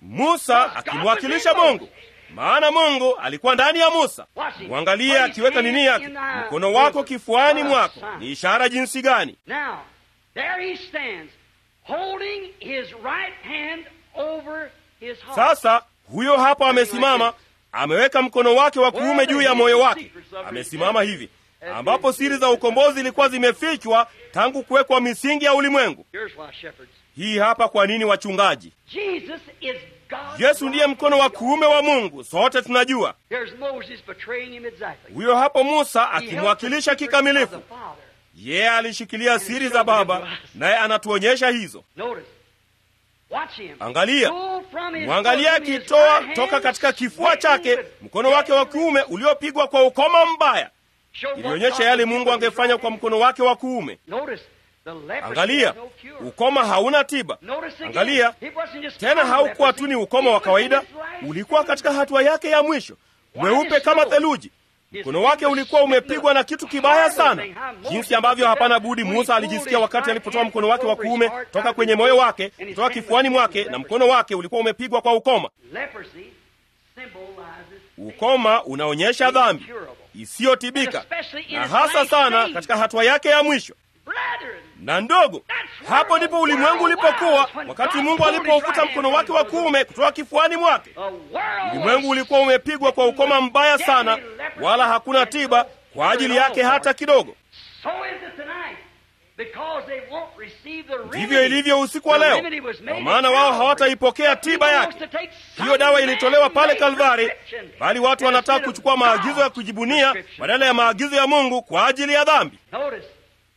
S2: musa akimwakilisha mungu maana mungu alikuwa ndani ya musa mwangalie akiweka nini yake mkono wako kifuani mwako ni ishara jinsi gani
S1: Now, there he stands, holding his right hand over his heart.
S2: sasa huyo hapa amesimama ameweka mkono wake wa kuume juu ya moyo wake amesimama hivi ambapo siri za ukombozi zilikuwa zimefichwa tangu kuwekwa misingi ya ulimwengu
S1: Here's why shepherds.
S2: hii hapa kwa nini wachungaji
S1: Jesus is God.
S2: yesu ndiye mkono wa kuume wa mungu sote tunajua
S1: There's Moses betraying him exactly.
S2: huyo hapo musa
S1: He held the
S2: akimwakilisha
S1: secrets
S2: kikamilifu
S1: of the Father.
S2: yeye alishikilia siri za baba naye anatuonyesha hizo
S1: Notice. Watch him.
S2: angalia
S1: Pull from his
S2: mwangalia
S1: bosom his
S2: akitoa
S1: right
S2: toka
S1: hand,
S2: katika kifua
S1: smitten
S2: chake
S1: with
S2: mkono wake wa kuume uliopigwa kwa ukoma mbaya
S1: Show what
S2: ilionyesha
S1: God
S2: yale
S1: would do
S2: mungu
S1: with his
S2: angefanya
S1: right
S2: kwa
S1: hand.
S2: mkono wake wa kuume
S1: Notice, the leprosy
S2: angalia
S1: has no cure.
S2: ukoma hauna tiba
S1: Notice again,
S2: angalia
S1: it wasn't just
S2: tena
S1: common
S2: haukuwa
S1: leprosy,
S2: tu ni ukoma wa
S1: it was in
S2: kawaida
S1: his last
S2: ulikuwa
S1: stage.
S2: katika hatua yake ya mwisho mweupe kama theluji mkono wake ulikuwa umepigwa na kitu kibaya sana jinsi ambavyo hapana budi musa alijisikia wakati alipotoa mkono wake wa kuume toka kwenye moyo wake kutoka kifuani mwake na mkono wake ulikuwa umepigwa kwa ukoma
S1: Leprosy symbolizes
S2: ukoma unaonyesha dhambi isiyotibika na hasa sana katika hatua yake ya mwisho
S1: Brethren,
S2: na ndogo hapo ndipo ulimwengu ulipokuwa wakati mungu alipouvuta mkono wake wa kuume kutoka kifuani mwake
S1: the world
S2: ulimwengu ulikuwa umepigwa kwa ukoma mbaya sana wala hakuna tiba kwa ajili yake hata kidogo
S1: So is it tonight. Because they won't receive the remedy.
S2: ndivyo ilivyo usiku wa
S1: The
S2: leo
S1: remedy was made
S2: kwa maana
S1: at
S2: wao
S1: Calvary.
S2: hawataipokea
S1: But
S2: tiba
S1: people
S2: yake
S1: wants to take
S2: hiyo dawa
S1: some
S2: ilitolewa pale
S1: man-made
S2: kalvari
S1: prescription
S2: bali watu wanataka
S1: instead of
S2: kuchukua maagizo ya
S1: God's
S2: kujibunia
S1: prescription.
S2: badala ya maagizo ya mungu kwa ajili ya dhambi
S1: Notice,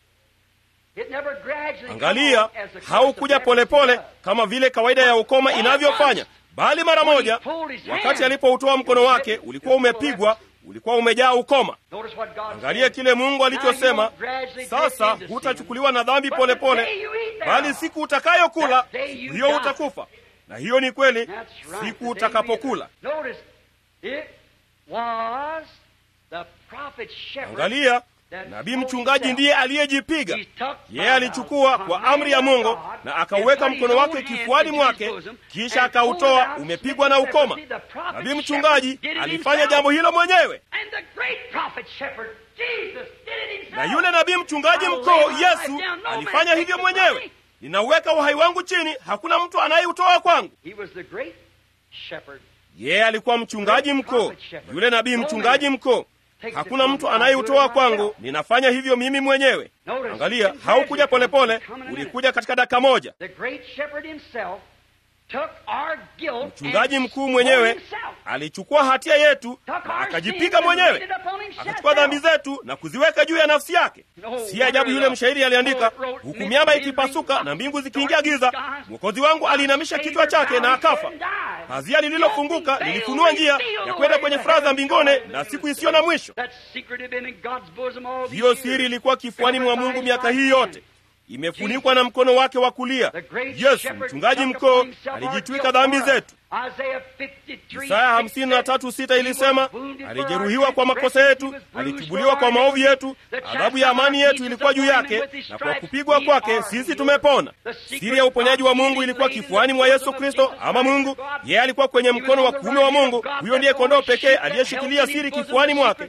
S1: it never gradually
S2: angalia
S1: come as the course
S2: haukuja
S1: of leprosy
S2: polepole
S1: does.
S2: kama vile kawaida ya ukoma inavyofanya bali mara moja wakati alipoutoa mkono wake ulikuwa umepigwa ulikuwa umejaa ukoma
S1: Notice what God
S2: angalia
S1: said.
S2: kile mungu alichosema
S1: Now you gradually
S2: sasa
S1: drift into
S2: hutachukuliwa na dhambi
S1: But
S2: polepole
S1: the day you eat
S2: bali
S1: thereof,
S2: siku utakayokula
S1: that day you
S2: hiyo
S1: die.
S2: utakufa na hiyo ni kweli
S1: That's right.
S2: siku
S1: The day you
S2: utakapokula
S1: eat thereof. Notice, it was the prophet shepherd
S2: angalia
S1: that
S2: nabii
S1: smote
S2: mchungaji
S1: himself.
S2: ndiye aliyejipiga
S1: He took
S2: yeye
S1: by
S2: alichukua
S1: the
S2: kwa amri ya
S1: command
S2: mungu
S1: of God
S2: na
S1: and
S2: akauweka
S1: put his
S2: mkono
S1: own
S2: wake
S1: hand
S2: kifuani
S1: into his
S2: mwake
S1: bosom
S2: kisha
S1: and pulled
S2: akautoa
S1: out
S2: umepigwa na
S1: smitten
S2: ukoma
S1: leprosy. The prophet
S2: nabii mchungaji
S1: shepherd did it
S2: alifanya
S1: himself.
S2: jambo hilo mwenyewe
S1: And the great prophet shepherd, Jesus, did it himself.
S2: na yule nabii mchungaji
S1: I'll
S2: mkuu
S1: lay my life
S2: yesu
S1: down, no
S2: alifanya
S1: man
S2: hivyo
S1: takes it from
S2: mwenyewe
S1: me.
S2: ninauweka uhai wangu chini hakuna mtu anayeutoa kwangu
S1: He was the great shepherd.
S2: yeye alikuwa mchungaji mkuu yule nabii mchungaji mkuu hakuna mtu anayeutoa kwangu ninafanya hivyo mimi mwenyewe angalia haukuja polepole ulikuja katika dakika moja
S1: The great shepherd himself took our guilt
S2: mchungaji
S1: and
S2: mkuu
S1: smote
S2: mwenyewe
S1: himself.
S2: alichukua hatia yetu
S1: Took
S2: na
S1: our
S2: akajipiga
S1: sins and
S2: mwenyewe
S1: laid it upon himself.
S2: akachukua dhambi zetu na kuziweka juu ya nafsi yake si ajabu yule mshairi aliandika huku miamba ikipasuka na mbingu zikiingia giza mwokozi wangu aliinamisha kichwa chake na akafa pazia lililofunguka lilifunua njia ya kwenda kwenye furaha za mbinguni na siku isiyo na mwisho
S1: That secret had been in God's bosom all these
S2: hiyo
S1: years.
S2: siri ilikuwa kifuani mwa mungu miaka hii yote imefunikwa na mkono wake wa kulia
S1: The great
S2: yesu
S1: shepherd
S2: mchungaji
S1: took
S2: mkuu
S1: upon himself our
S2: alijitwika
S1: guilt
S2: dhambi
S1: for us.
S2: zetu
S1: Isaiah 53,
S2: Isaya hamsini na tatu sita ilisema alijeruhiwa kwa makosa yetu, alichubuliwa kwa maovu yetu, adhabu ya amani yetu ilikuwa juu yake, na kwa kupigwa kwake sisi tumepona. Siri ya uponyaji wa Mungu ilikuwa kifuani mwa Yesu Kristo, ama Mungu. Yeye alikuwa kwenye mkono wa kuume wa Mungu. Huyo ndiye kondoo pekee aliyeshikilia siri kifuani mwake.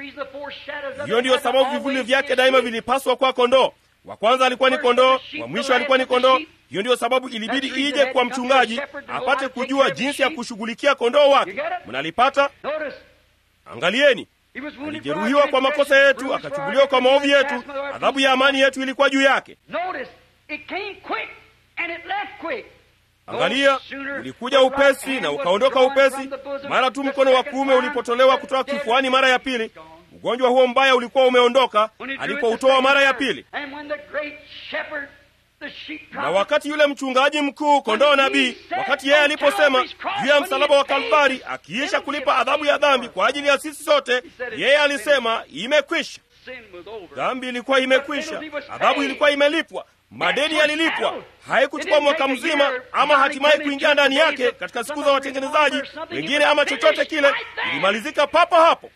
S2: Hiyo ndiyo sababu vivuli vyake daima vilipaswa kwa kondoo. Wa kwanza alikuwa ni kondoo, wa mwisho alikuwa ni kondoo. Hiyo ndiyo sababu ilibidi ije kwa mchungaji apate kujua jinsi ya kushughulikia kondoo wake. Mnalipata? Angalieni, alijeruhiwa kwa makosa yetu, akachubuliwa kwa maovu yetu, adhabu ya amani yetu ilikuwa juu yake. Angalia, ulikuja upesi na ukaondoka upesi. Mara tu mkono wa kuume ulipotolewa kutoka kifuani mara ya pili, ugonjwa huo mbaya ulikuwa umeondoka alipoutoa mara ya pili. na wakati yule mchungaji mkuu kondoo nabii, wakati yeye aliposema juu ya msalaba wa Kalvari, akiisha kulipa adhabu ya dhambi kwa ajili ya sisi sote, yeye alisema imekwisha. Dhambi ilikuwa imekwisha, adhabu ilikuwa imelipwa, madeni yalilipwa. Haikuchukua mwaka mzima ama hatimaye kuingia ndani yake katika siku za watengenezaji wengine ama chochote kile, ilimalizika papo hapo.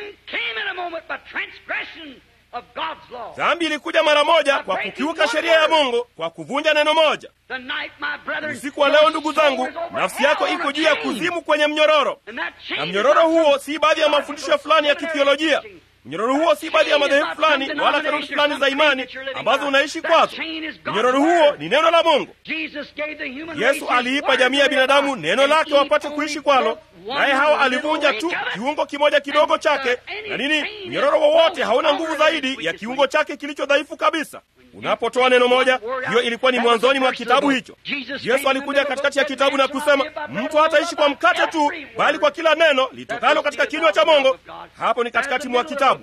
S2: Dhambi ilikuja mara moja kwa kukiuka sheria ya Mungu, kwa kuvunja neno moja. Usiku wa leo, ndugu zangu, nafsi yako iko juu ya kuzimu kwenye mnyororo, na mnyororo huo si baadhi ya mafundisho fulani ya kithiolojia. Mnyororo huo si baadhi ya madhehebu fulani wala kanuni fulani za imani ambazo unaishi kwazo. Mnyororo huo ni neno la Mungu. Yesu aliipa jamii ya binadamu neno lake wapate kuishi kwalo, naye hawa alivunja tu kiungo kimoja kidogo chake. Na nini? Mnyororo wowote hauna nguvu zaidi ya kiungo chake kilicho dhaifu kabisa. Unapotoa neno moja, hiyo ilikuwa ni mwanzoni mwa kitabu hicho. Yesu alikuja katikati ya kitabu na kusema, mtu hataishi kwa mkate tu, bali kwa kila neno litokalo katika kinywa cha Mungu. Hapo ni katikati mwa kitabu.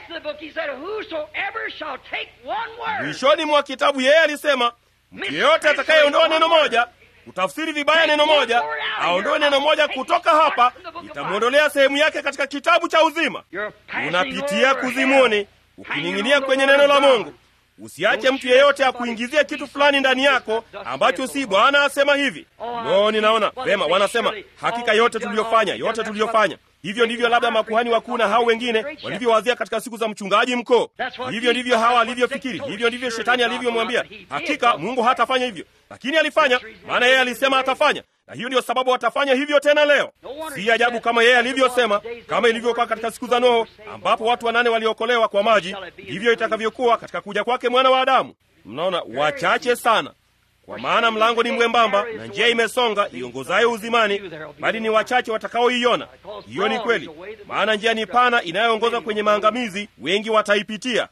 S2: Mwishoni mwa kitabu yeye alisema, mtu yeyote atakayeondoa neno moja, kutafsiri vibaya neno moja, aondoe neno moja kutoka hapa, itamwondolea sehemu yake katika kitabu cha uzima. Unapitia kuzimuni ukining'inia kwenye neno la Mungu. Usiache mtu yeyote akuingizie kitu fulani ndani yako ambacho si Bwana asema hivi. No, ninaona vema, wanasema hakika yote tuliyofanya, yote tuliyofanya. Hivyo ndivyo labda makuhani wakuu na hao wengine walivyowazia katika siku za mchungaji mkuu. Hivyo ndivyo hawa alivyofikiri, hivyo ndivyo shetani alivyomwambia. Hakika Mungu hatafanya hivyo, lakini alifanya, maana yeye alisema atafanya na hiyo ndiyo sababu watafanya hivyo tena leo. Si ajabu kama yeye alivyosema, kama ilivyokuwa katika siku za Nuhu ambapo watu wanane waliokolewa kwa maji, ndivyo itakavyokuwa katika kuja kwake mwana wa Adamu. Mnaona, wachache sana, kwa maana mlango ni mwembamba na njia imesonga iongozayo uzimani, bali ni wachache watakaoiona. Hiyo ni kweli, maana njia ni pana inayoongoza kwenye maangamizi, wengi wataipitia.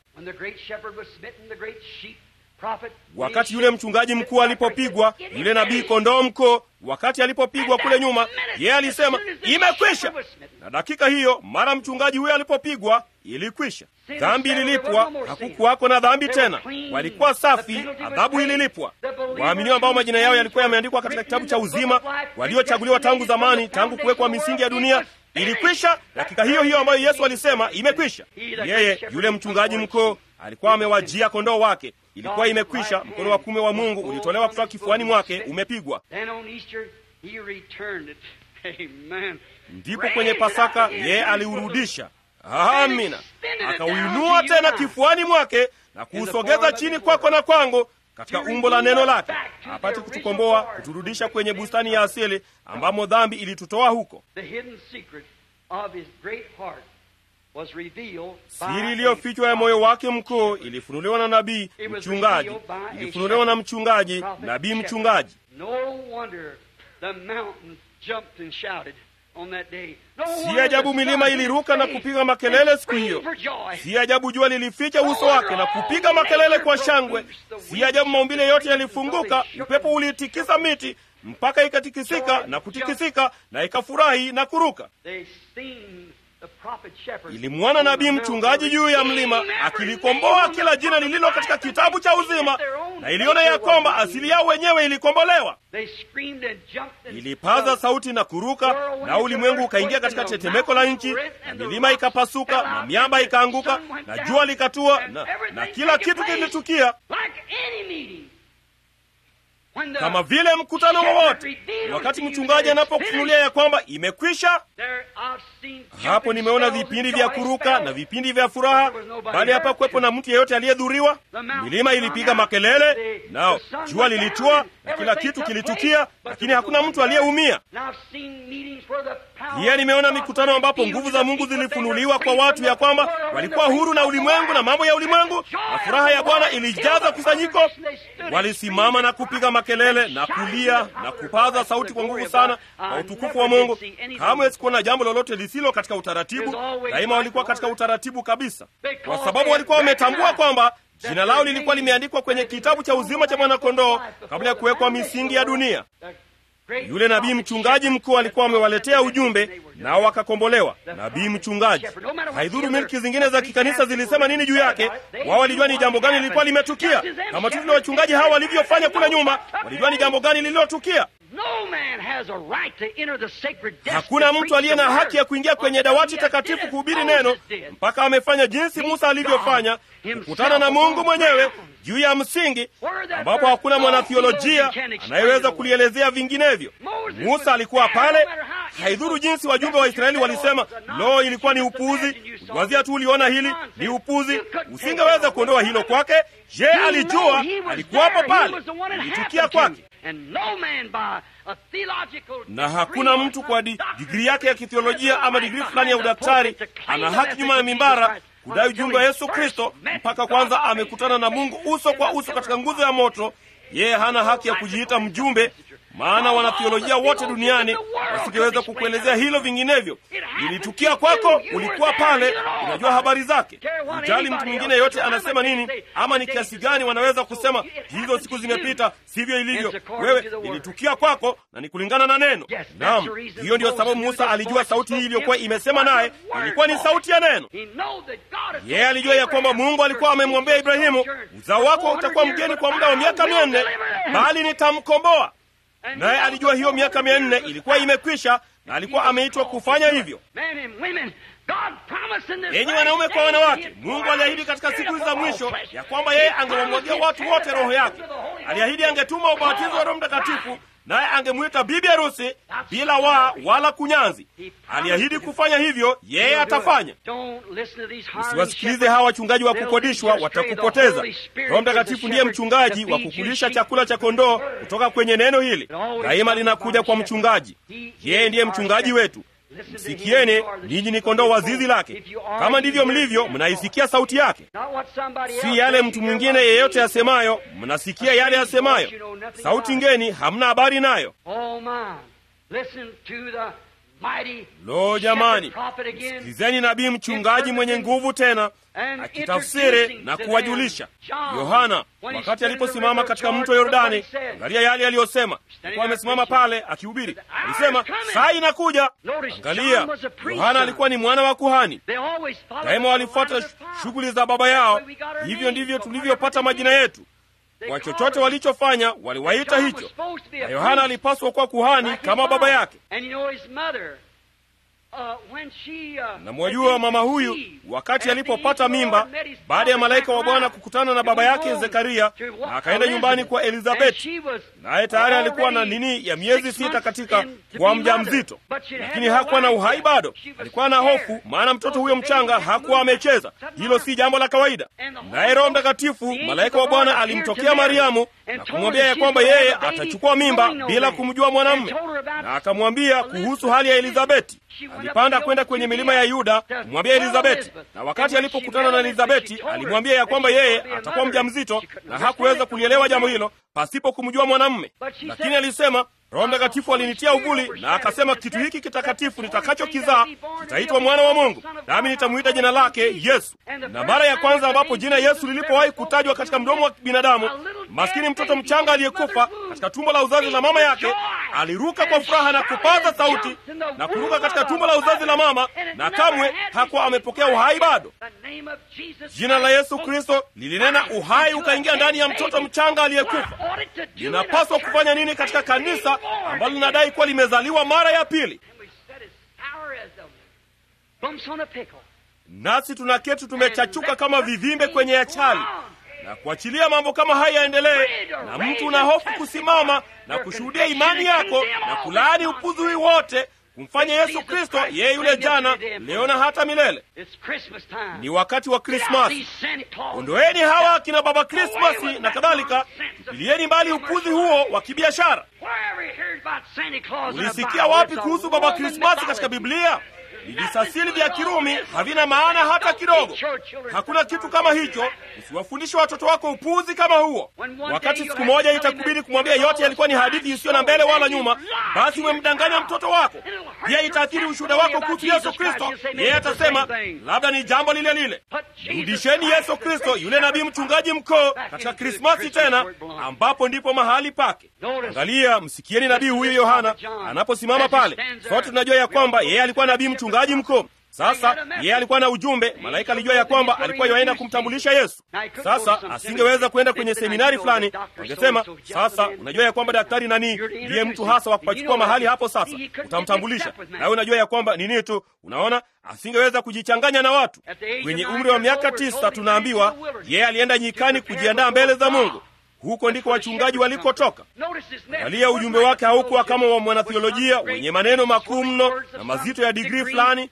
S2: Wakati yule mchungaji mkuu alipopigwa, yule nabii kondoo mkuu, wakati alipopigwa kule nyuma, yeye alisema imekwisha. Na dakika hiyo, mara mchungaji huyo alipopigwa, ilikwisha. Dhambi ililipwa, hakukuwako na dhambi tena, walikuwa safi, adhabu ililipwa. Waaminio ambao majina yao yalikuwa yameandikwa katika kitabu cha uzima, waliochaguliwa tangu zamani, tangu kuwekwa misingi ya dunia, ilikwisha. Dakika hiyo hiyo ambayo Yesu alisema imekwisha, yeye yule mchungaji mkuu alikuwa amewajia kondoo wake ilikuwa imekwisha. Mkono wa kume wa Mungu ulitolewa kutoka kifuani mwake, umepigwa. Ndipo kwenye Pasaka yeye aliurudisha, amina, akauinua tena kifuani mwake na kuusogeza chini kwako na kwangu katika umbo la neno lake, apate kutukomboa, kuturudisha kwenye bustani ya asili ambamo dhambi ilitutoa huko. Siri iliyofichwa ya moyo wake mkuu ilifunuliwa na nabii mchungaji, ilifunuliwa na mchungaji, nabii mchungaji. Si ajabu milima iliruka na kupiga makelele siku hiyo. Si ajabu jua lilificha uso wake na kupiga makelele kwa shangwe. Si ajabu maumbile yote yalifunguka, upepo ulitikisa miti mpaka ikatikisika na kutikisika na ikafurahi na kuruka. Ilimwona nabii mchungaji juu ya mlima akilikomboa kila jina lililo katika kitabu cha uzima, na iliona ya kwamba asili yao wenyewe ilikombolewa. Ilipaza sauti na kuruka, na ulimwengu ukaingia katika tetemeko la nchi, na milima ikapasuka, na miamba ikaanguka, na jua likatua, na, na kila kitu kilitukia kama vile mkutano wowote. Wakati mchungaji anapokufunulia ya kwamba imekwisha, hapo nimeona vipindi vya kuruka na vipindi vya furaha, bali hapa kuwepo na mtu yeyote aliyedhuriwa. Milima ilipiga makelele, nao jua lilitua na kila kitu kilitukia, lakini hakuna mtu aliyeumia. Pia nimeona mikutano ambapo nguvu za Mungu zilifunuliwa kwa watu, ya kwamba walikuwa huru na ulimwengu na mambo ya ulimwengu, na furaha ya Bwana ilijaza kusanyiko. Walisimama na kupiga makelele na kulia na kupaza sauti kwa nguvu sana kwa utukufu wa Mungu. Kamwe sikuona jambo lolote lisilo katika utaratibu. Daima walikuwa katika utaratibu kabisa, kwa sababu walikuwa wametambua kwamba jina lao lilikuwa limeandikwa kwenye kitabu cha uzima cha mwanakondoo kabla ya kuwekwa misingi ya dunia. Yule nabii mchungaji mkuu alikuwa amewaletea ujumbe, nao wakakombolewa. Nabii mchungaji, haidhuru milki zingine za kikanisa zilisema nini juu yake, wao walijua ni jambo gani lilikuwa limetukia, kama tu vile wachungaji hawa walivyofanya kule nyuma, walijua ni jambo gani lililotukia. Hakuna mtu aliye na haki ya kuingia kwenye dawati takatifu kuhubiri neno mpaka amefanya jinsi Musa alivyofanya, kukutana na Mungu mwenyewe juu ya msingi ambapo hakuna mwanathiolojia anayeweza kulielezea vinginevyo. Musa alikuwa pale. Haidhuru jinsi wajumbe wa Israeli walisema, lo, ilikuwa ni upuzi, uliwazia tu uliona hili ni upuzi, usingeweza kuondoa hilo kwake. Je, alijua? Alikuwapo pale, ilitukia kwake na hakuna mtu kwa di, digrii yake ya kithiolojia ama digrii fulani ya udaktari ana haki nyuma ya mimbara kudai ujumbe wa Yesu Kristo mpaka kwanza amekutana na Mungu uso kwa uso katika nguzo ya moto. Yeye hana haki ya kujiita mjumbe, maana wanathiolojia wote duniani wasingeweza kukuelezea hilo vinginevyo. Ilitukia kwako, ulikuwa pale, unajua habari zake. Ujali mtu mwingine yeyote anasema nini, ama ni kiasi gani wanaweza kusema hizo siku zimepita, sivyo ilivyo. Wewe ilitukia kwako na ni kulingana na neno. Naam, hiyo ndiyo sababu Musa alijua sauti hii iliyokuwa imesema naye ilikuwa ni sauti ya neno. Yeye alijua ya kwamba Mungu alikuwa amemwambia Ibrahimu, uzao wako utakuwa mgeni kwa muda wa miaka mia nne, bali nitamkomboa naye alijua hiyo miaka mia nne ilikuwa imekwisha na alikuwa ameitwa kufanya hivyo. Enyi wanaume kwa wanawake, Mungu aliahidi katika siku hizi za mwisho ya kwamba yeye angewamwagia watu wote roho yake. Aliahidi angetuma ubatizo wa Roho Mtakatifu, naye angemwita bibi harusi bila waa wala kunyanzi. Aliahidi kufanya hivyo, yeye atafanya. Usiwasikilize hawa wachungaji wa kukodishwa, watakupoteza. Roho Mtakatifu ndiye mchungaji wa kukulisha chakula cha kondoo kutoka kwenye neno hili. Daima linakuja kwa mchungaji, yeye ndiye mchungaji wetu. Msikieni, ninyi ni kondoo wa zizi lake. Kama ndivyo mlivyo, mnaisikia sauti yake, si yale mtu mwingine yeyote asemayo. Mnasikia yale asemayo, sauti ngeni, hamna habari nayo. Lo, jamani, sikilizeni nabii mchungaji mwenye nguvu tena akitafsiri na kuwajulisha. Yohana wakati aliposimama katika mto Yordani, angalia yale aliyosema. Alikuwa amesimama pale akihubiri, alisema saa inakuja. Angalia, Yohana alikuwa ni mwana wa kuhani. Daima walifuata shughuli za baba yao. Hivyo ndivyo tulivyopata majina yetu kwa chochote walichofanya waliwaita hicho, na Yohana alipaswa kuwa kuhani kama baba yake. Na mwajua mama huyu wakati alipopata mimba, baada ya malaika wa Bwana kukutana na baba yake Zekaria, na akaenda nyumbani kwa Elizabeti, naye tayari alikuwa na nini ya miezi sita katika kuwa mja mzito, lakini hakuwa na uhai bado. Alikuwa na hofu, maana mtoto huyo mchanga hakuwa amecheza. Hilo si jambo la kawaida. Naye Roho Mtakatifu, malaika wa Bwana, alimtokea Mariamu na kumwambia ya kwamba yeye atachukua mimba bila kumjua mwanamume, na akamwambia kuhusu hali ya Elizabeti. Alipanda kwenda kwenye milima ya Yuda kumwambia Elizabeti, na wakati alipokutana na Elizabeti alimwambia ya kwamba yeye atakuwa mja mzito, na hakuweza kulielewa jambo hilo pasipo kumjua mwanamume. Lakini alisema Roho Mtakatifu alinitia uvuli na akasema, kitu hiki kitakatifu nitakachokizaa kitaitwa mwana wa Mungu, nami nitamwita jina lake Yesu. Na mara ya kwanza ambapo jina Yesu lilipowahi kutajwa katika mdomo wa binadamu, maskini mtoto mchanga aliyekufa katika tumbo la uzazi la mama yake aliruka kwa furaha na kupaza sauti na kuruka katika tumbo la uzazi la mama, na kamwe hakuwa amepokea uhai bado. Jina la Yesu Kristo lilinena uhai ukaingia ndani ya mtoto mchanga aliyekufa. Linapaswa kufanya nini katika kanisa ambalo linadai kuwa limezaliwa mara ya pili? Nasi tunaketi tumechachuka kama vivimbe kwenye achali na kuachilia mambo kama haya yaendelee, na mtu una hofu kusimama na kushuhudia imani yako na kulaani upuzi wote kumfanya Yesu Kristo yeye yule jana, leo na hata milele. Ni wakati wa Krismasi. Ondoeni hawa akina baba Krismasi na kadhalika, tupilieni mbali upuzi huo wa kibiashara. Ulisikia wapi kuhusu baba Krismasi katika Biblia? Vijisasili vya Kirumi havina maana hata kidogo. Hakuna kitu kama hicho. Usiwafundishe watoto wako upuzi kama huo. Wakati siku moja itakubidi kumwambia yote yalikuwa ni hadithi isiyo na mbele wala nyuma, basi umemdanganya mtoto wako. Pia itaathiri ushuhuda wako kuhusu Yesu Kristo. Yeye atasema labda ni jambo lile lile. Rudisheni Yesu Kristo, yule nabii mchungaji mkuu, katika Krismasi tena, ambapo ndipo mahali pake. Angalia, msikieni nabii huyu Yohana anaposimama pale. Sote tunajua ya kwamba yeye alikuwa nabii mchungaji mkuu. Sasa yeye alikuwa na ujumbe, malaika alijua ya kwamba alikuwa yoenda kumtambulisha Yesu. Sasa asingeweza kwenda kwenye seminari fulani, wangesema sasa, unajua ya kwamba daktari nani ndiye mtu hasa wa kupachukua mahali hapo, sasa utamtambulisha nawe unajua ya kwamba nini tu. Unaona, asingeweza kujichanganya na watu. Kwenye umri wa miaka tisa, tunaambiwa yeye alienda nyikani kujiandaa mbele za Mungu. Huko ndiko wachungaji walikotoka. Angalia, ujumbe wake haukuwa kama wa mwanathiolojia wenye maneno makuu mno na mazito ya digrii fulani.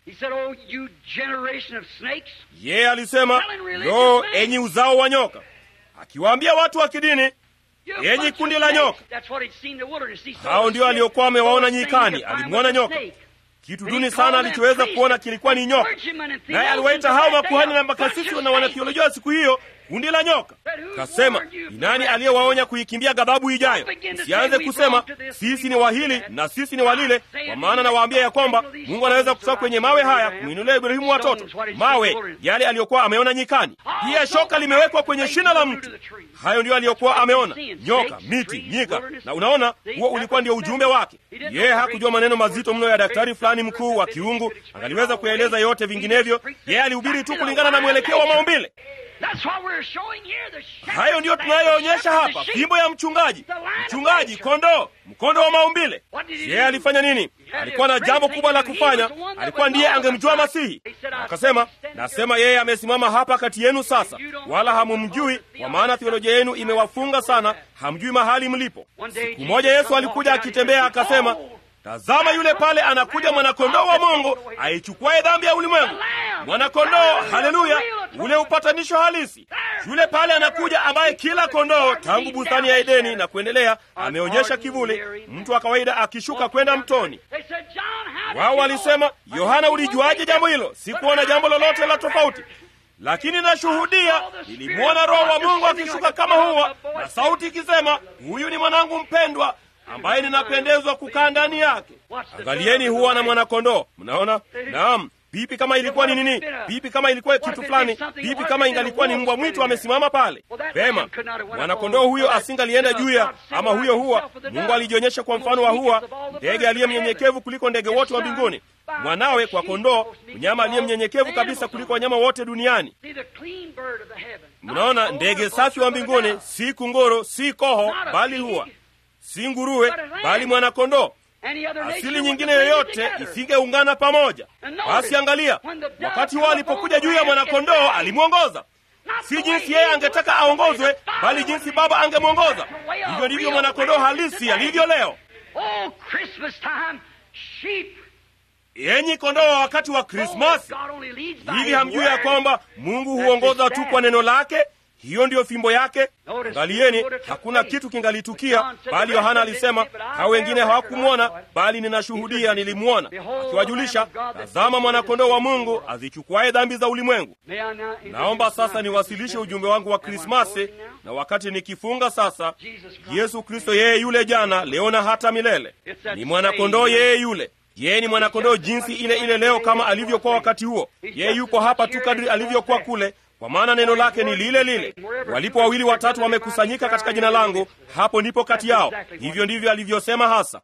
S2: Yeye alisema, lo, enyi uzao wa nyoka, akiwaambia watu wa kidini, enyi kundi la nyoka. Hao ndio aliokuwa amewaona nyikani. Alimwona nyoka. Kitu duni sana alichoweza kuona kilikuwa ni nyoka, naye aliwaita hao makuhani na makasisi na wanathiolojia siku hiyo kundi la nyoka. Kasema, ni nani aliyewaonya kuikimbia ghadhabu ijayo? Msianze kusema sisi ni wahili na sisi ni walile, kwa maana nawaambia ya kwamba Mungu anaweza kutoka kwenye mawe haya kumwinulia Ibrahimu watoto. Mawe yale aliyokuwa ameona nyikani. Pia shoka limewekwa kwenye shina la mtu. Hayo ndiyo aliyokuwa ameona, nyoka, miti, nyika. Na unaona, huo ulikuwa ndio ujumbe wake. Yeye hakujua maneno mazito mno ya daktari fulani mkuu wa kiungu, angaliweza kuyaeleza yote, vinginevyo yeye alihubiri tu kulingana na mwelekeo wa maumbile. Hayo ndiyo tunayoonyesha hapa, fimbo ya mchungaji, mchungaji kondoo, mkondo wa maumbile. Yeye alifanya nini? Alikuwa na jambo kubwa la kufanya. Alikuwa ndiye angemjua Masihi. Akasema, nasema yeye amesimama hapa kati yenu sasa, wala hamumjui, kwa maana theolojia yenu imewafunga sana, hamjui mahali mlipo. Siku moja Yesu alikuja akitembea, akasema Tazama, yule pale anakuja mwanakondoo wa Mungu aichukuaye dhambi ya ulimwengu. Mwanakondoo, haleluya, ule upatanisho halisi. Yule pale anakuja ambaye kila kondoo tangu bustani ya Edeni na kuendelea ameonyesha kivuli, mtu wa kawaida akishuka kwenda mtoni. Wao walisema, Yohana, ulijuaje jambo hilo? Sikuona jambo lolote la tofauti lakini nashuhudia, nilimwona Roho wa Mungu akishuka kama huwa na sauti ikisema, huyu ni mwanangu mpendwa ambaye ninapendezwa kukaa ndani yake. Angalieni, huwa na mwanakondoo. Mnaona? Naam. Vipi kama ilikuwa ni nini? Vipi kama ilikuwa kitu fulani? Vipi kama ingalikuwa ni mbwa mwitu amesimama pale? Vema, mwanakondoo huyo asingalienda juu ya ama huyo huwa. Mungu alijionyesha kwa mfano wa huwa, ndege aliye mnyenyekevu kuliko ndege wote wa mbinguni, mwanawe kwa kondoo, mnyama aliye mnyenyekevu kabisa kuliko wanyama wote duniani. Mnaona, ndege safi wa mbinguni, si kungoro, si koho, bali huwa si nguruwe bali mwanakondoo. Asili nyingine yoyote isingeungana pamoja. Basi angalia, wakati huo alipokuja juu ya mwanakondoo alimwongoza, si jinsi yeye angetaka aongozwe, bali jinsi Baba angemwongoza. Hivyo ndivyo mwanakondoo halisi alivyo leo. Yenyi kondoo wa wakati wa Krismasi, hivi hamjui ya kwamba Mungu huongoza tu kwa neno lake? Hiyo ndiyo fimbo yake. Angalieni, hakuna kitu kingalitukia, bali Yohana alisema, hao wengine hawakumwona, bali ninashuhudia nilimwona, akiwajulisha, tazama mwanakondoo wa Mungu azichukuaye dhambi za ulimwengu. Naomba sasa niwasilishe ujumbe wangu wa Krismasi, na wakati nikifunga sasa, Yesu Kristo yeye yule jana, leo na hata milele, ni mwanakondoo yeye yule yeye ni mwanakondoo jinsi ile ile leo kama alivyokuwa wakati huo. Yeye yuko hapa tu kadri alivyokuwa kule kwa maana neno lake ni lile lile. Walipo wawili watatu wamekusanyika katika jina langu, hapo ndipo kati yao. Hivyo ndivyo alivyosema hasa.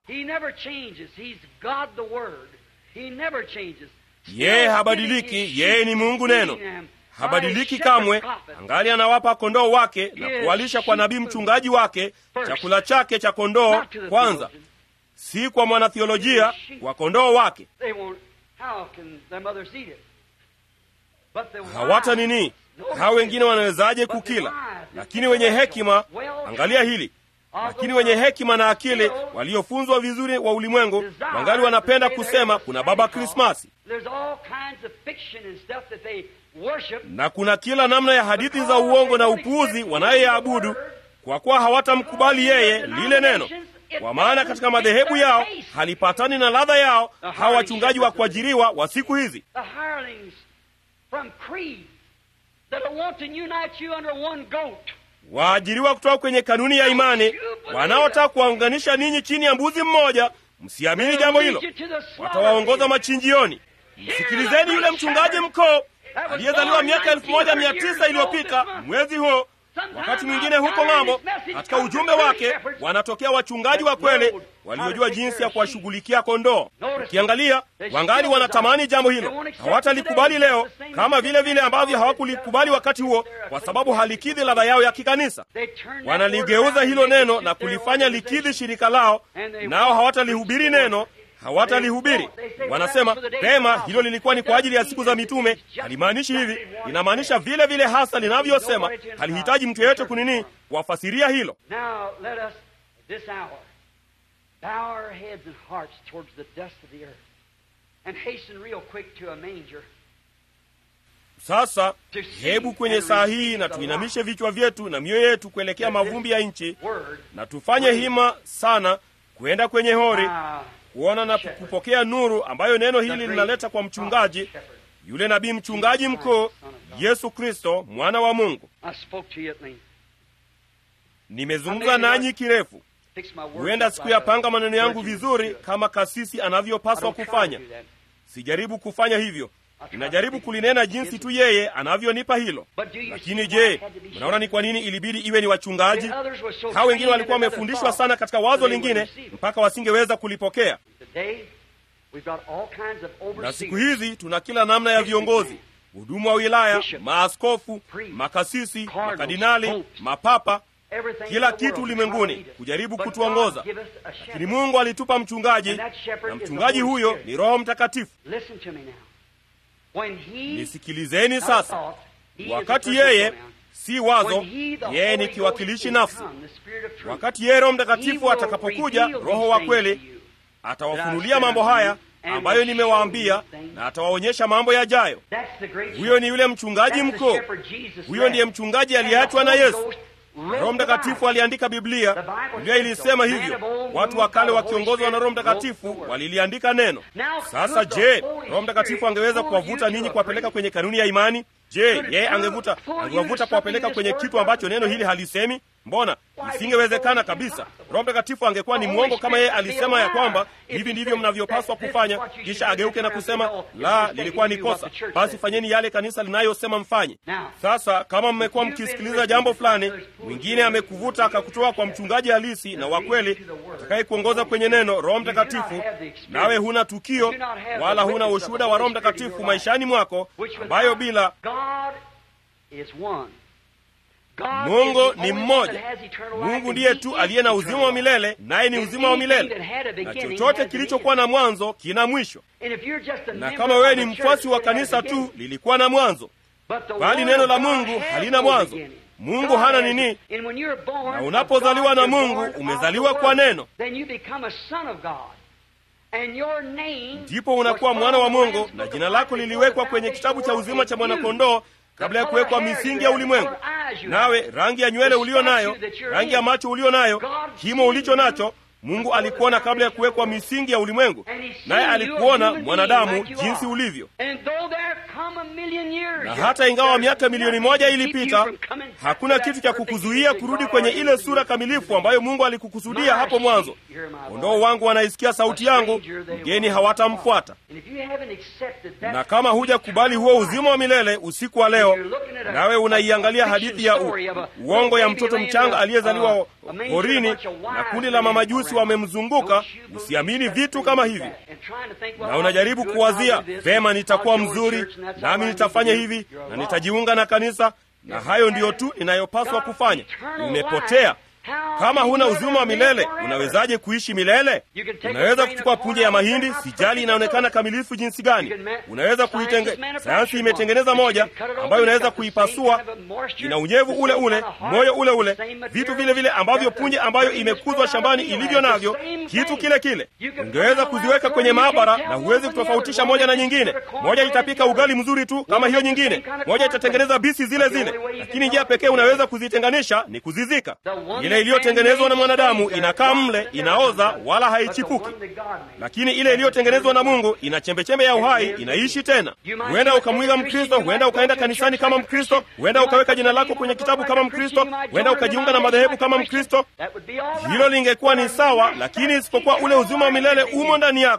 S2: Yeye habadiliki, yeye ni Mungu neno, habadiliki kamwe. Angali anawapa kondoo wake na kuwalisha kwa nabii mchungaji wake chakula chake cha kondoo kwanza, si kwa mwanathiolojia, kwa kondoo wake. Hawata nini? Hao wengine wanawezaje kukila? Lakini wenye hekima, angalia hili, lakini wenye hekima na akili waliofunzwa vizuri wa ulimwengu wangali wanapenda kusema kuna baba Krismasi, na kuna kila namna ya hadithi za uongo na upuuzi wanayoyaabudu, kwa kuwa hawatamkubali yeye lile neno kwa maana katika madhehebu yao halipatani na ladha yao. Hawa wachungaji wa kuajiriwa wa siku hizi waajiriwa kutoka kwenye kanuni ya imani, wanaotaka kuwaunganisha ninyi chini ya mbuzi mmoja. Msiamini jambo hilo, watawaongoza machinjioni. Msikilizeni yule mchungaji mkoo aliyezaliwa miaka elfu moja mia tisa iliyopita mwezi huo, Wakati mwingine huko ng'ambo, katika ujumbe wake wanatokea wachungaji wa kweli waliojua jinsi ya kuwashughulikia kondoo. Ukiangalia, wangali wanatamani jambo hilo, hawatalikubali leo kama vile vile ambavyo hawakulikubali wakati huo, kwa sababu halikidhi ladha yao ya kikanisa. Wanaligeuza hilo neno na kulifanya likidhi shirika lao, nao hawatalihubiri neno hawatalihubiri. Wanasema pema, hilo lilikuwa ni kwa ajili ya siku za mitume. Halimaanishi hivi, linamaanisha vile vile hasa linavyosema. Halihitaji mtu yeyote kunini kuwafasiria hilo. Sasa hebu kwenye saa hii na tuinamishe vichwa vyetu na mioyo yetu kuelekea mavumbi ya nchi, na tufanye hima sana kwenda kwenye hori kuona na kupokea nuru ambayo neno hili linaleta kwa mchungaji yule nabii mchungaji mkuu Yesu Kristo mwana wa Mungu. Nimezungumza nanyi kirefu, huenda sikuyapanga maneno yangu vizuri kama kasisi anavyopaswa kufanya. Sijaribu kufanya hivyo, ninajaribu kulinena jinsi tu yeye anavyonipa hilo. Lakini je, mnaona ni kwa nini ilibidi iwe ni wachungaji? Hao wengine walikuwa wamefundishwa sana katika wazo lingine mpaka wasingeweza kulipokea. Na siku hizi tuna kila namna ya viongozi, hudumu wa wilaya, maaskofu, makasisi, makardinali, mapapa, kila kitu ulimwenguni kujaribu kutuongoza. Lakini Mungu alitupa mchungaji, na mchungaji huyo ni Roho Mtakatifu. Nisikilizeni sasa. Wakati yeye si wazo, yeye ni kiwakilishi nafsi. Wakati yeye Roho Mtakatifu atakapokuja, Roho wa kweli atawafunulia mambo haya ambayo nimewaambia, na atawaonyesha mambo yajayo. Huyo ni yule mchungaji mkuu. Huyo ndiye mchungaji aliyeachwa na Yesu. Roho Mtakatifu aliandika Biblia. Biblia ilisema hivyo, watu wa kale wakiongozwa na Roho Mtakatifu waliliandika neno. Sasa je, Roho Mtakatifu angeweza kuwavuta ninyi kuwapeleka kwenye kanuni ya imani? Je, yeye angevuta angewavuta kuwapeleka kwenye kitu ambacho neno hili halisemi? Mbona isingewezekana kabisa. Roho Mtakatifu angekuwa ni mwongo kama yeye alisema ya kwamba hivi ndivyo mnavyopaswa kufanya, kisha ageuke na kusema la, lilikuwa ni kosa, basi fanyeni yale kanisa linayosema mfanye. Sasa kama mmekuwa mkisikiliza jambo fulani, mwingine amekuvuta akakutoa kwa mchungaji halisi na wa kweli atakaye kuongoza kwenye neno, Roho Mtakatifu, nawe huna tukio wala huna ushuhuda wa Roho Mtakatifu maishani mwako, ambayo bila Mungu ni mmoja. Mungu ndiye tu aliye na uzima wa milele, naye ni uzima wa milele, na chochote kilichokuwa na mwanzo kina mwisho. Na kama wewe ni mfuasi wa kanisa tu, lilikuwa na mwanzo, bali neno la Mungu halina mwanzo. Mungu hana nini? Na unapozaliwa na Mungu, umezaliwa kwa neno, ndipo unakuwa mwana wa Mungu, na jina lako liliwekwa kwenye kitabu cha uzima cha mwanakondoo kabla ya kuwekwa misingi ya ulimwengu. Nawe rangi ya nywele ulio nayo, rangi ya macho ulio nayo, kimo ulicho nacho, Mungu alikuona kabla ya kuwekwa misingi ya ulimwengu, naye alikuona mwanadamu jinsi ulivyo. Na hata ingawa miaka milioni moja ilipita, hakuna kitu cha kukuzuia kurudi kwenye ile sura kamilifu ambayo Mungu alikukusudia hapo mwanzo. Kondoo wangu wanaisikia sauti yangu, mgeni hawatamfuata. Na kama hujakubali huo uzima wa milele usiku wa leo, nawe unaiangalia hadithi ya u, uongo ya mtoto mchanga aliyezaliwa porini na kundi la mamajusi wamemzunguka, usiamini vitu kama hivi, na unajaribu kuwazia vema, nitakuwa mzuri nami nitafanya hivi na nitajiunga na kanisa, na hayo ndiyo tu ninayopaswa kufanya. Umepotea. Kama huna uzima wa milele, unawezaje kuishi milele? Unaweza kuchukua punje ya mahindi, sijali inaonekana kamilifu jinsi gani. Unaweza kuitenge, sayansi imetengeneza moja ambayo unaweza kuipasua, ina unyevu ule ule, moyo ule ule, vitu vile vile ambavyo punje ambayo imekuzwa shambani ilivyo navyo, kitu kile kile. Ungeweza kuziweka kwenye maabara na huwezi kutofautisha moja na nyingine. Moja itapika ugali mzuri tu kama hiyo nyingine, moja itatengeneza bisi zile zile, lakini njia pekee unaweza kuzitenganisha ni kuzizika. Ile iliyotengenezwa na mwanadamu inakaa mle, inaoza wala haichipuki, lakini ile iliyotengenezwa na Mungu ina chembechembe ya uhai, inaishi tena. Huenda ukamwiga Mkristo, huenda ukaenda kanisani kama Mkristo, huenda ukaweka jina lako kwenye kitabu kama Mkristo, huenda ukajiunga na madhehebu kama Mkristo. Hilo lingekuwa ni sawa, lakini isipokuwa ule uzima wa milele umo ndani yako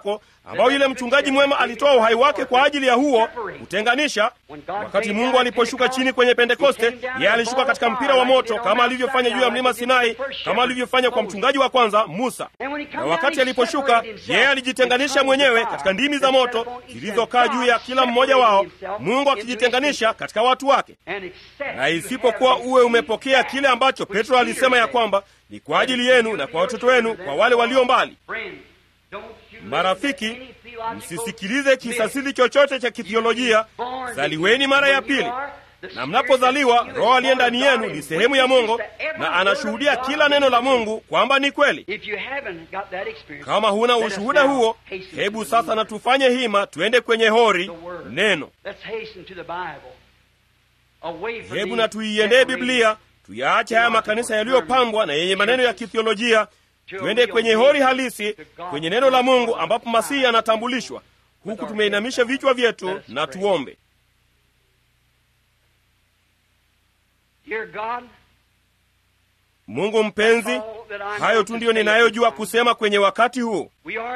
S2: ambao yule mchungaji mwema alitoa uhai wake kwa ajili ya huo kutenganisha. Wakati Mungu aliposhuka chini kwenye Pentekoste, yeye alishuka katika mpira wa moto kama alivyofanya juu ya mlima Sinai, kama alivyofanya kwa mchungaji wa kwanza Musa. Na wakati aliposhuka, yeye alijitenganisha mwenyewe katika ndimi za moto zilizokaa juu ya kila mmoja wao, Mungu akijitenganisha katika watu wake. Na isipokuwa uwe umepokea kile ambacho Petro alisema ya kwamba ni kwa ajili yenu na kwa watoto wenu, kwa wale walio mbali. Marafiki, msisikilize kisasili chochote cha kithiolojia. Zaliweni mara ya pili, na mnapozaliwa, Roho aliye ndani yenu ni sehemu ya Mungu na anashuhudia kila neno la Mungu kwamba ni kweli. Kama huna ushuhuda huo, hebu sasa na tufanye hima, tuende kwenye hori neno. Hebu na tuiendee Biblia, tuyaache haya makanisa yaliyopambwa na yenye maneno ya kithiolojia tuende kwenye hori halisi, kwenye neno la Mungu ambapo Masihi anatambulishwa, huku tumeinamisha vichwa vyetu na tuombe. Mungu mpenzi, hayo tu ndiyo ninayojua kusema kwenye wakati huu.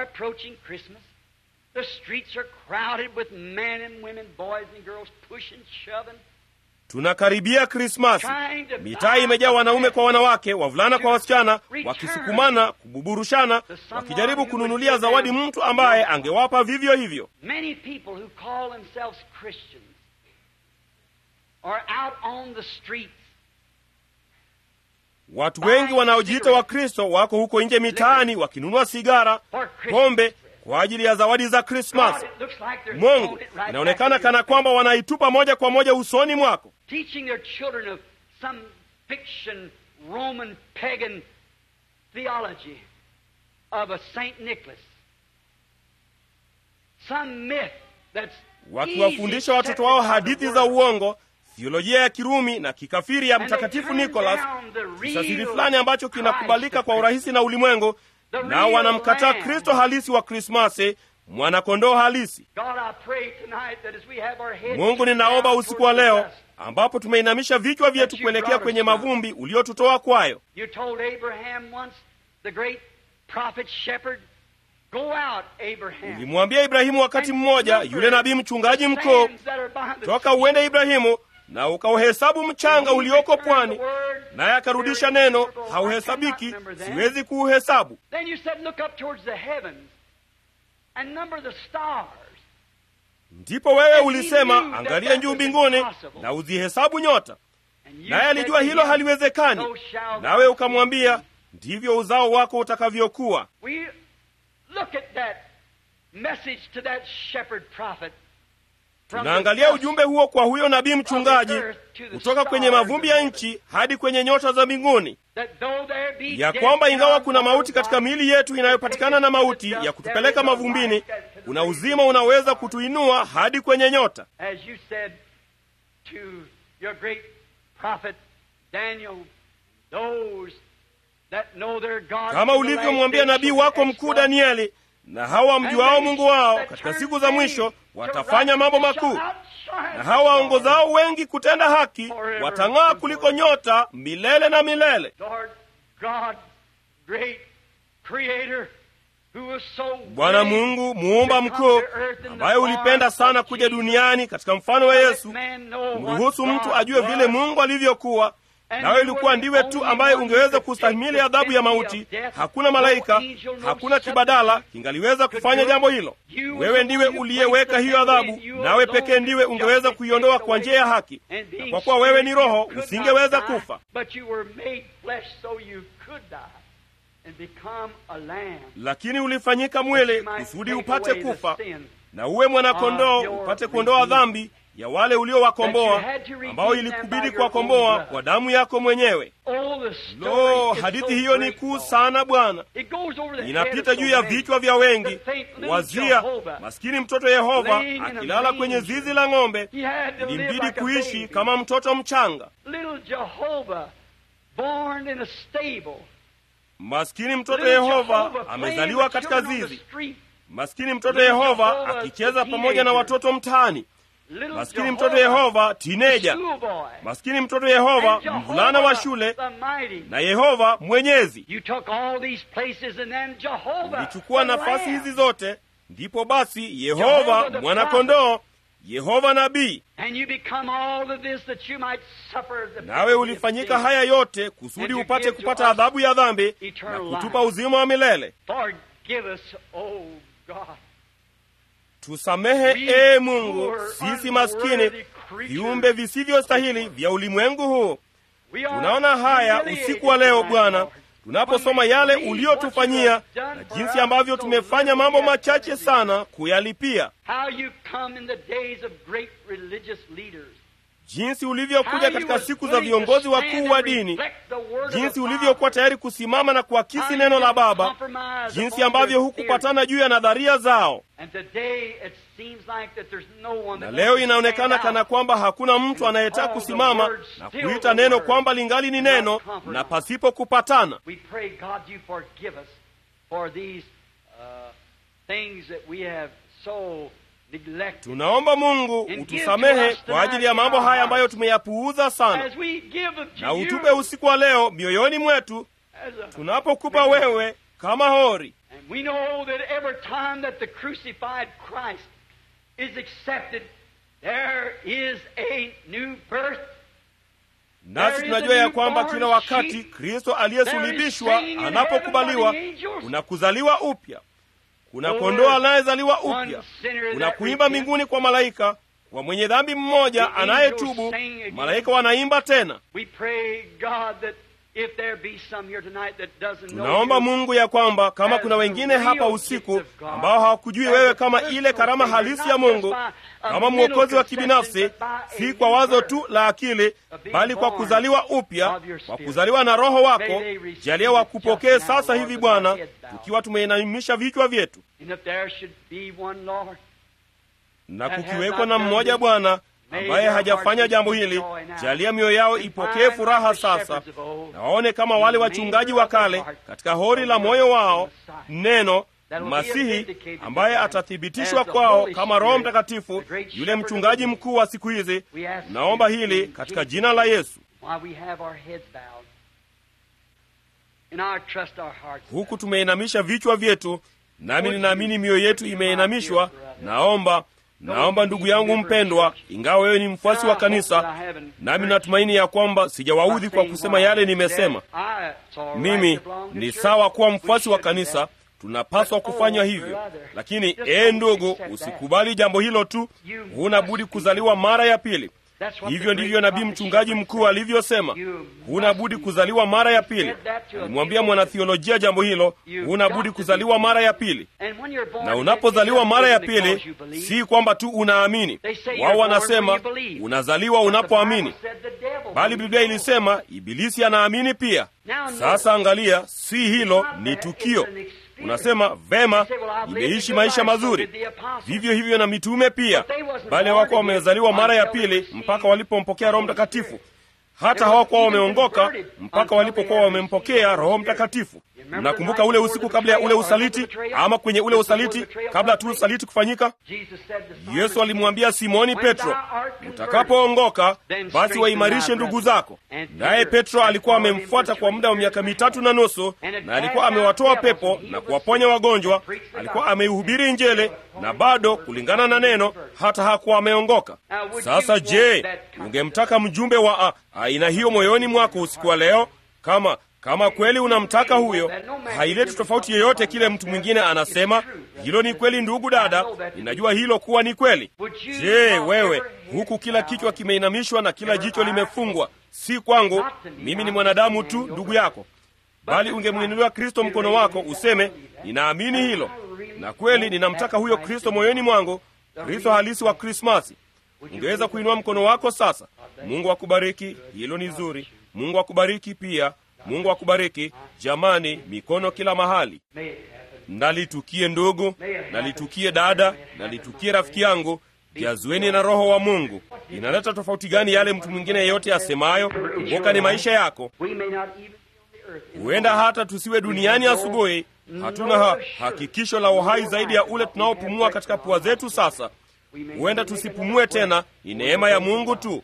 S2: Tunakaribia Krismasi. Mitaa imejaa wanaume kwa wanawake, wavulana kwa wasichana, wakisukumana, kububurushana, wakijaribu kununulia zawadi mtu ambaye angewapa vivyo hivyo. Watu wengi wanaojiita Wakristo wako huko nje mitaani wakinunua sigara, pombe kwa ajili ya zawadi za Krismasi. Mungu, inaonekana kana kwamba wanaitupa moja kwa moja usoni mwako, wakiwafundisha watoto wao hadithi za uongo, thiolojia ya Kirumi na kikafiri ya Mtakatifu Nikolas, kisasiri fulani ambacho kinakubalika kwa urahisi na ulimwengu nao wanamkataa Kristo halisi wa Krismasi, mwanakondoo halisi. Mungu, ninaomba usiku wa leo ambapo tumeinamisha vichwa vyetu kuelekea kwenye mavumbi uliotutoa kwayo. Ulimwambia Ibrahimu wakati mmoja, yule nabii mchungaji mkuu, toka uende Ibrahimu na ukauhesabu mchanga ulioko pwani, naye akarudisha neno, hauhesabiki, siwezi kuuhesabu. Ndipo wewe ulisema, angalia juu mbinguni na uzihesabu nyota, naye alijua hilo haliwezekani, nawe ukamwambia, ndivyo uzao wako utakavyokuwa. Tunaangalia ujumbe huo kwa huyo nabii mchungaji, kutoka kwenye mavumbi ya nchi hadi kwenye nyota za mbinguni, ya kwamba ingawa kuna mauti katika miili yetu inayopatikana na mauti ya kutupeleka mavumbini, kuna uzima unaweza kutuinua hadi kwenye nyota. Kama ulivyomwambia nabii wako mkuu Danieli, na hawa mjuao Mungu wao katika siku za mwisho watafanya mambo makuu, na hawa waongozao wengi kutenda haki watang'aa kuliko nyota milele na milele. Bwana Mungu muumba mkuu, ambaye ulipenda sana kuja duniani katika mfano wa Yesu, mruhusu mtu ajue vile Mungu alivyokuwa nawe ilikuwa ndiwe tu ambaye ungeweza kustahimili adhabu ya mauti. Hakuna malaika, hakuna kibadala kingaliweza kufanya jambo hilo. Wewe ndiwe uliyeweka hiyo adhabu, nawe pekee ndiwe ungeweza kuiondoa kwa njia ya haki, na kwa kuwa wewe ni Roho usingeweza kufa, lakini ulifanyika mwili kusudi upate kufa na uwe mwanakondoo upate kuondoa dhambi ya wale uliowakomboa ambao ilikubidi kuwakomboa kwa damu yako mwenyewe. Lo, hadithi hiyo ni kuu sana Bwana, inapita juu ya vichwa vya wengi. Wazia maskini mtoto Yehova akilala kwenye zizi la ng'ombe, ilimbidi kuishi kama mtoto mchanga. Maskini mtoto Yehova amezaliwa katika zizi. Maskini mtoto Yehova akicheza pamoja na watoto mtaani. Maskini mtoto Yehova tineja. Maskini mtoto Yehova mvulana wa shule, na Yehova mwenyezi. Ulichukua nafasi hizi zote, ndipo basi yehova mwanakondoo yehova nabii
S1: And you become all of this that you might suffer the
S2: nawe ulifanyika haya yote kusudi upate kupata adhabu ya dhambi na kutupa uzima wa milele
S1: Forgive us, oh God.
S2: tusamehe ee mungu sisi maskini viumbe visivyostahili vya ulimwengu huu
S1: We are
S2: tunaona haya
S1: humiliated
S2: usiku wa leo
S1: tonight,
S2: bwana
S1: Lord.
S2: tunaposoma yale uliotufanyia na jinsi ambavyo tumefanya mambo machache sana kuyalipia
S1: How you come in the days of great religious leaders.
S2: jinsi ulivyokuja
S1: How you
S2: katika
S1: was
S2: siku za
S1: willing to
S2: viongozi
S1: stand
S2: wakuu
S1: and
S2: wa dini
S1: reflect the word of
S2: jinsi
S1: the
S2: ulivyokuwa
S1: Father.
S2: tayari kusimama na kuakisi
S1: How you
S2: neno la
S1: didn't
S2: baba
S1: compromise
S2: jinsi
S1: upon
S2: ambavyo
S1: their
S2: hukupatana juu ya nadharia zao
S1: theory. And today it seems like that there's no one
S2: na
S1: that
S2: leo
S1: wants to
S2: inaonekana
S1: stand
S2: kana
S1: out.
S2: kwamba hakuna mtu anayetaka kusimama na kuita neno kwamba lingali ni neno na pasipo kupatana
S1: We pray, God, you forgive us for these uh, things that we have so neglected.
S2: tunaomba mungu utusamehe kwa ajili ya mambo haya ambayo tumeyapuuza sana
S1: As we give them to
S2: na
S1: you
S2: utupe usiku wa leo mioyoni mwetu
S1: as a
S2: tunapokupa wewe kama hori
S1: And we know that every time that the crucified Christ is accepted, there is a new birth.
S2: nasi tunajua ya kwamba kila wakati kristo aliyesulubishwa anapokubaliwa kuna kuzaliwa upya kuna kondoo anayezaliwa upya kuna kuimba mbinguni kwa malaika kwa mwenye dhambi mmoja anayetubu malaika wanaimba tena
S1: We pray, God, that if there be some here tonight that doesn't know
S2: tunaomba
S1: you,
S2: mungu ya kwamba kama kuna wengine hapa usiku ambao hawakujui wewe kama ile karama halisi ya mungu kama mwokozi wa kibinafsi si kwa wazo tu la akili bali kwa kuzaliwa upya kwa kuzaliwa na roho wako jalia wakupokee sasa hivi bwana tukiwa tumeinamisha vichwa vyetu
S1: and if there should be one, Lord,
S2: na kukiwekwa na mmoja bwana ambaye hajafanya jambo hili jalia mioyo yao ipokee furaha sasa na waone kama wale wachungaji wa kale katika hori la moyo wao neno masihi ambaye atathibitishwa kwao kama roho mtakatifu yule mchungaji mkuu wa siku hizi naomba hili katika jina la yesu
S1: while we have our heads bowed and our trust our hearts
S2: huku tumeinamisha vichwa vyetu nami ninaamini mioyo yetu imeinamishwa naomba naomba ndugu yangu mpendwa ingawa wewe ni mfuasi wa kanisa nami natumaini ya kwamba sijawaudhi kwa kusema yale nimesema mimi ni sawa kuwa mfuasi wa kanisa tunapaswa kufanya hivyo lakini ee ndugu usikubali jambo hilo tu huna budi kuzaliwa mara ya pili hivyo ndivyo nabii mchungaji mkuu alivyosema huna budi kuzaliwa mara ya pili alimwambia mwanathiolojia jambo hilo huna budi kuzaliwa mara ya pili na unapozaliwa mara ya pili si kwamba tu unaamini wao wanasema unazaliwa unapoamini bali biblia ilisema ibilisi anaamini pia sasa angalia si hilo ni tukio unasema vema nimeishi maisha mazuri vivyo hivyo na mitume pia bali hawako wamezaliwa mara ya pili mpaka walipompokea roho mtakatifu hata hawakuwa wameongoka mpaka walipokuwa wamempokea roho mtakatifu mnakumbuka ule usiku kabla ya ule usaliti ama kwenye ule usaliti kabla tu usaliti kufanyika yesu alimwambia simoni petro utakapoongoka basi waimarishe ndugu zako naye petro alikuwa amemfuata kwa muda wa miaka mitatu na nusu na alikuwa amewatoa pepo na kuwaponya wagonjwa alikuwa ameihubiri njele na bado kulingana na neno hata hakuwa ameongoka sasa je ungemtaka mjumbe wa aina hiyo moyoni mwako usiku wa leo kama kama kweli unamtaka huyo haileti tofauti yeyote kile mtu mwingine anasema hilo ni kweli ndugu dada ninajua hilo kuwa ni kweli je wewe huku kila kichwa kimeinamishwa na kila jicho limefungwa si kwangu mimi ni mwanadamu tu ndugu yako bali ungemwinuliwa kristo mkono wako useme ninaamini hilo na kweli ninamtaka huyo kristo moyoni mwangu kristo halisi wa krismasi ungeweza kuinua mkono wako sasa mungu akubariki hilo ni zuri mungu akubariki pia mungu akubariki jamani mikono kila mahali nalitukie ndugu nalitukie dada nalitukie rafiki yangu jazueni na roho wa mungu inaleta tofauti gani yale mtu mwingine yeyote asemayo kumbuka ni maisha yako huenda hata tusiwe duniani asubuhi hatuna ha, hakikisho la uhai zaidi ya ule tunaopumua katika pua zetu sasa huenda tusipumue tena. Ni neema ya Mungu tu.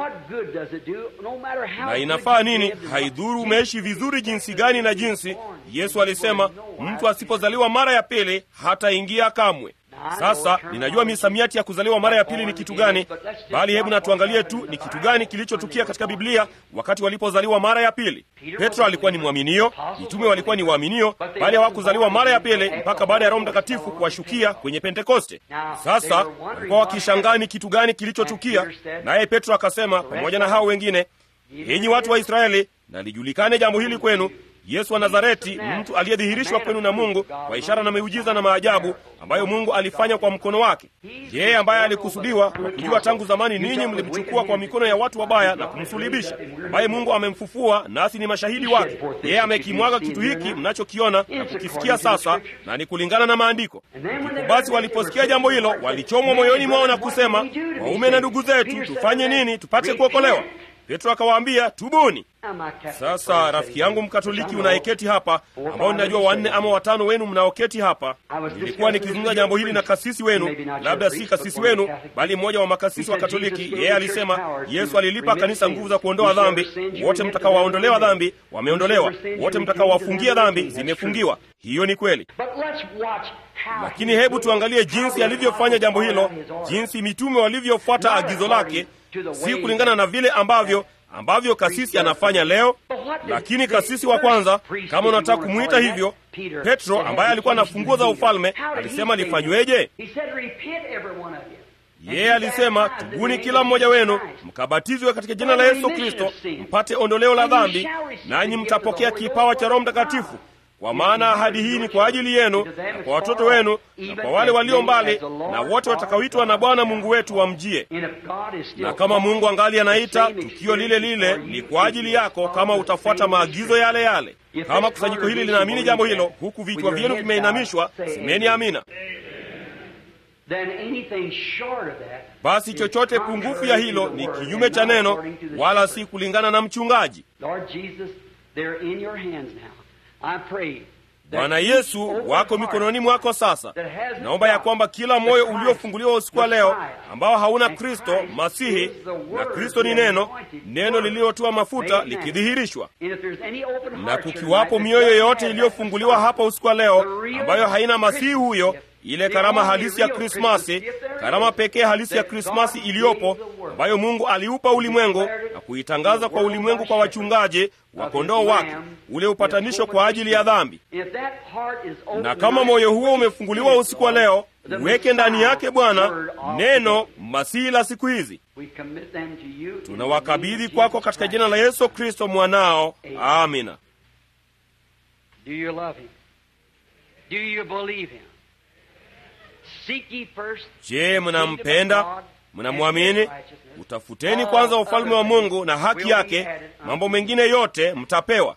S2: Na inafaa nini? Haidhuru umeishi vizuri jinsi gani na jinsi. Yesu alisema mtu asipozaliwa mara ya pili hataingia kamwe. Sasa ninajua misamiati ya kuzaliwa mara ya pili ni kitu gani, bali hebu natuangalie tu ni kitu gani kilichotukia katika Biblia wakati walipozaliwa mara ya pili. Petro alikuwa ni mwaminio, mitume walikuwa ni waaminio, bali hawakuzaliwa mara ya pili mpaka baada ya Roho Mtakatifu kuwashukia kwenye Pentekoste. Sasa walikuwa wakishangaa ni kitu gani kilichotukia, naye Petro akasema pamoja na hao wengine, enyi watu wa Israeli, na lijulikane jambo hili kwenu Yesu wa Nazareti, mtu aliyedhihirishwa kwenu na Mungu kwa ishara na miujiza na maajabu ambayo Mungu alifanya kwa mkono wake. Yeye ambaye alikusudiwa kwa kujua tangu zamani ninyi mlimchukua kwa mikono ya watu wabaya na kumsulibisha, ambaye Mungu amemfufua, nasi ni mashahidi wake. Yeye amekimwaga kitu hiki mnachokiona na kukisikia sasa, na ni kulingana na Maandiko. Ndipo basi waliposikia jambo hilo, walichomwa moyoni mwao na kusema, waume na ndugu zetu, tufanye nini tupate kuokolewa? Petro akawaambia, tubuni. Sasa rafiki yangu Mkatoliki unayeketi hapa, ambao ninajua wanne ama watano wenu mnaoketi hapa, nilikuwa nikizungumza jambo hili na kasisi wenu, labda si kasisi wenu, bali mmoja wa makasisi wa Katoliki. Yeye alisema Yesu alilipa kanisa nguvu za kuondoa dhambi. Wote mtakaowaondolewa dhambi wameondolewa, wote mtakaowafungia dhambi zimefungiwa. Hiyo ni kweli, lakini hebu tuangalie jinsi alivyofanya jambo hilo, jinsi mitume walivyofuata agizo lake, si kulingana na vile ambavyo ambavyo kasisi anafanya leo. Lakini kasisi wa kwanza, kama unataka kumwita hivyo, Petro ambaye alikuwa na funguo za ufalme, alisema lifanyweje? Yeye alisema tubuni kila mmoja wenu mkabatizwe katika jina la Yesu Kristo mpate ondoleo la dhambi, nanyi mtapokea kipawa cha Roho Mtakatifu, kwa maana ahadi hii ni kwa ajili yenu na kwa watoto wenu na kwa wale walio mbali na wote watakaoitwa na Bwana Mungu wetu wamjie. Na kama Mungu angali anaita, tukio lile lile ni kwa ajili yako, kama utafuata maagizo yale yale. Kama kusanyiko hili linaamini jambo hilo, huku vichwa vyenu vimeinamishwa, semeni amina. Basi chochote pungufu ya hilo ni kinyume cha neno, wala si kulingana na mchungaji. Bwana Yesu, wako mikononi mwako sasa. Naomba ya kwamba kila moyo uliofunguliwa usiku wa leo ambao hauna Kristo Masihi, na Kristo ni neno, neno lililotiwa mafuta likidhihirishwa, na kukiwapo mioyo yote iliyofunguliwa hapa usiku wa leo ambayo haina Masihi huyo ile karama halisi ya Krismasi, karama pekee halisi ya Krismasi iliyopo ambayo Mungu aliupa ulimwengu na kuitangaza kwa ulimwengu kwa wachungaji wa kondoo wake, ule upatanisho kwa ajili ya dhambi. Na kama moyo huo umefunguliwa usiku wa leo, uweke ndani yake Bwana neno Masihi la siku hizi. Tunawakabidhi kwako katika jina la Yesu Kristo mwanao, amina. Je, mnampenda? Mnamwamini? Utafuteni kwanza ufalme wa Mungu na haki yake, mambo mengine yote mtapewa.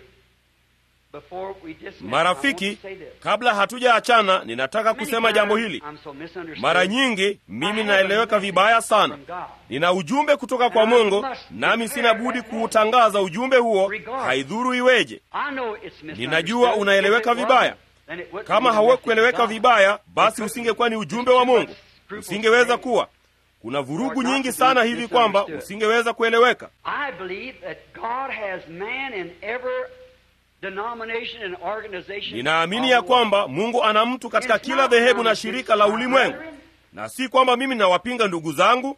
S2: Marafiki, kabla hatujaachana, ninataka kusema jambo hili. Mara nyingi mimi naeleweka vibaya sana. Nina ujumbe kutoka kwa Mungu, nami sina budi kuutangaza ujumbe huo, haidhuru iweje. Ninajua unaeleweka vibaya. Kama haukueleweka vibaya, basi usingekuwa ni ujumbe wa Mungu, usingeweza kuwa. Kuna vurugu nyingi sana hivi kwamba usingeweza kueleweka. Ninaamini ya kwamba Mungu ana mtu katika kila dhehebu na shirika la ulimwengu, na si kwamba mimi nawapinga ndugu zangu.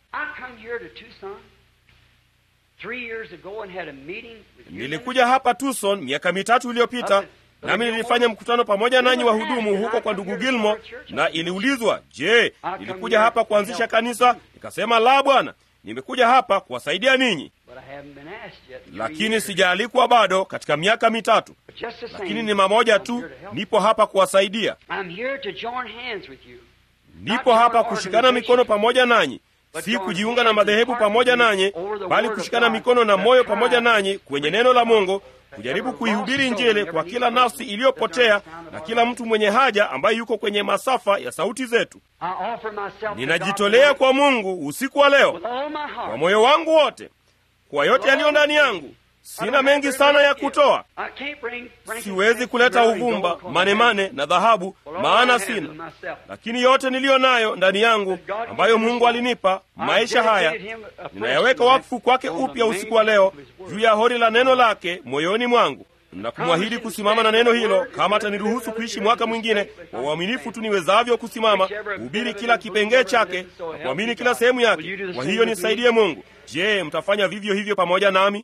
S2: Nilikuja hapa Tucson miaka mitatu iliyopita nami nilifanya mkutano pamoja nanyi wahudumu huko kwa ndugu Gilmo, na iliulizwa, je, nilikuja hapa kuanzisha kanisa? Nikasema la, Bwana, nimekuja hapa kuwasaidia ninyi, lakini sijaalikwa bado katika miaka mitatu. Lakini ni mamoja tu, nipo hapa kuwasaidia, nipo hapa kushikana mikono pamoja nanyi, si kujiunga na madhehebu pamoja nanyi, bali kushikana mikono na moyo pamoja nanyi kwenye neno la Mungu kujaribu kuihubiri Injili kwa kila nafsi iliyopotea na kila mtu mwenye haja ambaye yuko kwenye masafa ya sauti zetu. Ninajitolea kwa Mungu usiku wa leo kwa moyo wangu wote, kwa yote yaliyo ndani yangu, sina mengi sana ya kutoa siwezi kuleta uvumba manemane na dhahabu maana sina lakini yote niliyo nayo ndani yangu ambayo mungu alinipa maisha haya ninayaweka wakfu kwake upya usiku wa leo juu ya hori la neno lake moyoni mwangu na kumwahidi kusimama na neno hilo kama ataniruhusu kuishi mwaka mwingine kwa uaminifu tu niwezavyo kusimama kuhubiri kila kipengee chake na kuamini kila sehemu yake kwa hiyo nisaidie mungu je mtafanya vivyo hivyo pamoja nami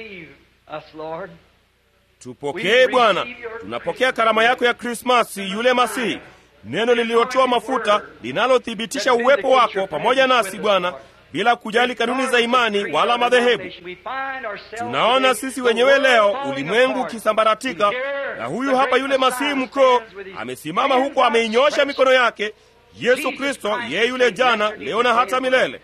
S2: tupokee bwana tunapokea karama yako ya krismasi yule masihi neno lililotoa mafuta linalothibitisha uwepo wako pamoja nasi bwana bila kujali kanuni za imani wala madhehebu tunaona sisi wenyewe leo ulimwengu ukisambaratika na huyu hapa yule masihi mkuu amesimama huko ameinyosha mikono yake yesu kristo yeye yule jana leo na hata milele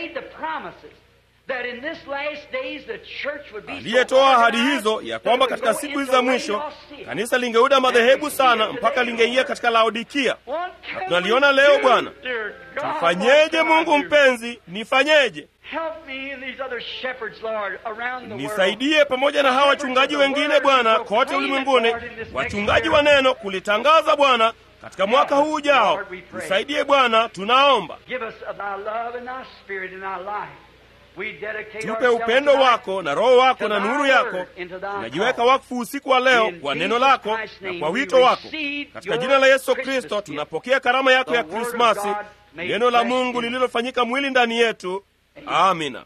S2: aliyetoa ahadi hizo ya kwamba katika siku hizi za mwisho kanisa lingeuda madhehebu sana mpaka lingeingia katika laodikia na tunaliona leo bwana tufanyeje mungu mpenzi nifanyeje nisaidie pamoja na hawa wachungaji wengine bwana kote ulimwenguni wachungaji wa neno kulitangaza bwana katika mwaka huu ujao tusaidie bwana tunaomba tupe upendo wako na roho wako na nuru yako tunajiweka wakfu usiku wa leo kwa neno lako na kwa wito wako katika jina la yesu kristo tunapokea karama yako ya krismasi neno la mungu lililofanyika mwili ndani yetu amina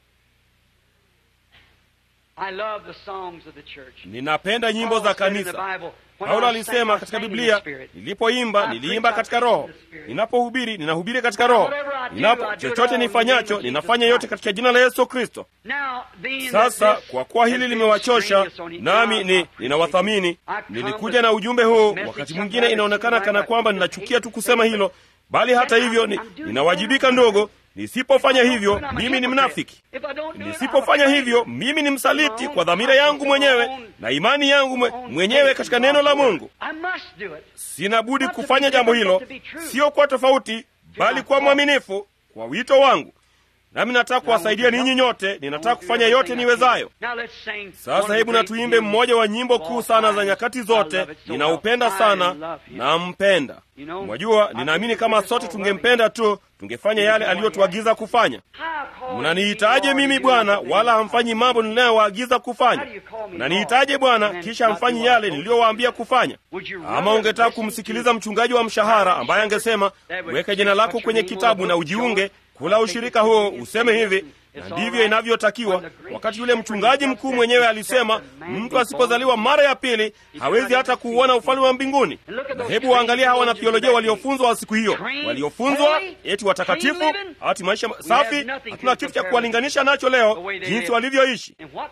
S2: ninapenda nyimbo za kanisa paulo alisema katika biblia nilipoimba niliimba katika roho ninapohubiri ninahubiri katika roho ninapo chochote nifanyacho ninafanya yote katika jina la yesu kristo sasa kwa kuwa hili limewachosha nami ni ninawathamini nilikuja na ujumbe huu wakati mwingine inaonekana kana kwamba ninachukia tu kusema hilo bali hata hivyo ni, ninawajibika ndogo nisipofanya hivyo mimi ni mnafiki nisipofanya hivyo mimi ni msaliti kwa dhamira yangu mwenyewe na imani yangu mwe, mwenyewe katika neno la mungu sina budi kufanya jambo hilo sio kwa tofauti bali kwa mwaminifu kwa wito wangu nami nataka kuwasaidia ninyi nyote ninataka kufanya yote niwezayo sasa hebu natuimbe mmoja wa nyimbo kuu sana za nyakati zote ninaupenda sana nampenda mwajua ninaamini kama sote tungempenda tu tungefanya yale aliyotuagiza kufanya mnanihitaje mimi bwana wala hamfanyi mambo ninayowaagiza kufanya mnanihitaje bwana kisha hamfanyi yale niliyowaambia kufanya ama ungetaka kumsikiliza mchungaji wa mshahara ambaye angesema weka jina lako kwenye kitabu na ujiunge kula ushirika huo useme hivi na ndivyo inavyotakiwa wakati yule mchungaji mkuu mwenyewe alisema mtu asipozaliwa mara ya pili hawezi hata kuuona ufalme wa mbinguni na hebu waangalia hawa wanatheolojia waliofunzwa wa siku hiyo waliofunzwa eti watakatifu hati maisha safi hatuna kitu cha kuwalinganisha nacho leo jinsi walivyoishi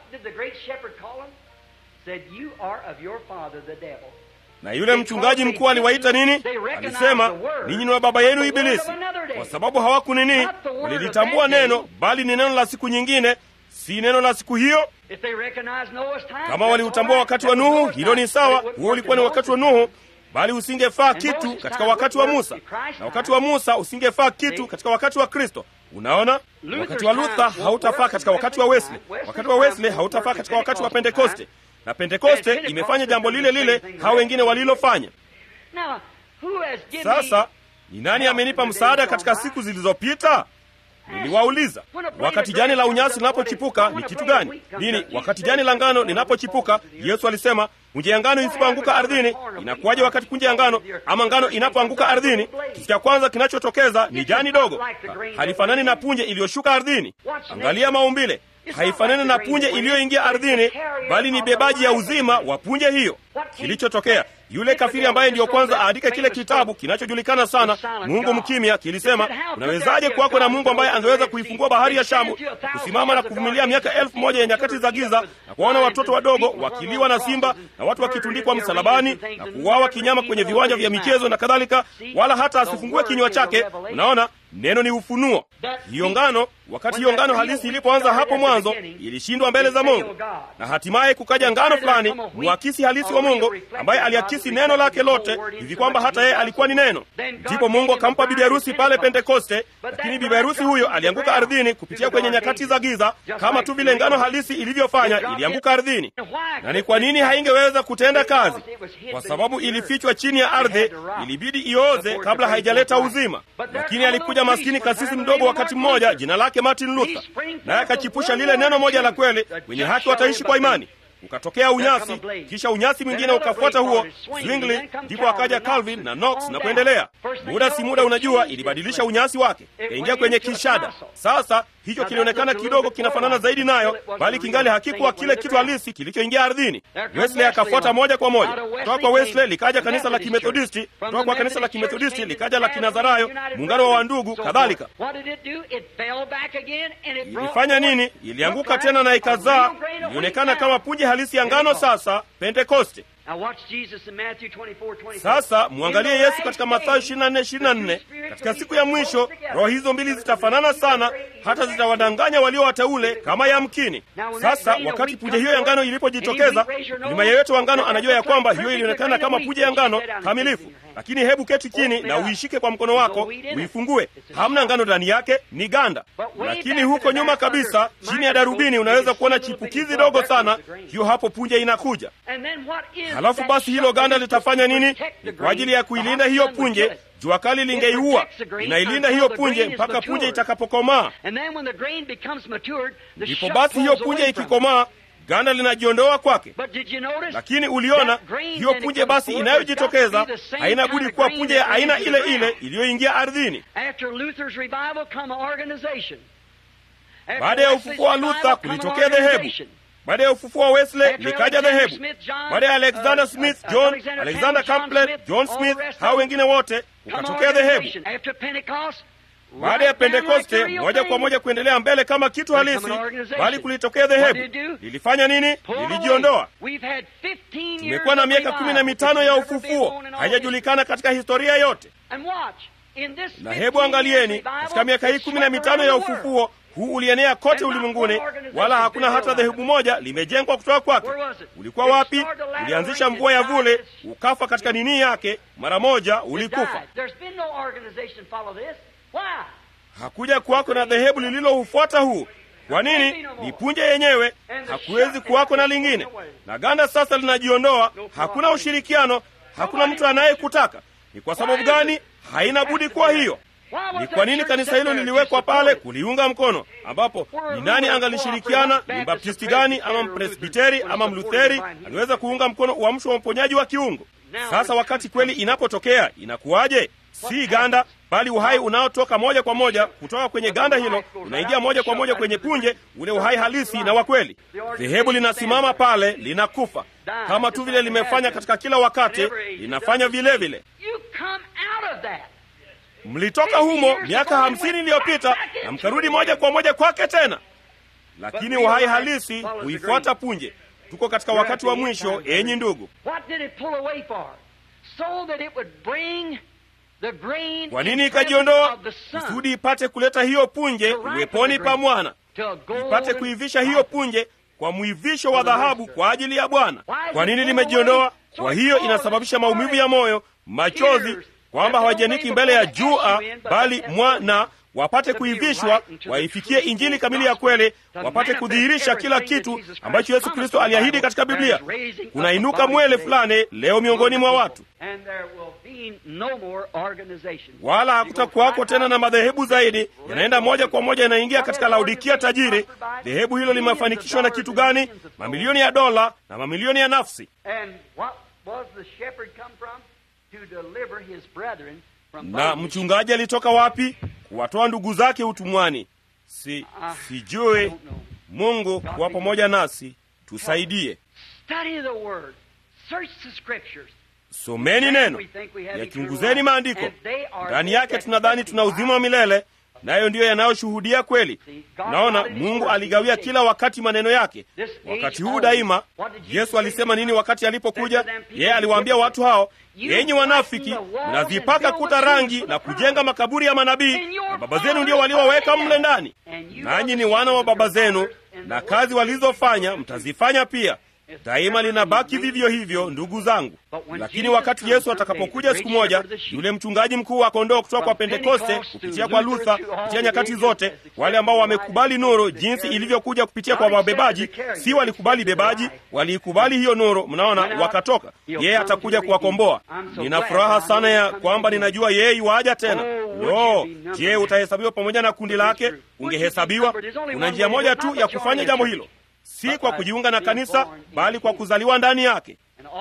S2: na yule mchungaji mkuu aliwaita nini alisema ninyi ni wa baba yenu ibilisi kwa sababu hawakunini walilitambua neno bali ni neno la siku nyingine si neno la siku hiyo kama waliutambua wakati wa nuhu hilo ni sawa huo ulikuwa ni wakati wa nuhu bali usingefaa kitu katika wakati wa musa na wakati wa musa usingefaa kitu katika wakati wa kristo unaona wakati wa luther hautafaa katika wakati wa wesley wakati wa wesley hautafaa katika wakati wa pentekoste na pentekoste imefanya jambo lile lile hao wengine walilofanya sasa ni nani amenipa msaada katika siku zilizopita niliwauliza wakati jani la unyasi linapochipuka ni kitu gani nini wakati jani la ngano linapochipuka yesu alisema punje ya ngano isipoanguka ardhini inakuwaje wakati punje ya ngano ama ngano inapoanguka ardhini kitu cha kwanza kinachotokeza ni jani dogo halifanani na punje iliyoshuka ardhini angalia maumbile haifanani na punje iliyoingia ardhini bali ni bebaji ya uzima wa punje hiyo kilichotokea yule kafiri ambaye ndiyo kwanza aandike kile kitabu kinachojulikana sana mungu mkimya kilisema unawezaje kuwako na mungu ambaye angeweza kuifungua bahari ya shamu kusimama na kuvumilia miaka elfu moja ya nyakati za giza na kuwaona watoto wadogo wakiliwa na simba na watu wakitundikwa msalabani na kuuawa kinyama kwenye viwanja vya michezo na kadhalika wala hata asifungue kinywa chake unaona neno ni ufunuo. Hiyo ngano, wakati hiyo ngano halisi ilipoanza hapo mwanzo, ilishindwa mbele za Mungu, na hatimaye kukaja ngano fulani, mwakisi halisi wa Mungu, ambaye aliakisi neno lake lote hivi kwamba hata yeye alikuwa ni neno. Ndipo Mungu akampa bibi harusi pale Pentekoste, lakini bibi harusi huyo alianguka ardhini kupitia kwenye nyakati za giza, kama tu vile ngano halisi ilivyofanya, ilianguka ardhini. Na ni kwa nini haingeweza kutenda kazi? Kwa sababu ilifichwa chini ya ardhi, ilibidi ioze kabla haijaleta uzima. Lakini alikuja maskini kasisi mdogo wakati mmoja, jina lake Martin Luther, naye akachipusha lile neno moja la kweli, wenye haki wataishi kwa imani. Ukatokea unyasi, kisha unyasi mwingine ukafuata huo Zwingli, ndipo akaja Calvin na Knox na kuendelea. Muda si muda, unajua, ilibadilisha unyasi wake, kaingia kwenye kishada. Sasa hicho kilionekana kidogo kinafanana zaidi nayo, bali kingali hakikuwa kile kitu halisi kilichoingia ardhini. Wesley akafuata moja kwa moja. Kutoka kwa Wesley likaja kanisa la Kimethodisti, kutoka kwa kanisa la Kimethodisti likaja la Kinazarayo, muungano wa wandugu, kadhalika. Ilifanya nini? Ilianguka tena na ikazaa, ilionekana kama punje halisi ya ngano. Sasa Pentekoste. Sasa mwangalie Yesu katika Mathayo 24, 24. Katika siku ya mwisho roho hizo mbili zitafanana sana, hata zitawadanganya walio wateule kama yamkini. Sasa wakati punje hiyo ya ngano ilipojitokeza, nyuma yeyote wa ngano anajua ya kwamba hiyo ilionekana kama punje ya ngano kamilifu. Lakini hebu keti chini na uishike kwa mkono wako, uifungue. Hamna ngano ndani yake, ni ganda. Lakini huko nyuma kabisa, chini ya darubini, unaweza kuona chipukizi dogo sana. Hiyo hapo punje inakuja. Halafu basi hilo ganda litafanya nini? Ni kwa ajili ya kuilinda hiyo punje. Jua kali lingeiua, inailinda hiyo punje mpaka punje itakapokomaa. Ndipo basi hiyo punje ikikomaa, ganda linajiondoa kwake. Lakini uliona hiyo punje basi inayojitokeza haina budi kuwa punje ya aina ile ile iliyoingia ardhini. Baada ya ufufuo wa Luther kulitokea dhehebu baada ya ufufuo wa Wesley likaja dhehebu. Baada ya Alexander Smith John, Alexander Campbell, John Smith, hao wengine wote ukatokea dhehebu. Baada ya Pentekoste moja kwa moja kuendelea mbele kama kitu halisi, bali kulitokea dhehebu. Lilifanya nini? Lilijiondoa. Tumekuwa na miaka kumi na mitano ya ufufuo, haijajulikana katika historia yote. Na hebu angalieni, katika miaka hii kumi na mitano ya ufufuo huu ulienea kote ulimwenguni, wala hakuna hata dhehebu moja limejengwa kutoka kwake. Ulikuwa wapi? Ulianzisha mvua ya vule, ukafa katika nini yake, mara moja ulikufa. Hakuja kuwako na dhehebu lililoufuata huu. Kwa nini? Ni punje yenyewe, hakuwezi kuwako na lingine. Na ganda sasa linajiondoa, hakuna ushirikiano, hakuna mtu anayekutaka. Ni kwa sababu gani? Haina budi kuwa hiyo. Ni kwa nini kanisa hilo liliwekwa pale kuliunga mkono? Ambapo ni nani angalishirikiana? Ni mbaptisti gani ama mpresbiteri ama mlutheri aliweza kuunga mkono uamsho wa uponyaji wa kiungu? Sasa wakati kweli inapotokea inakuwaje? Si ganda, bali uhai unaotoka moja kwa moja kutoka kwenye ganda hilo unaingia moja kwa moja kwenye punje, ule uhai halisi na wa kweli. Dhehebu linasimama pale, linakufa kama tu vile limefanya katika kila wakati, linafanya vile vile. Mlitoka humo miaka hamsini iliyopita na mkarudi moja kwa moja kwake tena, lakini uhai halisi huifuata punje. Tuko katika wakati wa mwisho, enyi ndugu. Kwa nini ikajiondoa? Kusudi ipate kuleta hiyo punje uweponi pa mwana, ipate kuivisha hiyo punje kwa mwivisho wa dhahabu kwa ajili ya Bwana. Kwa nini limejiondoa? Kwa hiyo inasababisha maumivu ya moyo, machozi kwamba hawajaniki mbele ya jua, bali mwana wapate kuivishwa, waifikie injili kamili ya kweli, wapate kudhihirisha kila kitu ambacho Yesu Kristo aliahidi katika Biblia. Kunainuka mwele fulani leo miongoni mwa watu, wala hakutakuwako tena na madhehebu zaidi, yanaenda moja kwa moja, yanaingia katika Laodikia tajiri. Dhehebu hilo limefanikishwa na kitu gani? Mamilioni ya dola na mamilioni ya nafsi. Na mchungaji alitoka wapi? Kuwatoa ndugu zake utumwani. Si sijue. Mungu kuwa pamoja nasi, tusaidie. Someni neno, yachunguzeni maandiko. Ndani yake tunadhani tuna uzima wa milele, nayo ndiyo yanayoshuhudia kweli. Naona Mungu aligawia kila wakati maneno yake. Wakati huu daima, Yesu alisema nini wakati alipokuja? Yeye aliwaambia watu hao, enyi wanafiki, mnazipaka kuta rangi na kujenga makaburi ya manabii, na baba zenu ndio waliowaweka mle ndani, nanyi ni wana wa baba zenu, na kazi walizofanya mtazifanya pia. Daima linabaki vivyo hivyo, ndugu zangu. Lakini wakati Yesu atakapokuja siku moja, yule mchungaji mkuu wa kondoo kutoka kwa Pentekoste, kupitia kwa Luther, kupitia nyakati zote, wale ambao wamekubali nuru jinsi ilivyokuja kupitia kwa wabebaji, si walikubali bebaji, waliikubali hiyo nuru, mnaona, wakatoka. Yeye atakuja kuwakomboa. Nina furaha sana ya kwamba ninajua yeye iwaja tena. Lo, je, utahesabiwa pamoja na kundi lake? Ungehesabiwa. Kuna njia moja tu ya kufanya jambo hilo si kwa kujiunga na kanisa bali kwa kuzaliwa ndani yake.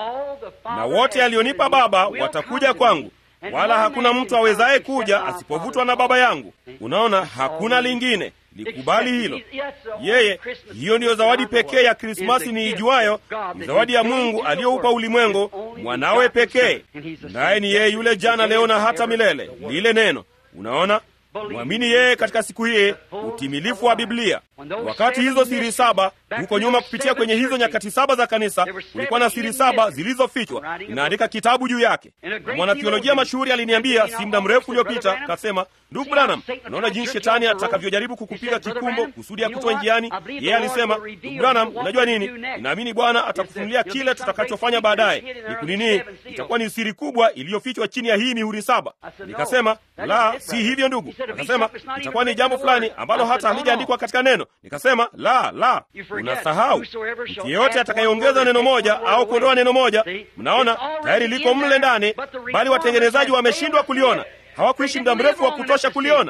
S2: Na wote alionipa Baba watakuja kwangu, wala hakuna mtu awezaye kuja asipovutwa na Baba yangu. Unaona, hakuna lingine. Likubali hilo. Yeye, hiyo ndiyo zawadi pekee ya Krismasi niijuayo, ni zawadi ya Mungu aliyoupa ulimwengu, mwanawe pekee, naye ni yeye yule jana, leo na hata milele, lile neno. Unaona, mwamini yeye katika siku hii, utimilifu wa Biblia. Wakati hizo siri saba huko nyuma, kupitia kwenye hizo nyakati saba za kanisa, kulikuwa na siri saba zilizofichwa. Inaandika kitabu juu yake. Na mwanathiolojia mashuhuri aliniambia si muda mrefu uliopita, kasema, ndugu Branham, unaona jinsi shetani atakavyojaribu kukupiga kikumbo kusudi ya kutoa njiani. Yeye alisema, ndugu Branham, unajua nini, ninaamini Bwana atakufunulia kile tutakachofanya baadaye. Ni kunini? Itakuwa ni siri kubwa iliyofichwa chini ya hii mihuri saba. Nikasema, la, si hivyo ndugu. Akasema itakuwa ni jambo fulani ambalo hata halijaandikwa katika neno. Nikasema la, la, unasahau. Mtu yeyote atakayeongeza neno moja au kuondoa neno moja, mnaona tayari liko mle ndani, bali watengenezaji wameshindwa kuliona hawakuishi muda mrefu wa kutosha kuliona,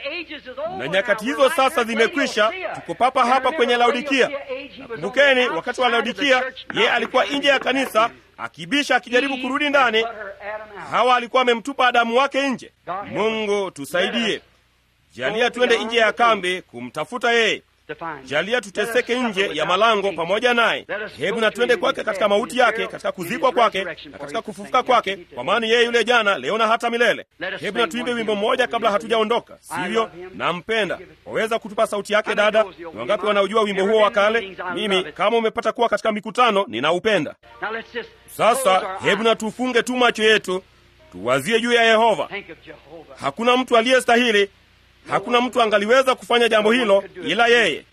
S2: na nyakati hizo sasa zimekwisha. Tuko papa hapa kwenye Laodikia. Nakumbukeni, wakati wa Laodikia yeye alikuwa nje ya kanisa akibisha, akijaribu kurudi ndani. Hawa alikuwa amemtupa Adamu wake nje. Mungu tusaidie, jalia tuende nje ya kambi kumtafuta yeye. Jalia tuteseke nje ya malango pamoja naye. Hebu na twende kwake katika mauti yake, katika kuzikwa kwake na katika kufufuka kwake, kwa maana yeye yule jana, leo na hata milele. Hebu na tuimbe wimbo mmoja kabla hatujaondoka, sivyo? Nampenda. Waweza kutupa sauti yake, dada? Ni wangapi wanaojua wimbo huo wa kale? Mimi kama umepata kuwa katika mikutano, ninaupenda. Sasa hebu na tufunge tu macho yetu, tuwazie juu ya Yehova. Hakuna mtu aliyestahili Hakuna mtu angaliweza kufanya jambo hilo ila yeye.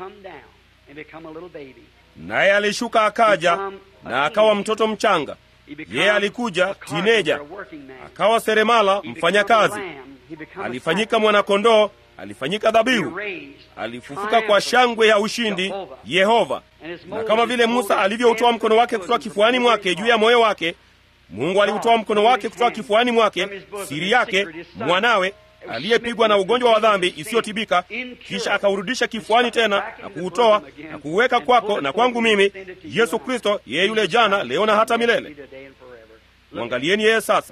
S2: Naye alishuka akaja na akawa mtoto mchanga. Yeye alikuja tineja, akawa seremala, mfanyakazi, alifanyika mwanakondoo, alifanyika dhabihu, alifufuka kwa shangwe ya ushindi, Yehova. Na kama vile Musa alivyoutoa mkono wake kutoka kifuani mwake juu ya moyo wake, Mungu aliutoa mkono wake kutoka kifuani mwake, siri yake, mwanawe aliyepigwa na ugonjwa wa dhambi isiyotibika, kisha akaurudisha kifuani tena na kuutoa na kuuweka kwako na kwangu mimi, Yesu Kristo, yeye yule jana, leo na hata milele. Mwangalieni yeye sasa.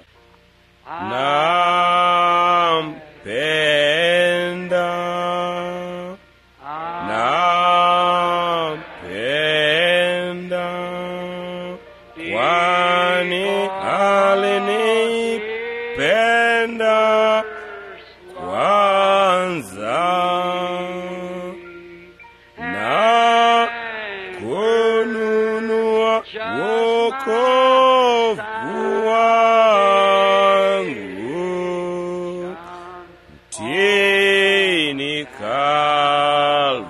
S2: Nampenda, nampenda, kwani alinipenda kwanza na kununua wokovu wangu mtini Kalvari.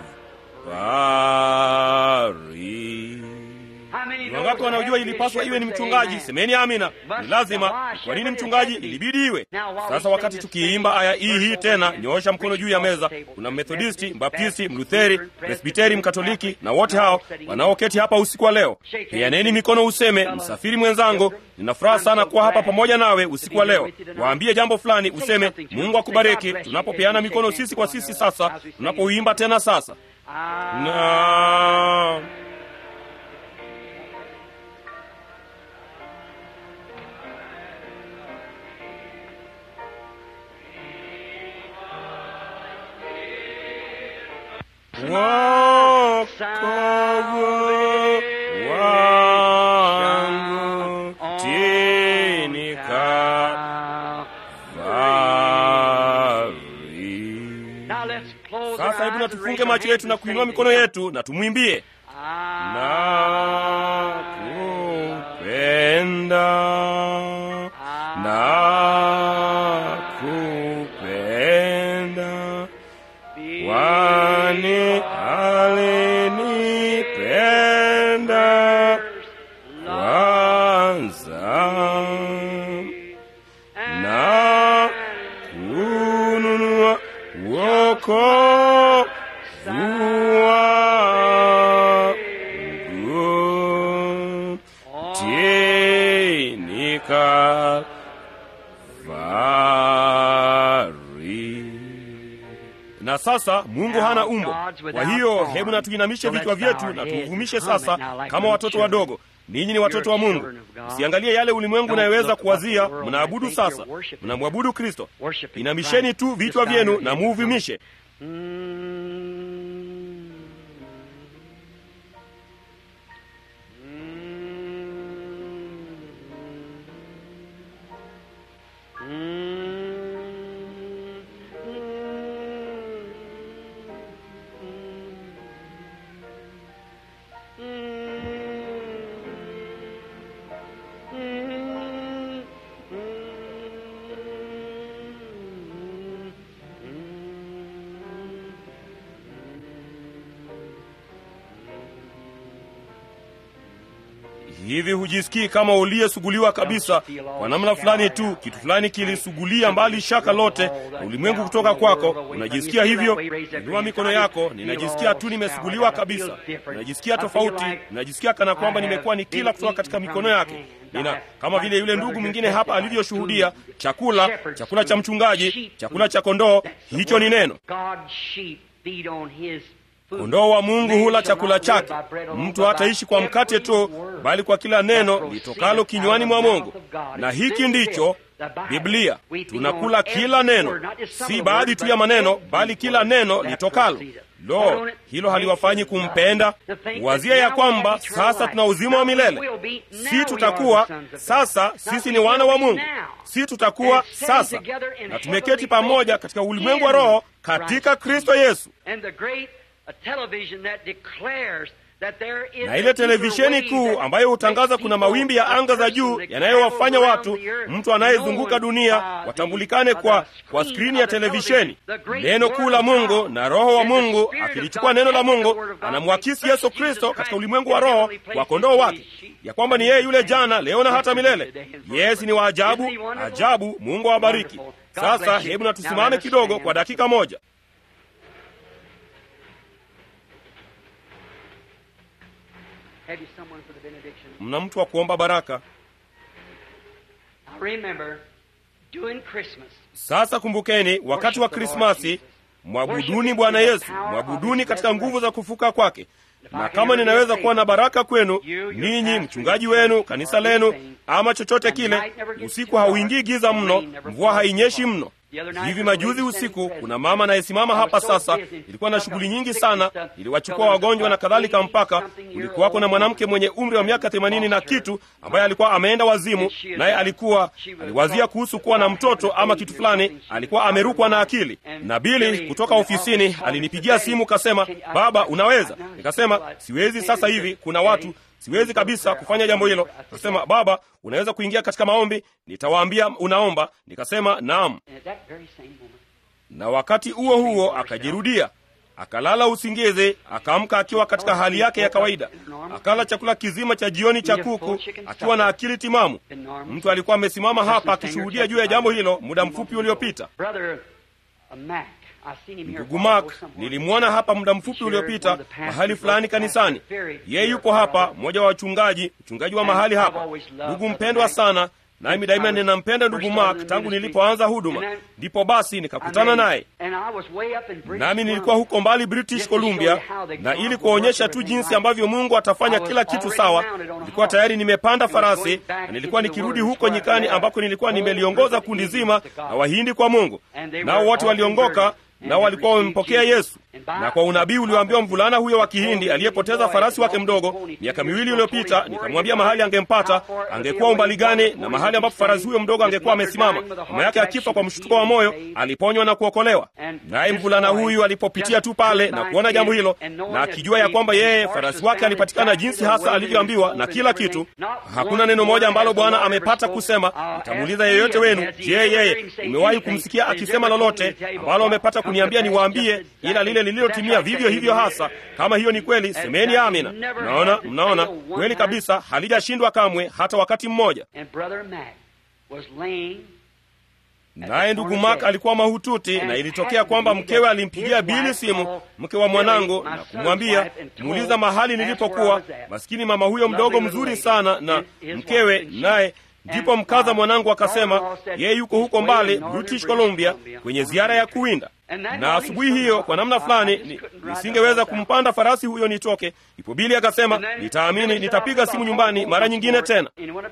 S2: Wangapi wanaojua ilipaswa iwe ni mchungaji? Semeni amina. Ni lazima. Kwa nini mchungaji? Ilibidi iwe. Sasa wakati tukiimba aya hii hii tena, nyoosha mkono juu ya meza. Kuna Methodisti, Mbaptisti, Mlutheri, Presbiteri, Mkatoliki na wote hao wanaoketi hapa usiku wa leo. Pianeni mikono, useme msafiri mwenzangu, nina furaha sana kuwa hapa pamoja nawe usiku wa leo. Waambie jambo fulani, useme Mungu akubariki, tunapopeana mikono sisi kwa sisi, sasa tunapouimba tena sasa na wokovu wangu tini Kalvari. Sasa hebu na tufunge macho yetu na kuinua mikono yetu na tumwimbie na kupenda na kupenda kwani alinipenda kwanza na kununua wokovu wangu chini Kalvari. Na sasa Mungu hana umbo. Kwa hiyo hebu na tuinamishe vichwa vyetu na tuvumishe sasa kama watoto wadogo. Ninyi ni watoto wa Mungu, msiangalie yale ulimwengu unayoweza kuwazia. Mnaabudu sasa, mnamwabudu Kristo. Inamisheni tu vichwa vyenu na muuvimishe. Hivi hujisikii kama uliyesuguliwa kabisa kwa namna fulani tu, kitu fulani kilisugulia mbali shaka lote na ulimwengu kutoka kwako? Unajisikia hivyo? Inua mikono yako. Ninajisikia tu nimesuguliwa kabisa, ninajisikia tofauti, ninajisikia kana kwamba nimekuwa nikila kutoka katika mikono yake. Nina kama vile yule ndugu mwingine hapa alivyoshuhudia, chakula chakula cha mchungaji, chakula cha kondoo, hicho ni neno. Kondoo wa Mungu hula chakula chake. Mtu hataishi kwa mkate tu, bali kwa kila neno litokalo kinywani mwa Mungu. Na hiki ndicho Biblia. Tunakula kila neno, si baadhi tu ya maneno, bali kila neno litokalo. Lo, hilo haliwafanyi kumpenda? Wazia ya kwamba sasa tuna uzima wa milele. Si tutakuwa sasa, sisi ni wana wa Mungu. Si tutakuwa sasa, na tumeketi pamoja katika ulimwengu wa roho katika Kristo Yesu na ile televisheni kuu ambayo hutangaza kuna mawimbi ya anga za juu yanayowafanya watu, mtu anayezunguka dunia watambulikane kwa, kwa skrini ya televisheni. Neno kuu la Mungu na Roho wa Mungu akilichukua neno la Mungu anamwakisi Yesu Kristo katika ulimwengu wa roho wa kondoo wake, ya kwamba ni yeye yule jana, leo na hata milele. Yesi ni wa ajabu, ajabu. Mungu awabariki. Sasa hebu na tusimame kidogo kwa dakika moja. Mna mtu wa kuomba baraka? Sasa kumbukeni, wakati wa Krismasi mwabuduni Bwana Yesu, mwabuduni katika nguvu za kufuka kwake. Na kama ninaweza kuwa na baraka kwenu ninyi, mchungaji wenu, kanisa lenu, ama chochote kile, usiku hauingii giza mno, mvua hainyeshi mno. Hivi majuzi usiku, kuna mama anayesimama hapa sasa. Ilikuwa na shughuli nyingi sana, iliwachukua wagonjwa na kadhalika, mpaka kulikuwako na mwanamke mwenye umri wa miaka themanini na kitu ambaye alikuwa ameenda wazimu, naye alikuwa aliwazia kuhusu kuwa na mtoto ama kitu fulani, alikuwa amerukwa na akili. Na Bili kutoka ofisini alinipigia simu, kasema, baba, unaweza? Nikasema siwezi sasa hivi, kuna watu siwezi kabisa kufanya jambo hilo. Akasema, baba, unaweza kuingia katika maombi, nitawaambia unaomba. Nikasema naam, na wakati huo huo akajirudia, akalala usingizi, akaamka akiwa katika hali yake ya kawaida, akala chakula kizima cha jioni cha kuku akiwa na akili timamu. Mtu alikuwa amesimama hapa akishuhudia juu ya jambo hilo muda mfupi uliopita. Ndugu Mark nilimwona hapa muda mfupi uliopita mahali fulani kanisani. Yeye yupo hapa, mmoja wa wachungaji, mchungaji wa mahali hapa, ndugu mpendwa sana, nami daima ninampenda ndugu Mark tangu nilipoanza huduma. Ndipo basi nikakutana naye, nami nilikuwa huko mbali British Columbia, na ili kuonyesha tu jinsi ambavyo Mungu atafanya kila kitu sawa, nilikuwa tayari nimepanda farasi na nilikuwa nikirudi huko nyikani, ambako nilikuwa nimeliongoza kundi zima na Wahindi kwa Mungu, nao wote waliongoka nao walikuwa wamempokea Yesu. Na kwa unabii ulioambiwa mvulana huyo wa Kihindi aliyepoteza farasi wake mdogo miaka miwili iliyopita, nikamwambia mahali angempata, angekuwa umbali gani, na mahali ambapo farasi huyo mdogo angekuwa amesimama. Mama yake akifa kwa mshtuko wa moyo, aliponywa na kuokolewa. Naye mvulana huyu alipopitia tu pale na kuona jambo hilo, na akijua ya kwamba yeye farasi wake alipatikana jinsi hasa alivyoambiwa na kila kitu, hakuna neno moja ambalo Bwana amepata kusema. Nitamuuliza yeyote wenu, je, yeye umewahi kumsikia akisema lolote ambalo amepata kuniambia niwaambie, ila lile lililotimia vivyo hivyo hasa? Kama hiyo ni kweli, semeni amina. Mnaona, mnaona kweli kabisa, halijashindwa kamwe hata wakati mmoja. Naye ndugu Mark alikuwa mahututi, na ilitokea kwamba mkewe alimpigia Bili simu, mke wa mwanangu, na kumwambia muuliza mahali nilipokuwa. Maskini mama huyo mdogo mzuri sana na mkewe naye Ndipo mkaza mwanangu akasema yeye yuko huko mbali British Columbia kwenye ziara ya kuwinda. Na asubuhi hiyo kwa namna fulani nisingeweza kumpanda farasi huyo nitoke. Ipo Bili akasema nitaamini, nitapiga simu nyumbani mara nyingine tena.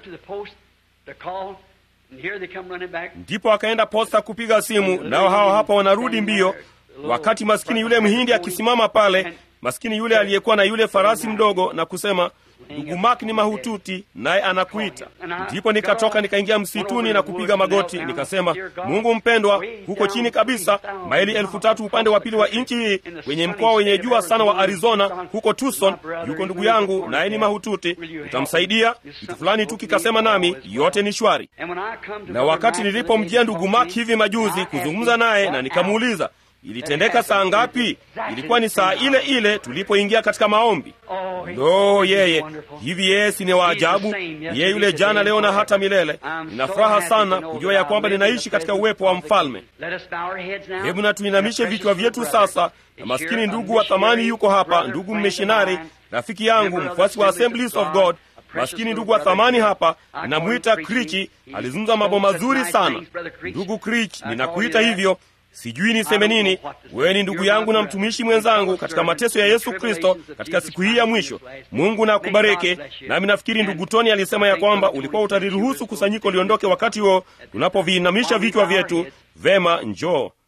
S2: Ndipo akaenda posta kupiga simu, nao hawa hapa wanarudi mbio, wakati maskini yule mhindi akisimama pale, maskini yule aliyekuwa na yule farasi mdogo, na kusema Ndugu Mark ni mahututi, naye anakuita. Ndipo nikatoka nikaingia msituni na kupiga magoti, nikasema, Mungu mpendwa, huko chini kabisa, maili elfu tatu upande wa pili wa nchi hii, kwenye mkoa wenye jua sana wa Arizona, huko Tucson, yuko ndugu yangu, naye ni mahututi. Utamsaidia? Kitu fulani tu kikasema nami, yote ni shwari. Na wakati nilipomjia ndugu Mark hivi majuzi kuzungumza naye, na nikamuuliza ilitendeka saa ngapi? Ilikuwa ni saa ile ile tulipoingia katika maombi. Lo, yeye hivi, yeye si ni wa ajabu? Yeye yule jana, leo na hata milele. Nina furaha sana kujua ya kwamba ninaishi katika uwepo wa mfalme. Hebu na tuinamishe vichwa vyetu sasa, na maskini ndugu wa thamani yuko hapa, ndugu mmishinari, rafiki yangu, mfuasi wa Assemblies of God maskini ndugu wa thamani hapa, ninamwita Krichi. Alizungumza mambo mazuri sana. Ndugu Krich, ninakuita hivyo Sijui niseme nini. Wewe ni ndugu yangu na mtumishi mwenzangu katika mateso ya Yesu Kristo katika siku hii ya mwisho. Mungu na akubariki. Nami nafikiri ndugu Tony alisema ya kwamba ulikuwa utaliruhusu kusanyiko liondoke wakati huo tunapoviinamisha vichwa vyetu. Vema, njoo.